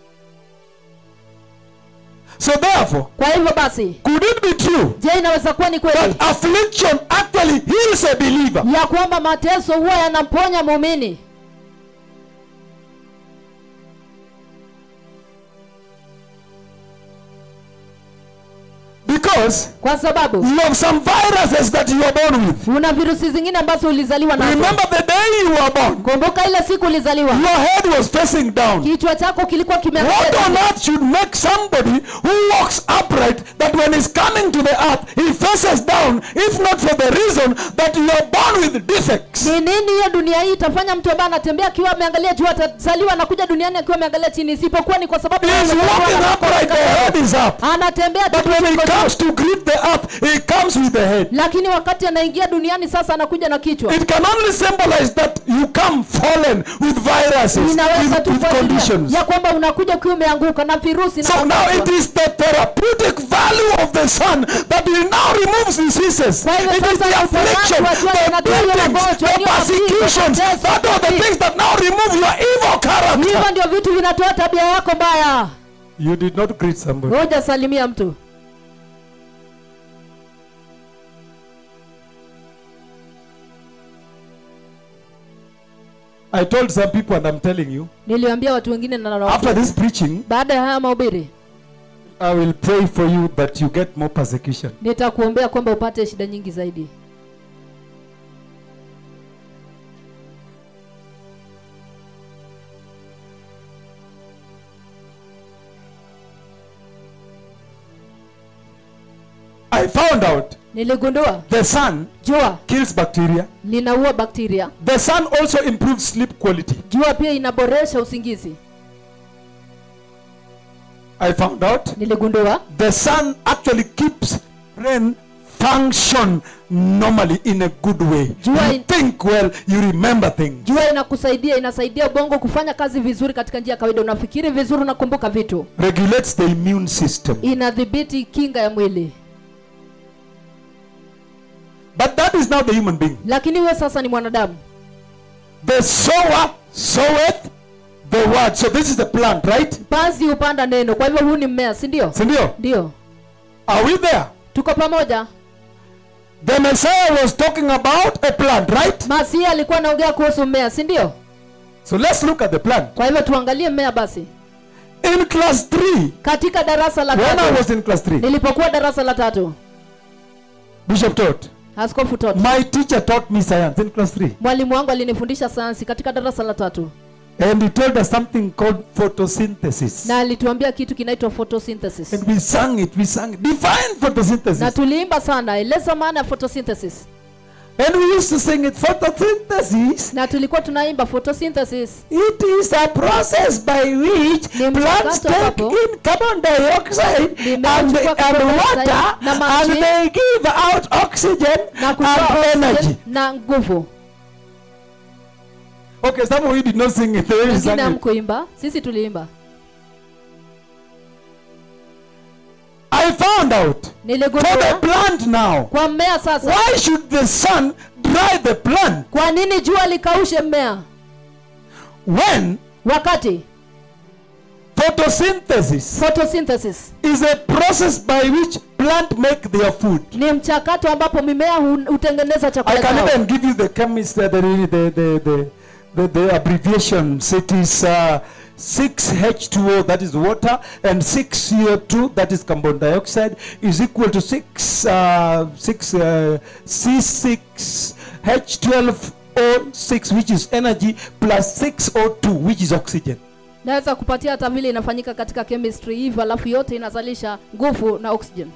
So therefore, kwa hivyo basi could it be true je inaweza kuwa ni kweli that affliction actually heals a believer? ya kwamba mateso huwa yanamponya muumini Because kwa sababu you have some viruses that you are born with. una virusi zingine ambazo ulizaliwa nazo Remember the day you were born, kumbuka ile siku ulizaliwa your head was facing down. kichwa chako kilikuwa What on kimeangalia earth should make somebody who walks upright that when he's coming to the earth, he faces down, if not for the reason that you are born with defects? ni nini hiyo dunia hii itafanya mtu ambaye anatembea akiwa ameangalia juu atazaliwa anakuja duniani akiwa ameangalia chini isipokuwa ni kwa sababu He is amezaliwa walking na upright, the head is up. anatembea tu But when he kichwa juu. comes to greet the earth, he comes with the head. lakini wakati anaingia duniani sasa anakuja na kichwa It can only symbolize that you come fallen with viruses, inaweza with, tu with kuashiria conditions. ya kwamba unakuja ukiwa umeanguka na virusi na So now magonjwa. it is the therapeutic value of the sun that will now remove diseases. Kwa hivyo It is sasa the uponyaji affliction, wa jua the inatoa hiyo beatings, magonjwa, the hiyo mapigo, persecutions. mateso, That are the hii. things that now remove your evil character. hivyo ndio vitu vinatoa tabia yako mbaya You did not greet somebody. ngoja salimia mtu I told some people, and I'm telling you, niliambia watu wengine na nawaambia, after this preaching, baada ya haya mahubiri I will pray for you that you get more persecution. nitakuombea kwamba upate shida nyingi zaidi I found out niligundua the sun jua kills bacteria. linaua bakteria The sun also improves sleep quality. jua pia inaboresha usingizi I found out niligundua the sun actually keeps brain function normally in a good way. Jua You in- think well, you remember things. jua inakusaidia inasaidia ubongo kufanya kazi vizuri katika njia ya kawaida unafikiri vizuri unakumbuka vitu Regulates the immune system. inadhibiti kinga ya mwili But that is now the human being. lakini huyo sasa ni mwanadamu The sower soweth the word. So this is the plant, right? panzi hupanda neno kwa hivyo huu ni mmea si ndio Sindio? ndio Are we there? tuko pamoja The Messiah was talking about a plant, right? masia alikuwa anaongea kuhusu mmea si ndio So let's look at the plant. kwa hivyo tuangalie mmea basi In class 3, katika darasa la when I tatu was in class 3, nilipokuwa darasa la tatu Bishop taught. askofu tot My teacher taught me science in class 3. mwalimu wangu alinifundisha sayansi katika darasa la tatu And he told us something called photosynthesis. na alituambia kitu kinaitwa photosynthesis And we sang it, we sang it. Define na photosynthesis. tuliimba sana eleza maana ya photosynthesis And we used to sing it. Photosynthesis, na tulikuwa tunaimba photosynthesis it is a process by which Ni plants mchakato take ambapo in carbon dioxide Mimea and, huchukua and carbon dioxide water na maji. and they give out oxygen na and kutoa energy. oxygen na nguvu Okay, some of you did not sing it the way you wengine sang it. hamkuimba sisi tuliimba I found out for the niligundua plant now. kwa mmea sasa Why should the sun dry the plant kwa nini jua likaushe mmea when wakati for Photosynthesis photosynthesis is a process by which plant make their food. ni mchakato ambapo mimea hu- hutengeneza I chakula can chao. even give you the chemist, uh, the, the, the, the, the, the abbreviations. It is uh, 6H2O, that is water, and 6CO2, that is carbon dioxide, is equal to 6, uh, 6 uh, C6H12O6, which is energy, plus 6O2, which is oxygen. naweza kupatia hata vile inafanyika katika chemistry hivyo alafu yote inazalisha nguvu na oxygen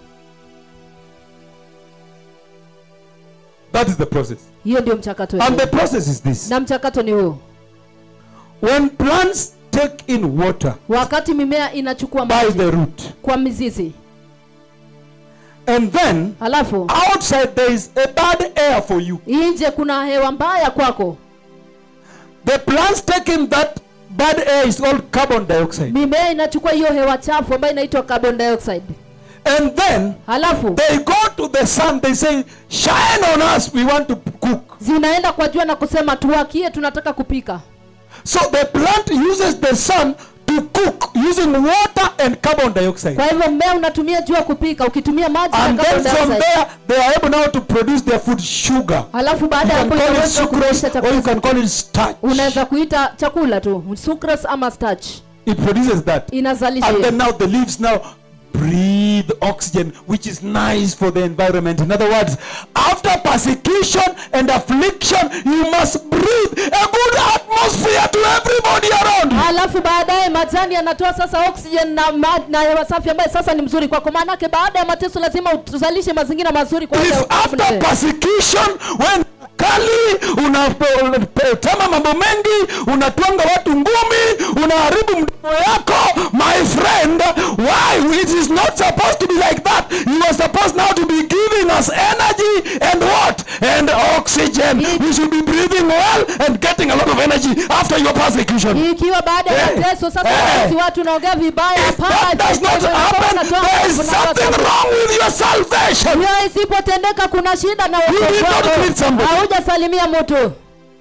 That is the process. hiyo ndio mchakato And the wenyewe. process is this. na mchakato ni huu When plants take in water wakati mimea inachukua by maji the root, kwa mizizi and then alafu outside there is a bad air for you. nje kuna hewa mbaya kwako The plants taking that bad air is called carbon dioxide. mimea inachukua hiyo hewa chafu ambayo inaitwa carbon dioxide And then halafu they go to the sun, they say, Shine on us, we want to cook. zinaenda kwa jua na kusema tuwakie tunataka kupika So the plant uses the sun to cook using water and carbon dioxide. kwa hivyo mmea unatumia jua kupika ukitumia maji na And carbon then from dioxide there, they are able now to produce their food sugar. halafu You baada ya can hapo call it inaweza kuzalisha sucrose or you chakula can call it starch. unaweza kuita chakula tu sucrose ama starch It produces that. inazalisha And hiyo. then now the leaves now breathe oxygen, which is nice for the environment. In other words, after persecution and affliction, you must breathe a good atmosphere to everybody around you. halafu baadaye majani yanatoa sasa oxygen na, ma, na hewa safi ambayo sasa ni mzuri kwako maanake baada ya mateso lazima uzalishe mazingira mazuri kwa ajili ya If after utulivu. persecution, when kali unatema mambo mengi, unatwanga watu ngumi, unaharibu mdomo yako, my friend, why? It is not supposed to be like that. You are supposed now to be giving us energy and what? And oxygen. We should be breathing well and getting a lot of energy after your persecution. ikiwa baada ya Eh, mateso sasa eh. sisi watu naongea vibaya If hapana, that does not kwa hivyo happen, unatoa there is nguvu na hewa something safi. wrong with your salvation. hiyo isipotendeka kuna shida na You did wokovu not wako. greet somebody. haujasalimia mtu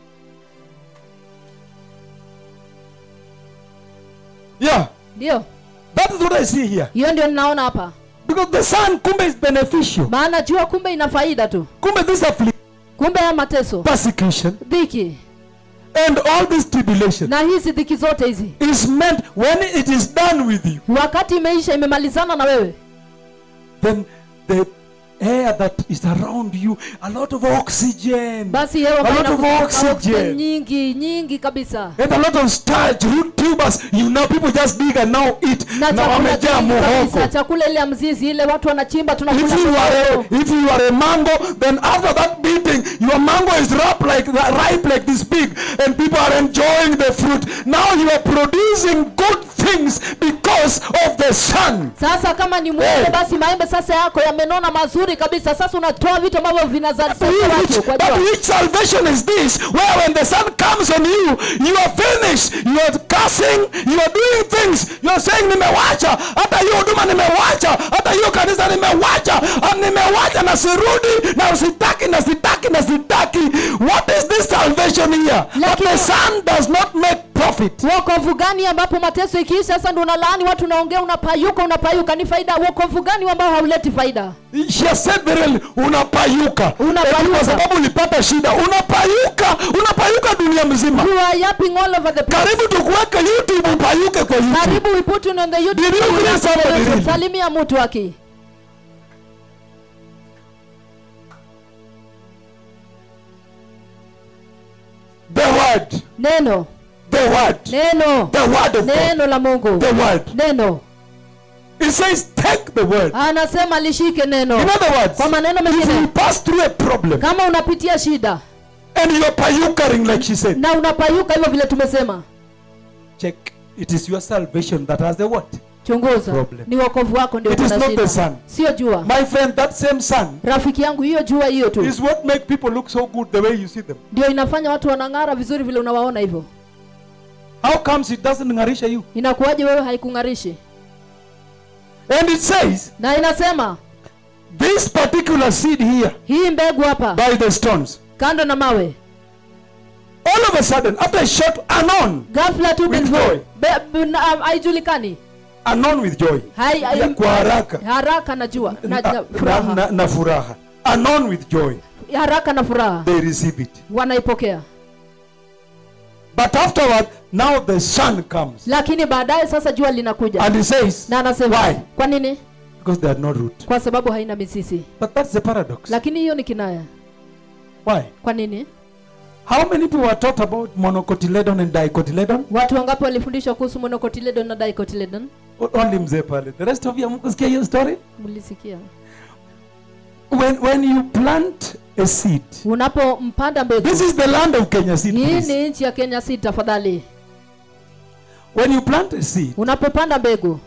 Yeah, ndio that is what I see here. hiyo ndio ninaona hapa Because the sun, kumbe, is beneficial. maana jua kumbe ina faida tu Kumbe, this affliction, kumbe ya mateso persecution, dhiki and all this tribulation na hizi dhiki zote hizi is meant when it is done with you, wakati imeisha imemalizana na wewe then the air that is around you, a lot of oxygen, basi hewa a ambayo lot of inakutoka oxygen, oxygen nyingi nyingi kabisa and a lot of starch, root tubers. You know, people just dig and now eat. na Na chakula wamejaa kingi kabisa muhogo. chakula ile ya mzizi ile watu wanachimba tunakula If you are a, muhogo. if you are a mango, then after that beating, your mango is ripe like ripe like this pig, and people are enjoying the fruit. Now you are producing good things because of the sun. sasa kama ni mwembe Eh. basi maembe sasa yako yamenona mazuri kabisa sasa unatoa vitu ambavyo vinazalisha Which, watu kwa but jua which salvation is this? Where when the sun comes on you, you are finished. You are cursing. You are doing things. You are saying nimewacha. Hata hiyo huduma nimewacha. Hata hiyo kanisa nimewacha. Ah, Nimewacha na sirudi na sitaki na sitaki na sitaki. What is this salvation here? But Lakini- the sun does not make profit. wokovu gani ambapo mateso ikiisha sasa ndo unalaani watu unaongea unapayuka unapayuka ni faida wokovu gani ambao hauleti faida She has said very well, unapayuka. Unapayuka. Eti Kwa sababu ulipata shida. Unapayuka. Unapayuka dunia mzima. you are yapping all over the place karibu tukuweke youtube upayuke kwa youtube karibu we put you on the YouTube Did you channel. greet somebody really? salimia mtu aki the word neno the word neno the word of god neno la mungu the word neno it says take the word anasema lishike neno in other words kwa maneno if you mengine pass through a problem kama unapitia shida and you are payukering like she said na unapayuka hivyo vile tumesema check it is your salvation that has the what chunguza Problem. ni wokovu wako ndio It is kuna not the shida sun. sio jua my friend that same sun rafiki yangu hiyo jua hiyo tu is what make people look so good the way you see them ndio inafanya watu wanang'ara vizuri vile unawaona hivyo how comes it doesn't ngarisha you inakuwaje wewe haikung'arishi and it says na inasema this particular seed here hii mbegu hapa by the stones kando na mawe All of a sudden, after a short anon, ghafla tu With bin joy. Be- b- na- haijulikani anon with joy. Hai- hai- Ya kwa haraka. haraka na jua na, Na, na, na, furaha na, na furaha. Anon with joy. haraka na furaha They receive it. wanaipokea But afterward, now the sun comes. lakini baadaye sasa jua linakuja And he says, na anasema Why? kwa nini because they had no root. kwa sababu haina mizizi But that's the paradox. lakini hiyo ni kinaya Why? kwa nini How many people were taught about monocotyledon and dicotyledon? watu wangapi walifundishwa kuhusu monocotyledon na dicotyledon O- Only mzee pale. The rest of you hamkusikia hiyo story? mlisikia When, when you plant a seed, unapompanda mbegu this is the land of Kenya seed. hii please. ni nchi ya kenya si tafadhali When you plant a seed, unapopanda mbegu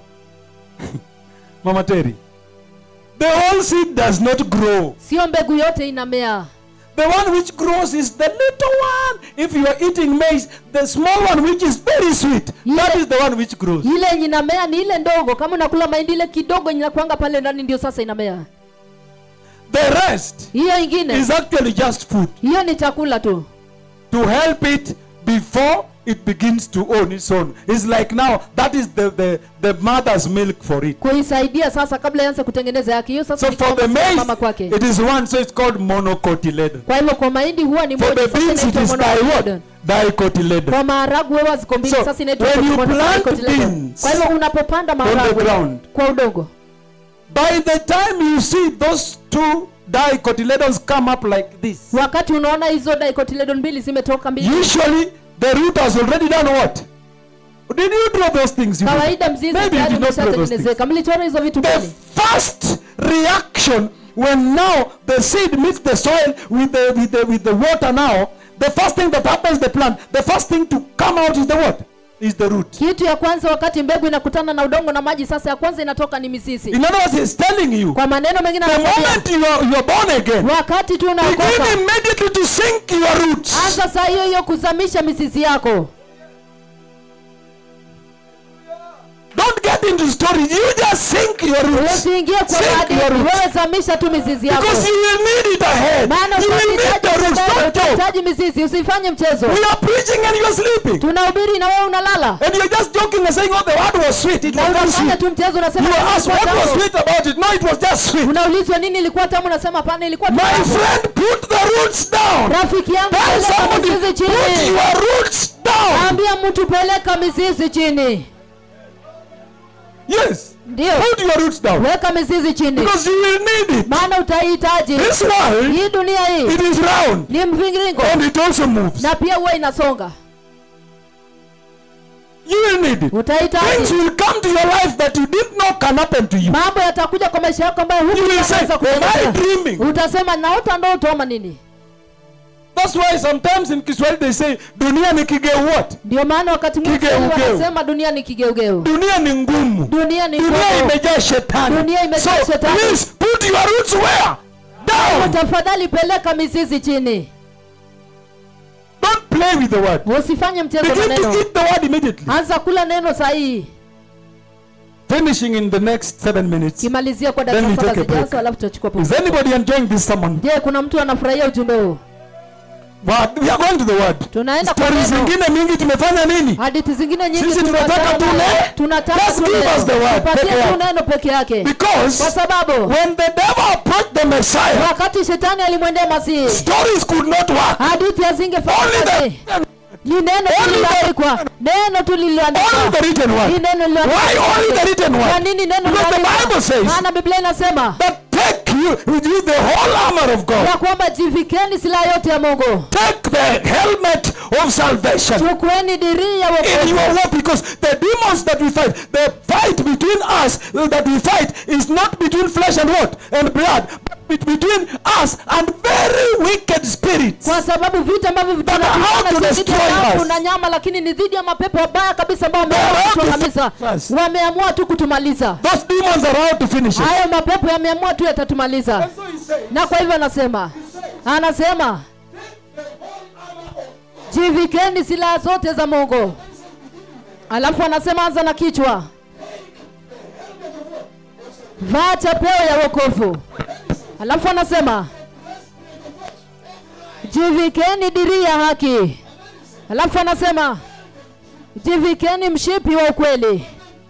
Mama Terry, the whole seed does not grow. sio mbegu yote inamea The one which grows is the little one. If you are eating maize, the small one which is very sweet, that Yeah. is the one which grows. ile yenye inamea ni ile ndogo kama unakula mahindi ile kidogo yenye inakuanga pale ndani ndio sasa inamea The rest hiyo ingine is actually just food hiyo ni chakula tu to help it before it begins to own its own. It's like now that is the, the, the mother's milk for it. kuisaidia sasa kabla ianze kutengeneza yake hiyo sasa So ni for kama the maziwa maize, mama kwake it is one, so it's called monocotyledon. kwa hivyo kwa mahindi huwa ni For moja the sasa beans, it inaitwa is di monocotyledon. what? Dicotyledon. kwa maharagwe huwa ziko mbili So, sasa inaitwa when you mono- plant dicotyledon. beans kwa hivyo unapopanda on the maharagwe ground, kwa udongo by the time you see those two dicotyledons come up like this, wakati unaona hizo dicotyledon mbili zimetoka mbili usually the root has already done what? Did you draw those things? You did. kawaida mzizi Maybe you tayari did not draw those things. umeshatengenezeka mlichora hizo vitu The mbili first reaction when now the seed meets the soil with the with the with the water now, the first thing that happens the plant, the first thing to come out is the what? Is the root. kitu ya kwanza wakati mbegu inakutana na udongo na maji sasa ya kwanza inatoka ni mizizi In other words, he's telling you kwa maneno mengine the anakwambia moment you are, you are born again, wakati tu begin unaokoka immediately to sink your roots. anza saa hiyo hiyo kuzamisha mizizi yako Don't get into story. You just sink your roots. usiingie kwa Sink maadili your roots. wewe zamisha tu mizizi yako Because you will need it ahead. maana You will need utahitaji the roots. baadaye, Don't joke. utahitaji mizizi usifanye mchezo We are preaching and you are sleeping. tunahubiri na wewe unalala And you're just joking and saying, oh, the word was sweet. It na was not unafanya sweet. tu mchezo unasema You "Ilikuwa asked what tamu." was sweet about it. No, it was just sweet. unaulizwa nini ilikuwa tamu unasema hapana ilikuwa My tamu friend, put the roots down. rafiki yangu Tell peleka somebody, mizizi put chini your roots down. ambia mtu peleka mizizi chini Yes. ndio Put your roots down. weka mizizi chini Because you will need it. maana utahitaji This world, hii dunia hii it is round. ni mviringo And it also moves. na pia huwa inasonga You will need it. Things utahitaji will come to your life that you didn't know can happen to you. mambo yatakuja kwa maisha yako ambayo You will say, hukuweza am I kutegemea dreaming? utasema naota ndoto ama nini That's why sometimes in Kiswahili they say, dunia ni kigeu what? ndio maana wakati mwingi Kigeugeu. wanasema dunia ni kigeugeu Dunia ni ngumu. dunia ni Dunia ngumu. imejaa shetani. Dunia imejaa so, shetani. please put your roots where? Down. tafadhali peleka mizizi chini Don't play with the word. usifanye mchezo na Begin to neno eat the word immediately. anza kula neno sahihi Finishing in the next seven minutes. kimalizia kwa Then dakika we saba take a break. zijazo alafu tutachukua Is pumziko. anybody enjoying this sermon? je kuna mtu anafurahia ujumbe huu Word. We are going to the word. tunaenda kwa Stories neno zingine mingi tumefanya nini? hadithi zingine nyingi Sisi tunataka tunataka tule- tunataka Just tu give neno. us the word Tupatie peke tu yake. neno peke yake Because kwa sababu when the devil approached the Messiah, wakati shetani alimwendea masihi stories could not work. hadithi hazingefanya Only kazi the, ni neno tu Only the- lililoandikwa neno tu only lililoandikwa the written ni word. neno Why only the written kwa word? nini neno Because the lililoandikwa? Bible says maana biblia inasema that take you with you the whole armor of God. ya kwamba jivikeni silaha yote ya mungu Take the helmet of salvation chukueni dirii ya in wokovu your war because the demons that we fight, the fight between us uh, that we fight is not between flesh and what? And blood, but be- between us and very wicked spirits. kwa sababu vita ambavyo That are out to vinapigana si dhidi ya destroy damu us. na nyama lakini ni dhidi ya mapepo wabaya kabisa ambao They are wameamua out to kutuangamiza finish us. wameamua tu kutumaliza Those demons are out to finish us. hayo mapepo yameamua tu yatatumaliza na kwa hivyo anasema anasema jivikeni silaha zote za mungu alafu anasema anza na kichwa vaa chapeo ya wokovu alafu anasema jivikeni dirii ya haki Halafu anasema jivikeni mshipi wa ukweli.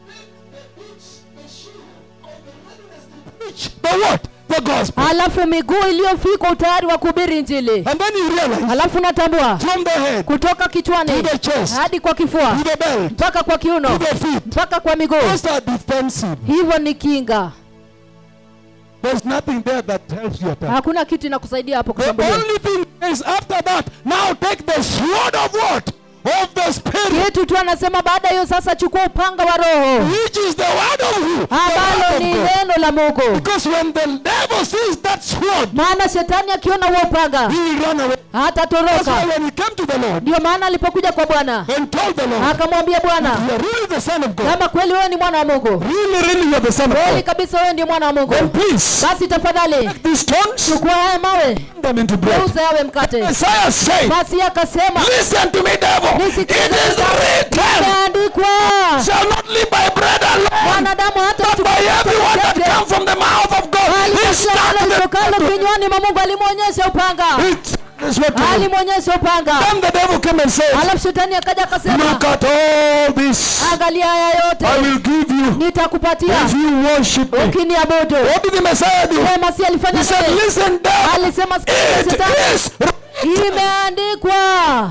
Preach the what? The gospel. Halafu miguu iliyofika utayari wa kuhubiri Injili. And then you realize Halafu natambua from the head kutoka kichwani to the chest hadi kwa kifua to the belt mpaka kwa kiuno to the feet. mpaka kwa miguu. Those are defensive. Hivyo ni kinga, There's nothing there that helps you attack. hakuna kitu inakusaidia hapo The kushambulia. only thing is after that, now take the sword of what? Of the spirit, Kitu tu anasema baada ya hiyo sasa, chukua upanga wa Roho which is the word of who? The ambalo word ni of God. neno la Mungu. Because when the devil sees that sword, Maana shetani akiona huo upanga he will run away. That's why hatatoroka. when he came to the Lord Ndio maana alipokuja kwa Bwana and told the Lord, akamwambia Bwana, You are really the Son of God. kama kweli wewe ni mwana wa Mungu, Really, really, you are the son of kweli God. kabisa wewe ndiye mwana wa Mungu, Then please, basi tafadhali these stones, chukua haya mawe turn them into bread. geuza yawe mkate. Isaiah said, Basi akasema Listen to me, devil. It Nisikilize is written, imeandikwa, shall not live by bread alone, mwanadamu hata but by every word that comes from the mouth of God. He started litokalo kinywani mwa Mungu, alimwonyesha upanga, it. That's what to do. alimwonyesha upanga. Then the devil came and said, Alafu shetani akaja akasema, Look at all this. angalia haya I yote will give you nitakupatia if you worship me. ukiniabudu. What did the Messiah do? Yeye Masihi alifanya He said, nini? Listen, devil. Alisema sikiliza It shetani, is imeandikwa.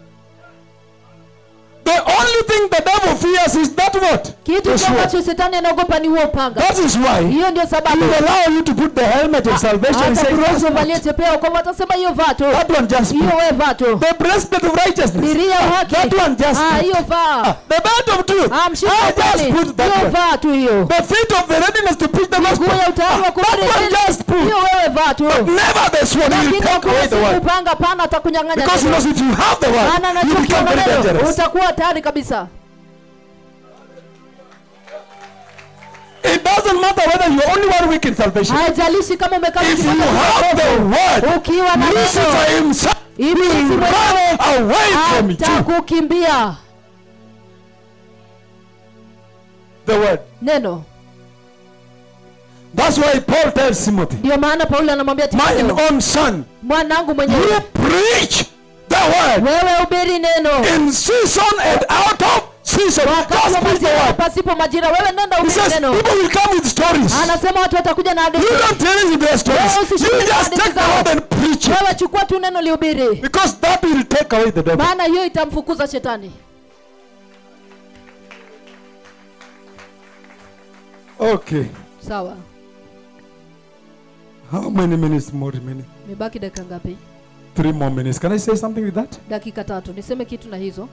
the only thing the devil fears is that what? Kitu The tu sword. ambacho shetani anaogopa ni huo upanga. That is why Hiyo ndio he sababu will allow you to put the helmet of salvation and say, atakuruhusu "That's uvalie not- chepeo, kwa hivyo atasema hiyo vaa tu, That one just hiyo put. wewe vaa tu, The breastplate of righteousness. diria ya haki, That one just ah, put. hiyo vaa, The belt of truth. ah, mshipi wa I just kweli, put that hiyo one. vaa tu hiyo, The feet of the readiness to preach the gospel. miguu ya utayari wa Ah, That kuhubiri one Injili, just put. hiyo wewe vaa tu. Never the sword. He will Lakini take away the hakuna word. upanga pana atakunyang'anya Because he neno. knows if you have the word, Maana you anajua become ukiwa na very neno dangerous. utakuwa hatari kabisa. It doesn't matter whether you're only one week in salvation. Haijalishi kama umekaa If you ukipata have the word, ukiwa na Lucifer neno, himself ibilisi will mwenyewe run away from you. atakukimbia. The word. Neno That's why Paul tells Timothy, ndio maana Paulo anamwambia mine Timotheo, own son, mwanangu you mwenyewe, preach the word wewe ubiri neno in season and out of season. wakati Just wa preach the majira word. pasipo majira, wewe nenda He ubiri says neno. people will come with stories. Anasema watu watakuja na You hadithi, don't tell us their stories. Wewe usishike You just hadithi take the zao. word and preach it. wewe chukua tu neno lihubiri, Because that will take away the devil. maana hiyo itamfukuza shetani. Okay. Sawa, How many minutes more remaining? imebaki dakika ngapi? Three more minutes. Can I say something with that? Dakika tatu. Niseme kitu na hizo.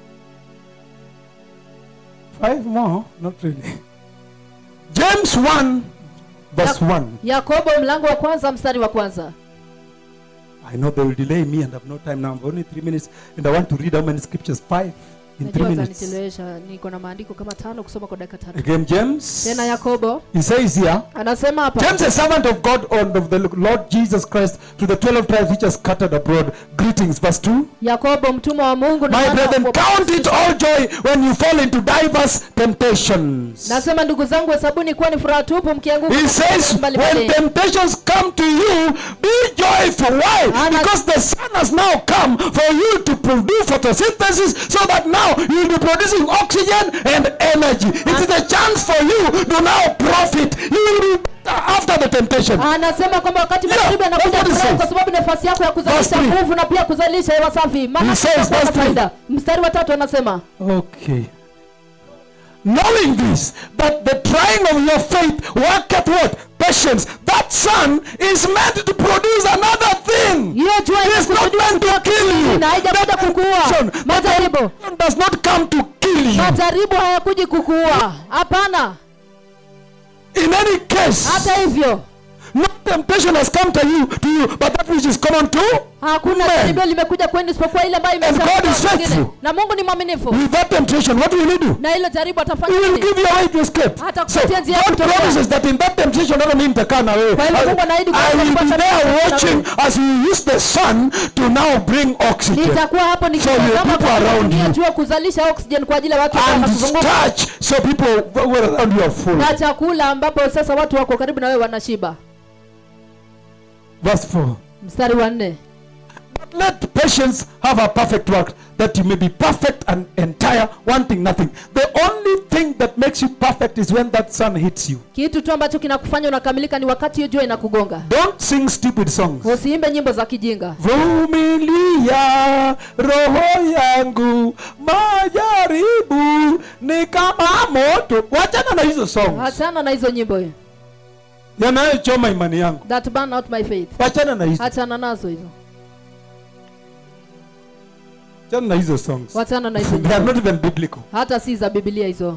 Five more? Not really. James 1, verse 1. Yakobo mlango wa kwanza mstari wa kwanza. I know they will delay me and I have no time now. I've only three minutes and I want to read how many scriptures? Five in three Najua minutes. atanichelewesha, niko na maandiko kama tano kusoma kwa dakika tatu. Again, James. Tena Yakobo He says here, anasema hapa, James, a servant of God and of the Lord Jesus Christ, to the 12 tribes which are scattered abroad. Greetings. Verse 2. Yakobo mtumwa wa Mungu na My mwana wa brethren, kuokoa count it all joy when you fall into diverse temptations. Nasema ndugu zangu, hesabuni kuwa ni furaha tupu mkianguka He katika says, mambo mbalimbali. when temptations come to you, be joyful. Why? Ana- Because the sun has now come for you to produce photosynthesis so that now you will be producing oxygen and energy. It is a chance for you to now profit. You will be better after the temptation. Anasema kwamba wakati Yeah, majaribu yanakuja that's what he furahi says. kwa sababu nafasi yako ya kuzalisha Verse three. nguvu na pia kuzalisha hewa safi, maana He says, tutakuwa na verse three. faida. Mstari wa tatu anasema Okay. Knowing this, that the trying of your faith worketh what? Patience. That sun is meant to produce another thing. hiyo jua It is not meant to kill you. na haijakuja kukuua. Temptation Majaribu, does not come to kill you. majaribu hayakuji kukuua, hapana. In any case, Hata hivyo no temptation has come to you, to you, but that which is common to. hakuna Amen. jaribio limekuja kwenu isipokuwa ile ambayo And imesha God kwa is wengine. faithful. na Mungu ni mwaminifu, With that temptation, what will He do? na hilo jaribu He atafanya will nini? give you a way to escape. Hata So kupatia njia ya God kutokea. promises that in that temptation, not only nitakaa na wewe. Kwa hivyo I Mungu anaahidi I kwamba will be atakuwa there pamoja na watching as you use the sun to now bring oxygen nitakuwa hapo your nikitazama people kwa around kutumia you. jua kuzalisha oxygen kwa ajili ya watu ambao and wanakuzunguka starch so people who are around you are full. na chakula ambapo sasa watu wako karibu na wewe wanashiba. Verse 4. Mstari wa nne, But let patience have a perfect work, that you may be perfect and entire, wanting nothing. The only thing that makes you perfect is when that sun hits you. kitu tu ambacho kinakufanya unakamilika ni wakati hiyo jua inakugonga Don't sing stupid songs. usiimbe nyimbo za kijinga Vumilia roho yangu, majaribu ni kama moto. Wachana na hizo songs hachana na hizo nyimbo yanayochoma imani yangu, that burn out my faith wachana na hizo, hachana nazo hizo wachana na hizo songs. wachana na hizo They are nyimbo not even biblical. hata si za bibilia hizo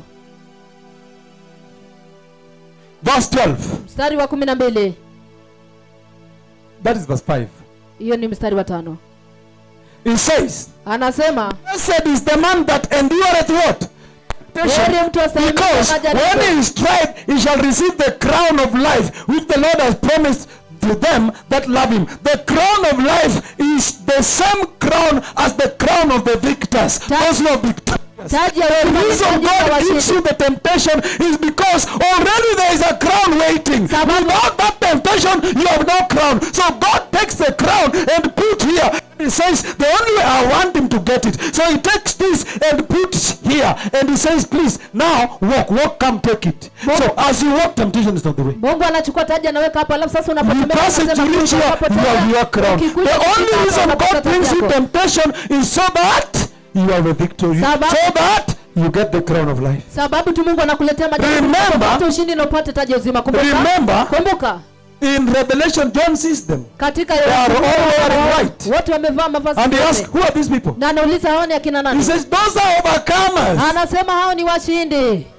Verse 12. mstari wa kumi na mbili That is verse 5. hiyo ni mstari wa tano It says, anasema Blessed is the man that endureth what? heri mtu astahimili Because when majaribu he is tried, he shall receive the crown of life which the Lord has promised to them that love him. The crown of life is the same crown as the crown of the victors. Those who are victorious. taji ya The wema ni reason taji ya God gives washindi. you the temptation is because already there is a crown waiting. Sababu- Without that temptation, you have no crown. So God takes the crown and put here. He says, the only way I want him to get it. So he takes this and puts here. And he says, please, now walk, walk, come take it. So as you walk, temptation is not the way. mungu anachukua taji anaweka hapa alafu sasa You unapotembea pass it, anasema, you reach here, unapotembea, you have your crown. ukikuja The only kufika hapa, reason unapata God taji brings you yako. temptation is so that you have a victory. Sababu- So that you get the crown of life. sababu tu mungu anakuletea majaribu Remember- upate ushindi na upate taji ya uzima kumbuka Remember- kumbuka In Revelation, John sees them. katika They are all wearing white. wote wamevaa mavazi And he meupe. asks, who are these people? na anauliza hao ni akina He nani says, those are overcomers. anasema hao ni washindi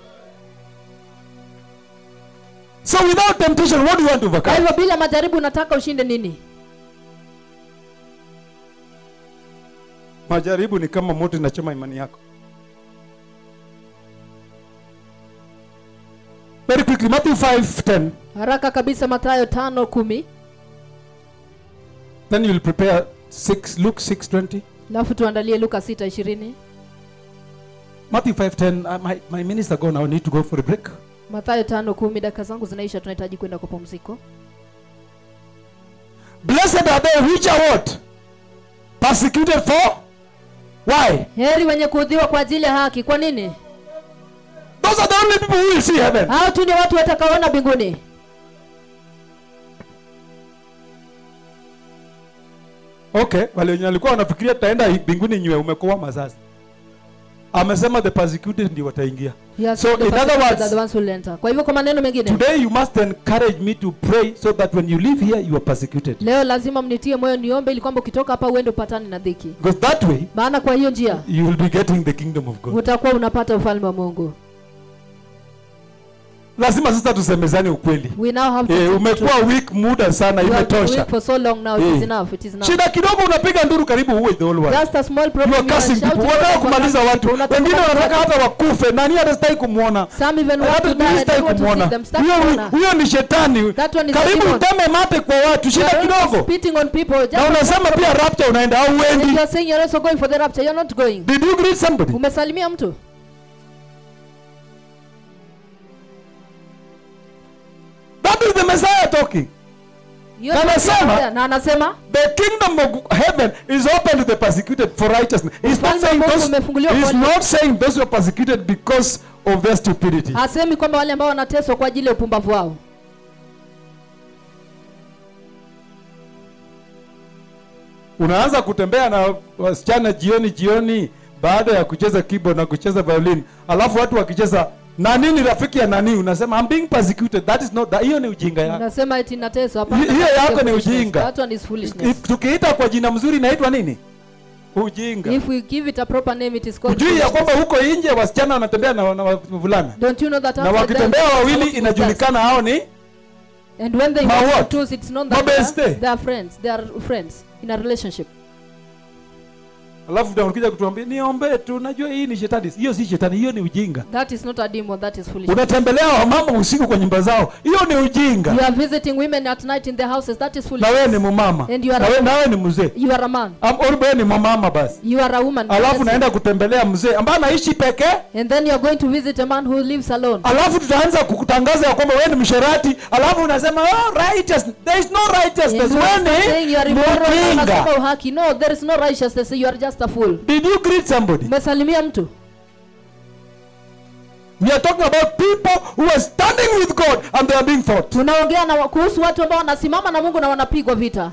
So without temptation, what do you want to kwa overcome? hivyo bila majaribu unataka ushinde nini Majaribu ni kama moto inachoma imani yako. Very quickly, Matthew 5:10. haraka kabisa matayo tano kumi Then you'll prepare 6 Luke 6:20. alafu tuandalie luka sita ishirini Matthew 5:10. Uh, my, my minister gone. I need to go for a break. matayo tano kumi dakika zangu zinaisha tunahitaji kwenda kwa pumziko Blessed are they which are what? Persecuted for? Why? heri wenye kuudhiwa kwa ajili ya haki kwa nini Those are the only people who will see heaven. hao tu ni watu watakaoona mbinguni Okay, wale wenye walikuwa wanafikiria tutaenda mbinguni nywe umekoa sasa. Amesema the persecuted ndio wataingia. Yes, So, the in other persecuted words- are the ones who will enter. kwa hivyo kwa maneno mengine Today you must encourage me to pray so that when you leave here you are persecuted. leo lazima mnitie moyo niombe ili kwamba ukitoka hapa uende upatane na dhiki Because that way maana kwa hiyo njia you will be getting the kingdom of God. utakuwa unapata ufalme wa mungu Lazima sasa tusemezane ukweli. we now have to Eh, speak umekuwa truth. weak muda sana You have been imetosha. weak for so long now it Eh. is enough it is enough Shida kidogo unapiga nduru karibu uwe the whole world. just a small You problem are you are cursing shouting people. Wanataka over kumaliza cursing watu. people. Unataka Wengine kumaliza wanataka watu. hata wakufe. Nani hatastaki kumwona? some even want Hata to die mimi and sitaki they want to see kumwona. them start Huyo kuona. huyo ni shetani. That one is a Karibu demon. uteme mate kwa watu. You Shida are also kidogo. spitting on people just Na unasema pia rapture unaenda au and uendi. you are saying you're also going for the rapture you're not going Did you greet somebody? umesalimia mtu That is the Messiah talking. Hiyo Na ndio anasema- Messiah. na anasema The kingdom of heaven is open to the persecuted for righteousness. He's not Ufalme wa saying Mungu those, umefunguliwa he's kwa- not saying those who are persecuted because of their stupidity. hasemi kwamba wale ambao wanateswa kwa ajili ya upumbavu wao Unaanza kutembea na wasichana jioni jioni baada ya kucheza keyboard na kucheza violin, alafu watu wakicheza na nini rafiki ya nani, unasema I'm being persecuted. That is not that. Hiyo ni ujinga yako. unasema eti nateswa hapana Hiyo that's yako ni foolishness. ujinga. that one is foolishness If- Tukiita kwa jina mzuri inaitwa nini? Ujinga. if we give it a proper name it is called Ujui ya foolishness. kwamba huko nje wasichana wanatembea na, na wavulana don't you know that na outside wakitembea them, wawili it's inajulikana hao ni and when they Ma walk what? in twos it's known that Mabeste. they are, they are friends they are friends in a relationship alafu utakuja kutuambia niombee tu najua hii ni shetani hiyo si shetani hiyo ni ujinga That is not a demon, that is foolishness. unatembelea wamama usiku kwa nyumba zao hiyo ni ujinga You are visiting women at night in their houses, that is na wewe ni foolishness. mumama And you are na a- wewe nawe ni mzee You are a man. Am- or wewe ni mamama basi You are a woman. alafu Yes. naenda kutembelea mzee ambaye anaishi pekee And then you are going to visit a man who lives alone. alafu tutaanza kukutangaza ya kwamba wewe ni msherati alafu unasema oh, righteous. there is no And righteousness you are wewe saying ni you are immoral, mjinga unasema uhaki. No, there is no righteousness. You are just a fool. did you greet somebody Umesalimia mtu. we are talking about people who are standing with god and they are being fought Tunaongea na kuhusu watu ambao wanasimama na Mungu na wanapigwa vita.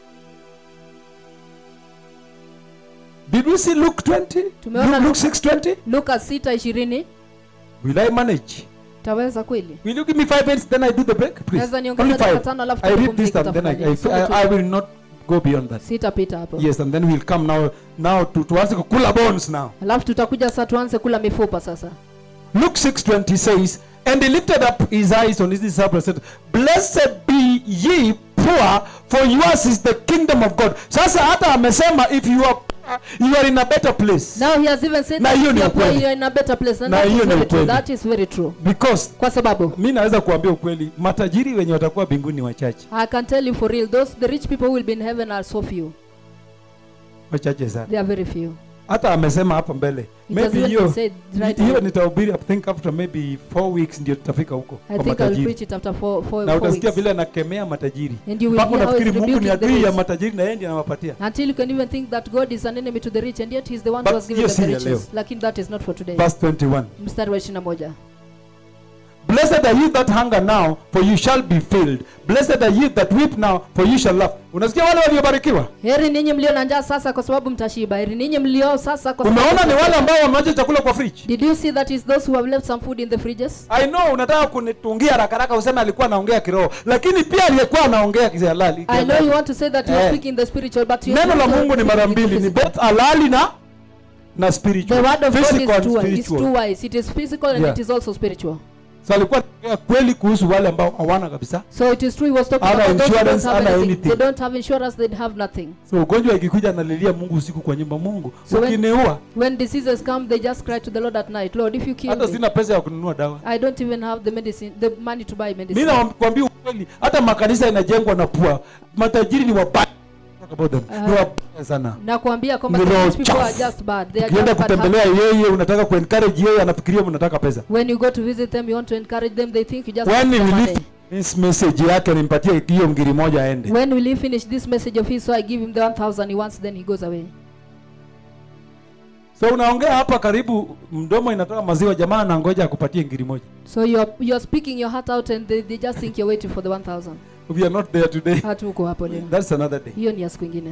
did we see luke 20 Tumeona luke, luke 620 Luka 6:20 will i manage taweza kweli? will you give me five minutes then i do the break please Naweza niongeze Only dakika five. tano alafu i read this tupumzike and then I, I, tafadhali. I, I will not go beyond that Sitapita hapo. yes and then we'll come now now to tuanze kukula bones now Alafu tutakuja sasa tuanze kula mifupa sasa. Luke 6:20 says, And he lifted up his eyes on his disciples and said, Blessed be ye poor, for yours is the kingdom of God. Sasa hata amesema if you are poor, you are in a better place. Now he has even said Na that hiyo if ni you are poor, ukweli. you are in a better place. And Na that is hiyo ni very true. ukweli. That is very true. Because Kwa sababu mi naweza kuambia ukweli, matajiri wenye watakuwa mbinguni wachache. I can tell you for real, those the rich people who will be in heaven are so few. Wachache sana. They are very few. Hata amesema hapa mbele. It has Maybe even hiyo been said right hiyo now. nitahubiri I think after maybe four weeks ndio tutafika huko I kwa think I will matajiri. preach it after four, four, Na four utasikia weeks. vile anakemea matajiri. And you will Mpaka hear how unafikiri he's Mungu ni rebuking the adui ya rich. matajiri na yeye ndiye anawapatia. Until you can even think that God is an enemy to the rich and yet he's the one But who has given hiyo them the si ya leo. riches. Lakini that is not for today. Verse 21. Mstari wa 21. Blessed are you that hunger now, for you shall be filled. Blessed are you that weep now, for you shall laugh. Unasikia wale waliobarikiwa? Heri ninyi mlio na njaa sasa kwa sababu mtashiba. Heri ninyi mlio sasa kwa sababu Umeona ni wale mtashiba. ambao wameacha chakula kwa fridge. Did you see that is those who have left some food in the fridges? I know unataka kunitungia haraka haraka useme alikuwa anaongea kiroho, lakini pia aliyekuwa anaongea kihalali. I know you want to say that you are Eh. speaking the spiritual but you Neno la also Mungu ni mara speaking the mbili, ni physical. both halali na na The spiritual. word of God Physical is and two, is spiritual. two wise. It is physical and Yeah. it is also spiritual. So alikuwa anaongea kweli kuhusu wale ambao hawana kabisa. So it is true he was talking Hana about those who don't insurance, have hana anything. anything. They don't have insurance, they have nothing. So ugonjwa ikikuja analilia Mungu usiku kwa nyumba, Mungu So when- ukiniua, When diseases come, they just cry to the Lord at night, Lord, if you kill hata me, sina pesa ya kununua dawa. I don't even have the medicine, the money to buy mi medicine. nakwambia ukweli hata makanisa inajengwa na pua matajiri ni wabaya Talk about them. Ah. ni wabaya sana Nakwambia kwamba Ni roho these people are chafu. just bad. They are ukienda just bad kutembelea hearted. yeye unataka kuencourage yeye anafikiria mnataka pesa When you go to visit them, you want to encourage them, they think you just when want we some money. leave this message yake nimpatie hiyo ngiri moja aende When will he finish this message of his? So I give him the 1,000 he wants, then he goes away. so unaongea hapa karibu mdomo inatoka maziwa jamaa anangoja akupatie ngiri moja So you're, you're speaking your heart out and they, they just think you're waiting for the 1,000. we are not there today Hatuko hapo leo. that's another day Hiyo ni ya siku ingine.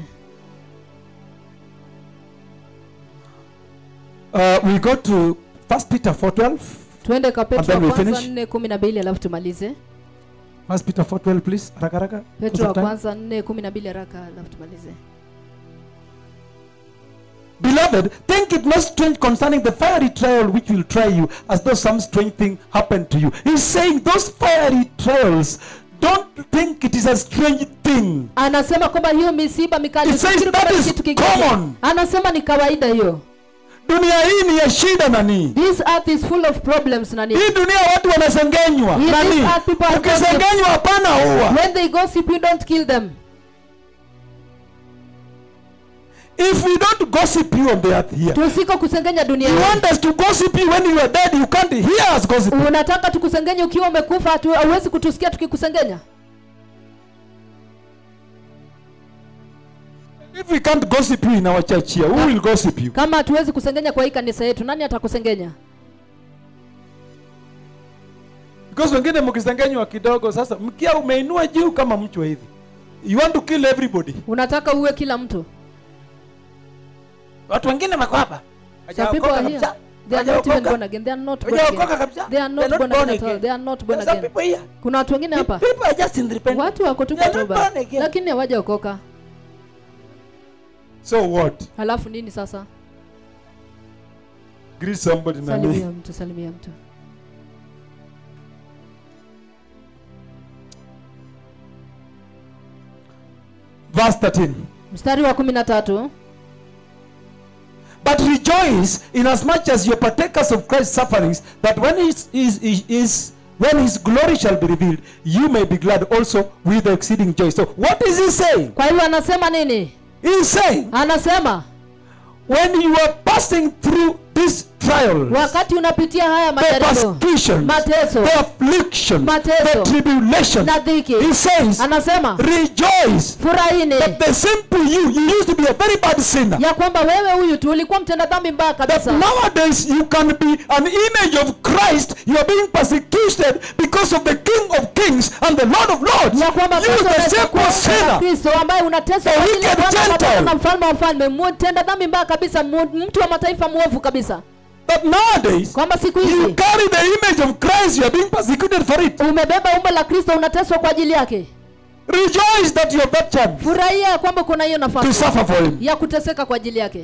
uh, we go to first peter 412 Tuende kwa Petro then wa we kwanza finish. 4:12 alafu tumalize. first peter 412 please haraka haraka Petro wa Time. kwanza 4:12 haraka alafu tumalize. Beloved, think it not strange concerning the fiery trial which will try you, as though some strange thing happened to you. He's saying those fiery trials, don't think it is a strange thing. Anasema kwamba hiyo misiba mikali It says usifikiri that kwamba ni is kitu kingine. common. Anasema ni kawaida hiyo. Dunia hii ni ya shida nani? This earth is full of problems nani. Hii dunia watu wanasengenywa. Yes, Nani? these are people are Ukisengenywa hapana huwa. When they gossip you don't kill them. If we don't gossip you on the earth here, Tusiko kusengenya dunia you hii. want us to gossip you when you are dead, you can't hear us gossip. Unataka tukusengenya ukiwa umekufa hatu- hauwezi kutusikia tukikusengenya? If we can't gossip you in our church here, who will gossip you? Kama hatuwezi kusengenya kwa hii kanisa yetu, nani atakusengenya? because wengine mkisengenywa kidogo sasa mkia umeinua juu kama mchwa hivi you want to kill everybody Unataka uwe kila mtu. watu wengine wako hapa Some people are here. They are not even born again. They are not born again. They are not born again at all. They are not born again. Kuna watu wengine hapa. Watu wako tu They are not kutuba. born again. Lakini hawajaokoka. so what Halafu nini sasa? greet somebody na Salimia me mtu, salimia mtu. verse 13 Mstari wa kumi na tatu. But rejoice inasmuch as you're partakers of Christ's sufferings, that when his, his, his, his when his glory shall be revealed, you may be glad also with exceeding joy. So what is he saying? kwa hivyo anasema nini He's saying anasema when you are passing through these trials, wakati unapitia haya the majaribu persecutions, mateso the affliction, Mateso. the tribulation, na dhiki he says, anasema rejoice furahini that the simple you, you used to be a very bad sinner. ya kwamba wewe huyu tu ulikuwa mtenda dhambi mbaya That kabisa nowadays you can be an image of Christ. You are being persecuted because of the King of Kings and the Lord of Lords. ya kwamba You, sasa the unaweza simple kuwa sinner. Kristo ambaye unateswa A kwa ajili ya wicked Bwana wa Gentile. Bwana na mfalme wa mfalme mtenda dhambi mbaya kabisa mu- mtu wa mataifa mwovu kabisa But nowadays kwamba siku you hizi carry the image of Christ. You are being persecuted for it. umebeba umbo la kristo unateswa kwa ajili yake Rejoice that you have that chance furahia ya kwamba kuna hiyo to nafasi suffer for Him. ya kuteseka kwa ajili yake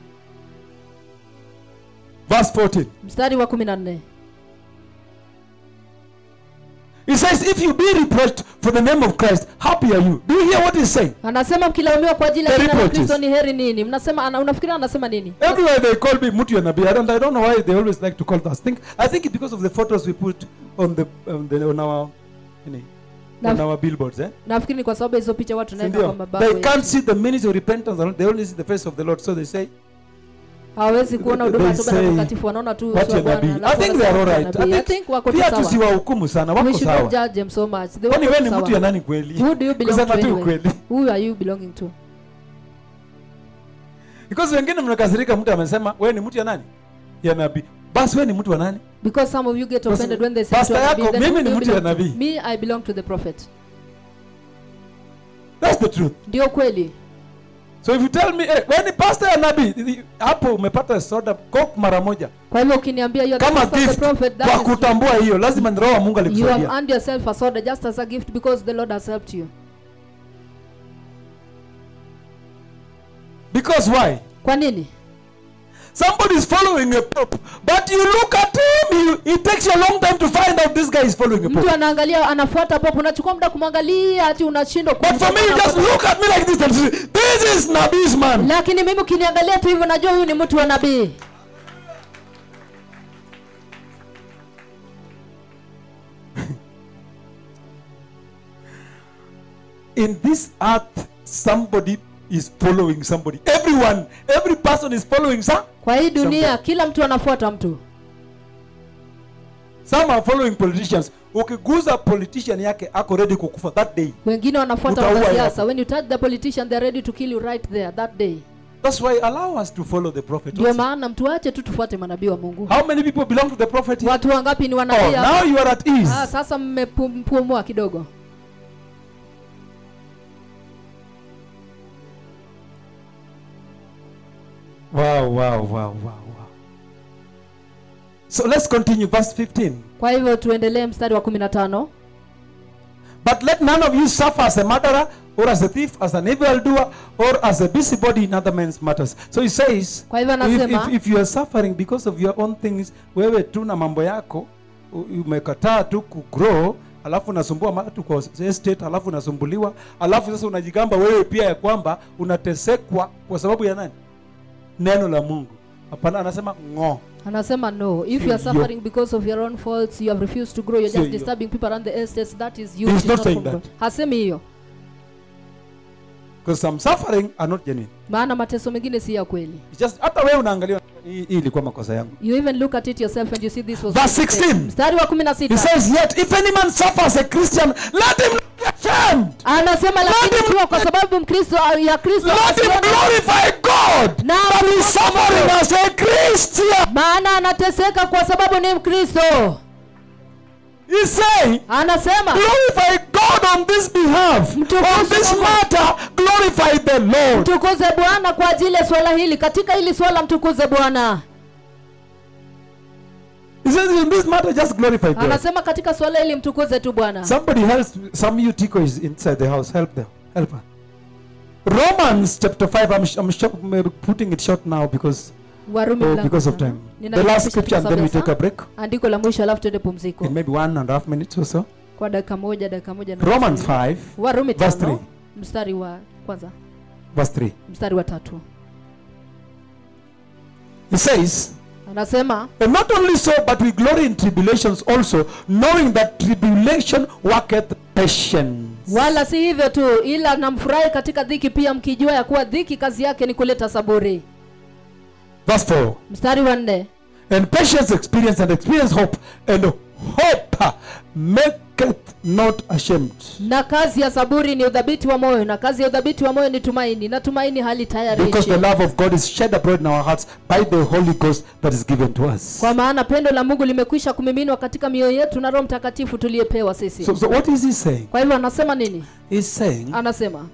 Verse 14. mstari wa kumi na nne He says, If you be reproached for the name of Christ, happy are you. Do you hear what he's saying? anasema mkilaumiwa kwa ajili ya The jina la reproaches. kristo ni heri nini mnasema ana, unafikiria anasema nini Everywhere they call me Mutu Nabi. I don't, I don't know why they always like to call us. Think, I think it's because of the photos we put on the on, the, on our you know, on Na- our billboards. Eh? nafikiri ni kwa sababu ya hizo picha watu naweka kwa Sindio? mabango They yetu. can't see the ministry of repentance. alone. They only see the face of the Lord. So they say, hawawezi kuona They huduma ya toba na say, utakatifu wanaona tu What uso wa you nabii. Bwana, I alafu think they are all wanasema right. nabii. I I think think wako tu pia sawa tusiwahukumu sana. we Wako should not sawa. judge them so much they Kwani wako wewe tu ni mtu ya sawa nani kweli? who do you belong to Kusema tu anyway ukweli. who are you belonging to Because wengine mnakasirika mtu amesema wewe ni mtu ya nani? Ya nabii. Basi wewe ni mtu wa nani? because some of you get offended when they say Pastor to a nabii, yako, then mimi who ni do you mtu ya belong to? nabii. me i belong to the prophet That's the truth. ndio kweli So if you tell me, hey, wewe ni pastor ya nabii, hapo umepata soda coke mara moja. kwa hivyo ukiniambia you are the Kama pastor of the gift prophet kwa that is kutambua hiyo, lazima ni roho wa Mungu you have alikusaidia. earned yourself a soda just as a gift because the lord has helped you Because why? kwa nini Somebody is following a pope, but you look at him, you, it takes you a long time to find out this guy is following a mtu pope. anaangalia anafuata popo unachukua muda kumwangalia ati unashindwa But for me, you just look at me like this and say, this is Nabi's man. lakini mimi ukiniangalia tu hivyo najua huyu ni mtu wa nabii In this earth, somebody is following somebody. Everyone, every person is following some. kwa hii dunia Somebody. kila mtu anafuata mtu Some are following politicians. Ukiguza politician yake ako ready kukufa that day. wengine wanafuata Utaua wanasiasa hapo. when you touch the politician they're ready to kill you right there that day That's why allow us to follow the prophet. ndio also. maana mtuache tu tufuate manabii wa mungu How many people belong to the prophet here? watu wangapi ni Oh, wanabii hapa? now you are at ease. ah, sasa mmepumua kidogo Wow, wow, wow, wow, wow. So let's continue, verse 15. kwa hivyo tuendelee mstari wa kumi na tano But let none of you suffer as a murderer, or as a thief, as an evildoer, or as a busybody in other men's matters. So he says, Kwa hivyo if, anasema- if, if you are suffering because of your own things, wewe tu na mambo yako, u- umekataa tu kugrow, alafu unasumbua watu kwa estate, alafu unasumbuliwa, alafu sasa unajigamba wewe pia ya kwamba unatesekwa kwa sababu ya nani? Neno la Mungu. Hapana, anasema ng'o. anasema no if you are Sio. suffering because of your own faults you have refused to grow you're Sio just hiyo. disturbing people around the estates that is you He's it is not not saying from that. God. hasemi hiyo Because some suffering are not genuine. maana mateso mengine si ya kweli It's just hata wewe unaangalia hii hii ilikuwa makosa yangu. you even look at it yourself and you see this was Verse a mistake. 16. mstari wa kumi na He sita says, Yet if any man suffers a Christian, let him not be ashamed. anasema lakini him- ikiwa kwa sababu mkristo ya kristo Let him asione- glorify God Na that kumshukuru. is suffering as a Christian. maana anateseka kwa sababu ni mkristo He's saying, anasema glorify God on this behalf. Mtukuze On this Mungu. matter, glorify the Lord. mtukuze bwana kwa ajili ya swala hili katika hili swala mtukuze bwana He says, in this matter, just glorify God. anasema katika swala hili mtukuze tu bwana Somebody else, some of you Tico is inside the house. Help them. Help her. Romans chapter 5, I'm, I'm sure, putting it short now because, warumi oh, mlango because of tano. time. The Ninafupisha last scripture and then we tukisabe take a saa. break. andiko la mwisho alafu tuende pumziko In maybe one and a half minutes or so. kwa dakika moja dakika moja na Romans nusu. 5, warumi verse tano three. mstari wa kwanza verse 3. mstari wa tatu He says, anasema And not only so, but we glory in tribulations also, knowing that tribulation worketh patience. wala si hivyo tu ila namfurahi katika dhiki pia mkijua ya kuwa dhiki kazi yake ni kuleta saburi Verse 4. mstari wa nne And patience experience, and experience hope, and hope maketh not ashamed. na kazi ya saburi ni udhabiti wa moyo na kazi ya udhabiti wa moyo ni tumaini na tumaini hali tayari Because the love of God is shed abroad in our hearts by the Holy Ghost that is given to us. kwa maana pendo la mungu limekwisha kumiminwa katika mioyo yetu na roho mtakatifu tuliyepewa sisi So, so what is he saying? kwa hivyo anasema nini He's saying anasema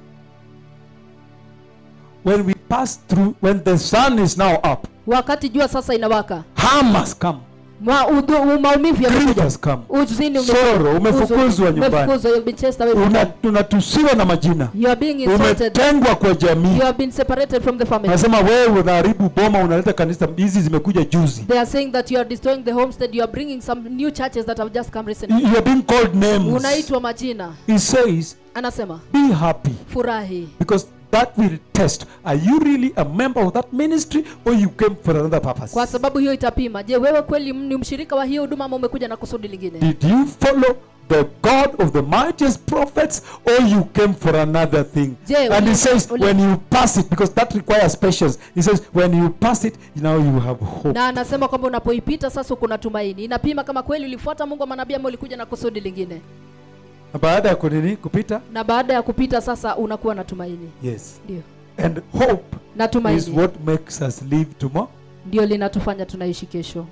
when we pass through, when the sun is now up, wakati jua sasa inawaka harm has come, Ma, udhu, u- maumivu grief yamekuja has come, uzini ume- Sorrow, umefukuzwa uzuni, nyumbani. umefukuzwa, you've been chased away from Una- home. unatusiwa na majina, you are being insulted umetengwa kwa jamii. you have been separated from the family Anasema wewe unaharibu boma, unaleta kanisa hizi zimekuja juzi. they are saying that you are destroying the homestead you are bringing some new churches that have just come recently You are being called names. unaitwa majina He says, anasema be happy furahi because that will test. Are you really a member of that ministry or you came for another purpose? kwa sababu hiyo itapima je wewe kweli ni mshirika wa hiyo huduma ama umekuja na kusudi lingine Did you follow the God of the mightiest prophets or you came for another thing? Je, and he uli- says, uli- when you pass it, because that requires patience, he says, when you pass it, now you have hope. na anasema kwamba unapoipita sasa kuna tumaini inapima kama kweli ulifuata mungu wa manabii ama ulikuja na kusudi lingine Na baada ya kunini kupita? na baada ya kupita sasa unakuwa na tumaini Yes. ndio And hope na is tumaini what makes us live tomorrow. ndio linatufanya tunaishi kesho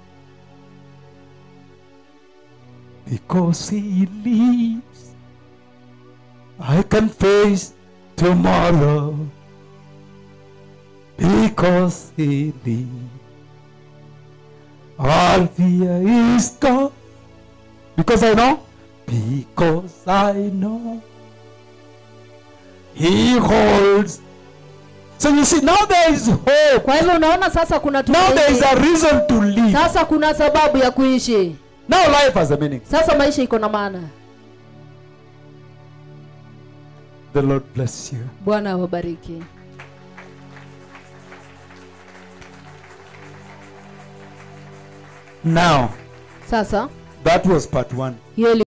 Because he lives, I can face tomorrow. Because he lives, all fear is gone. Because I know, because I know, he holds. So you see, now there is hope. kwa hivyo unaona sasa kuna Now there is tumaini a reason to live. sasa kuna sababu ya kuishi Now life has a meaning. sasa maisha iko na maana The Lord bless you. bwana awabariki Now, sasa that was part one. hiyo